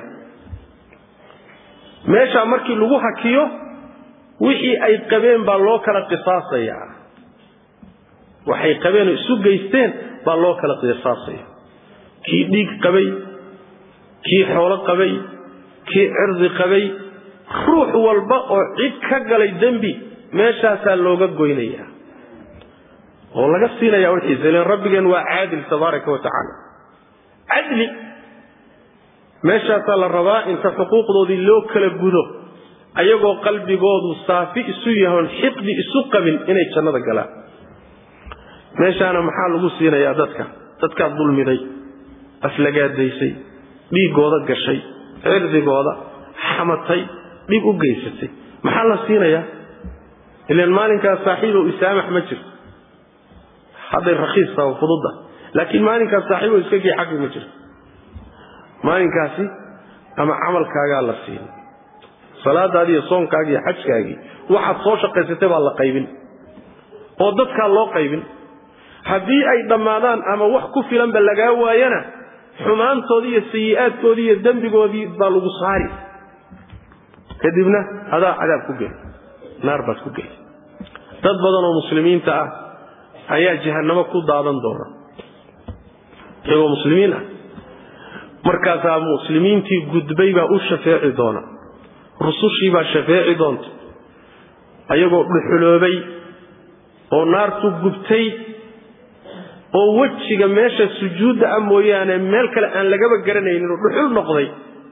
meeshaa markii lagu hakiyo wixii ay qabeen baa loo kala qisaasayaa waxay qabeenoo isu geysteen baa loo kala qisaasaya kii dhiig qabay kii xoolo qabay kii cirdi qabay ruux walba oo cid ka galay dembi meeshaasaa looga goynayaa oo laga siinayaa wixiisa ilan rabbigeen waa caadil tabaaraka wa tacaala cadli meeshaasaa la rabaa inta xuquuqdoodii loo kala gudo ayagoo qalbigoodu saafi isu yahoon xiqdi isu qabin inay jannada galaan meeshaana maxaa lagu siinayaa dadka dadkaad dulmiday aflagaadaysay dhiiggooda gashay cirdigooda xamatay dhib u geysatay maxaa la siinayaa ilan maalinkaas saaxiibow isaamax ma jirto hadday rakhiis taha fududda laakiin maalinkaas saaxiibow iska gii xaqi ma jirto maalinkaasi ama camalkaagaa la siin salaadaadii iyo soonkaagii iyo xajkaagii waxaad soo shaqaysatay baa la qaybin oo dadkaa loo qaybin haddii ay dhammaadaan ama wax ku filanba lagaa waayana xumaantoodii iyo sayi'aadkoodii iyo dembigoodii baa lagu saari kadibna adaa cadaab ku geli naar baad ku geli dad badan oo muslimiinta ah ayaa jahannamo ku daadan doona iyagoo muslimiin ah markaasaa muslimiintii gudbay baa u shafeeci doona rusushii baa shafeeci doonta ayagoo dhuxuloobay oo naartu gubtay oo wejiga meesha sujuudda ah mooyaane meel kale aan lagaba garanaynin oo dhuxul noqday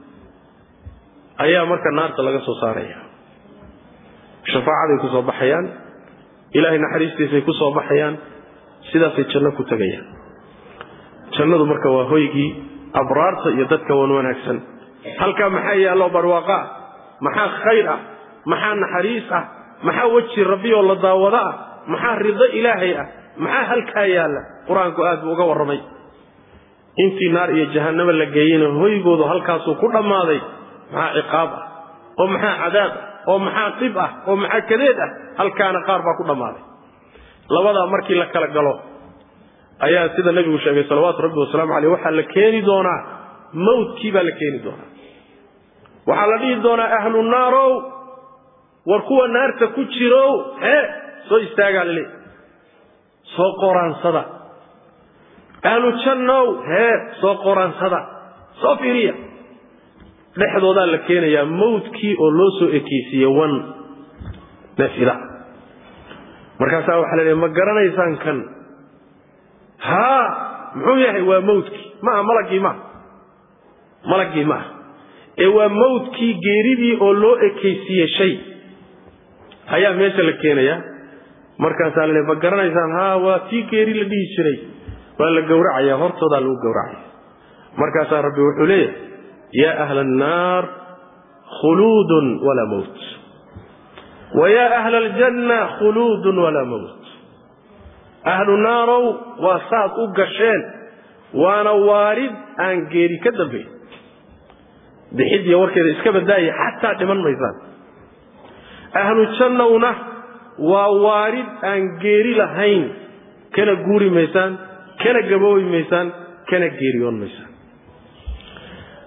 ayaa marka naarta laga soo saaraya shafaacaday ku soo baxayaan ilaahay naxariistiisay ku soo baxayaan sidaasay janno ku tegayaan jannadu marka waa hoygii abraarta iyo dadka wan wanaagsan halkaa maxaa yaallo barwaaqa ah maxaa khayr ah maxaa naxariis ah maxaa weji rabbiyoo la daawado ah maxaa rido ilaahay ah maxaa halkaa yaalla qur-aanku aad buu uga warramay intii naar iyo jahannamo la geeyeyna hoygoodu halkaasuu ku dhammaaday maxaa ciqaab ah oo maxaa cadaab ah oo maxaa dhib ah oo maxaa kadeed ah halkaana qaar baa ku dhammaaday labadaa markii la kala galo ayaa sida nebigu sheegay salawaatu rabbi wasalaamu caleyh waxaa la keeni doonaa mawtkii baa la keeni doonaa waxaa la dhihi doonaa ahlu naarow war kuwa naarta ku jirow hee soo istaagaa laleey soo qoraansada ahlu jannow hee soo qoraansada soo fiiriya dhexdoodaa la keenayaa mawtkii oo loo soo ekeysiiye wan neefida markaasaa waxaa la leeya ma garanaysaan kan haa muxuu yahay waa mawtkii maaha malaggii maaha malaggii maaha ee waa mawtkii geeridii oo loo ekaysiiye shay ayaa meesha la keenayaa markaasaa la leeya ma garanaysaan haa waa tii geeri la dhihi jiray waa la gowracaya hortoodaa lagu gowracaya markaasaa rabbi wuxuu leeyahay yaa ahla annaar khuluudun walaa mowt wa yaa ahla aljanna khuluudun walaa mowt ahlu naarow waa saad u gasheen waana waarid aan geeri ka dambayn bixidiya warkeeda iska badaaya xataa dhiman maysaan ahlu jannowna waa waarid aan geeri lahayn kana guuri maysaan kana gaboobi maysaan kana geeriyoon maysaan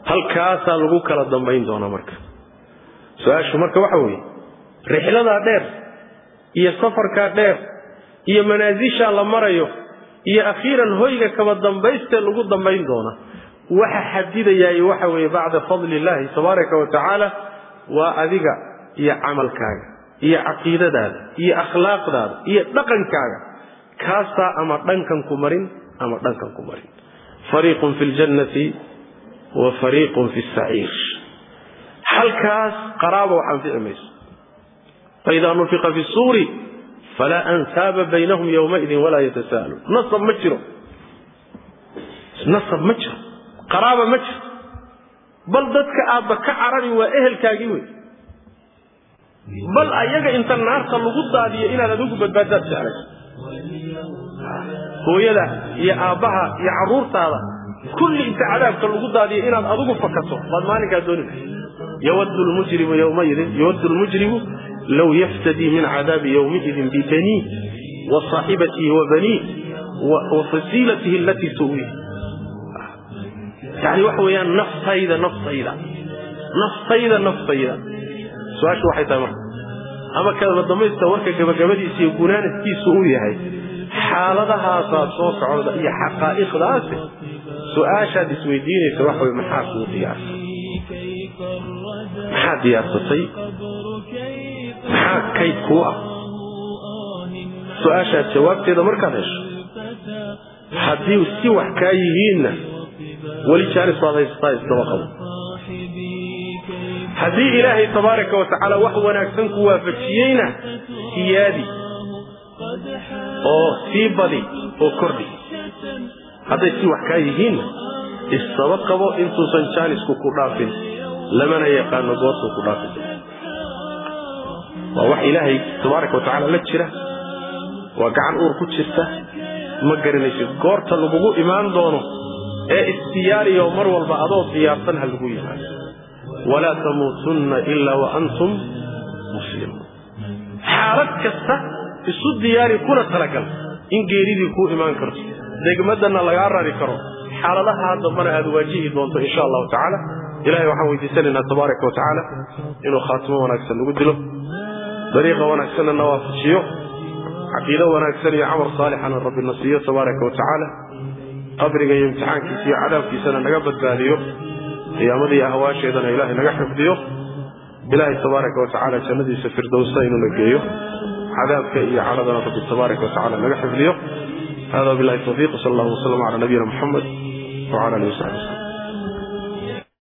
halkaasaa lagu kala dambayn doonaa marka su-aashu marka waxa weeye rixladaa dheer iyo safarkaa dheer iyo manaasishaa la marayo iyo akhiiran hoyga kaba dambaystee lagu dambayn doona waxa xadidayaay waxa weeye bacda fadli illaahi tabaaraka wa tacaala waa adiga iyo camalkaaga iyo caqiidadaada iyo akhlaaqdaada iyo dhaqankaaga kaasaa ama dhankan ku marin ama dhankan ku marin fariiqun fi ljannati wa fariiqun fi saciir halkaas qaraaba wax anfici mayso faidaa nufiqa fi suuri falaa ansaaba baynahum yowmaidin walaa yatasaaluun nasab ma jiro nasab ma jiro qaraaba ma jiro bal dadka aadba ka carari waa ehelkaagii wey bal ayaga inta naarta lagu daadiyo inaad adigu badbaadaad jeclayso hooyada iyo aabbaha iyo carruurtaada kulli inta cadaabka lagu daadiyo inaad adigu fakato baad maalinkaa dooni yawadu lmujrimu yowmaidin yawadu lmujrimu low yaftadii min cadaabi yowmiidin bibanii wa saaxibatihi wa banii wa fasiilatihi alatii tuwii yani waxa weeyaan naftayda naftayda naftayda naftayda su-aashu waxay tahay marka ama kadaba damaysta warka gabagabadiisa iyo gunaanadkiisu uu yahay xaaladahaasaa soo socda iyo xaqaa'iqdaasi su-aashaad isweydiinaysa waxa wey maxaa kuu diyaarsay maxaa diyaarsatay maxaa kayd kuu ah su-aashaad jawaabteeda markaad hesho haddii si wax kaa yihiinna weli jaanis baad haysataa iskaba qabo haddii ilaahay tabaaraka wa tacaala wax wanaagsan ku waafajiyeyna siyaadi oo sii badi oo kordhi hadday si wax kaa yihiinna isaba qabo intuusan jaanisku ku dhaafin lamana yaqaano goortuu ku dhaafin waa wax ilaahay tabaaraka wa tacaala la jira waa gacan uur ku jirta ma garanaysid goorta lagugu imaan doono ee isdiyaariyo mar walba adoo diyaarsan ha lagu yimaado walaa tamuutunna ilaa wa antum muslimuun xaalad kasta isu diyaari kuna talagal in geeridii kuu imaan karto degmadana lagaa rari karo xaaladaha dambana aad waajihi doonto insha allahu tacaala ilahay waxaan weydiisanaynaa tabaaraka wa tacaala inuu khaatimo wanaagsan nagu dilo dariiqa wanaagsanna na waafajiyo caqiido wanaagsan iyo camal saalixana rabbi na siiyo tabaaraka wa tacaala qabriga iyo imtixaankiisa iyo cadaabkiisana naga badbaadiyo qiyaamada iyo ahwaasheedana ilaahay naga xifdiyo ilaahay tabaaraka wa tacaala jannadiisa firdowsa inuuna geeyo cadaabka iyo cadhadana rabbi tabaaraka wa tacala naga xifdiyo hada billahi tawfiiq sal allahu wasalam cala nabiyina muxamed wcala alihi wasaxbi waslm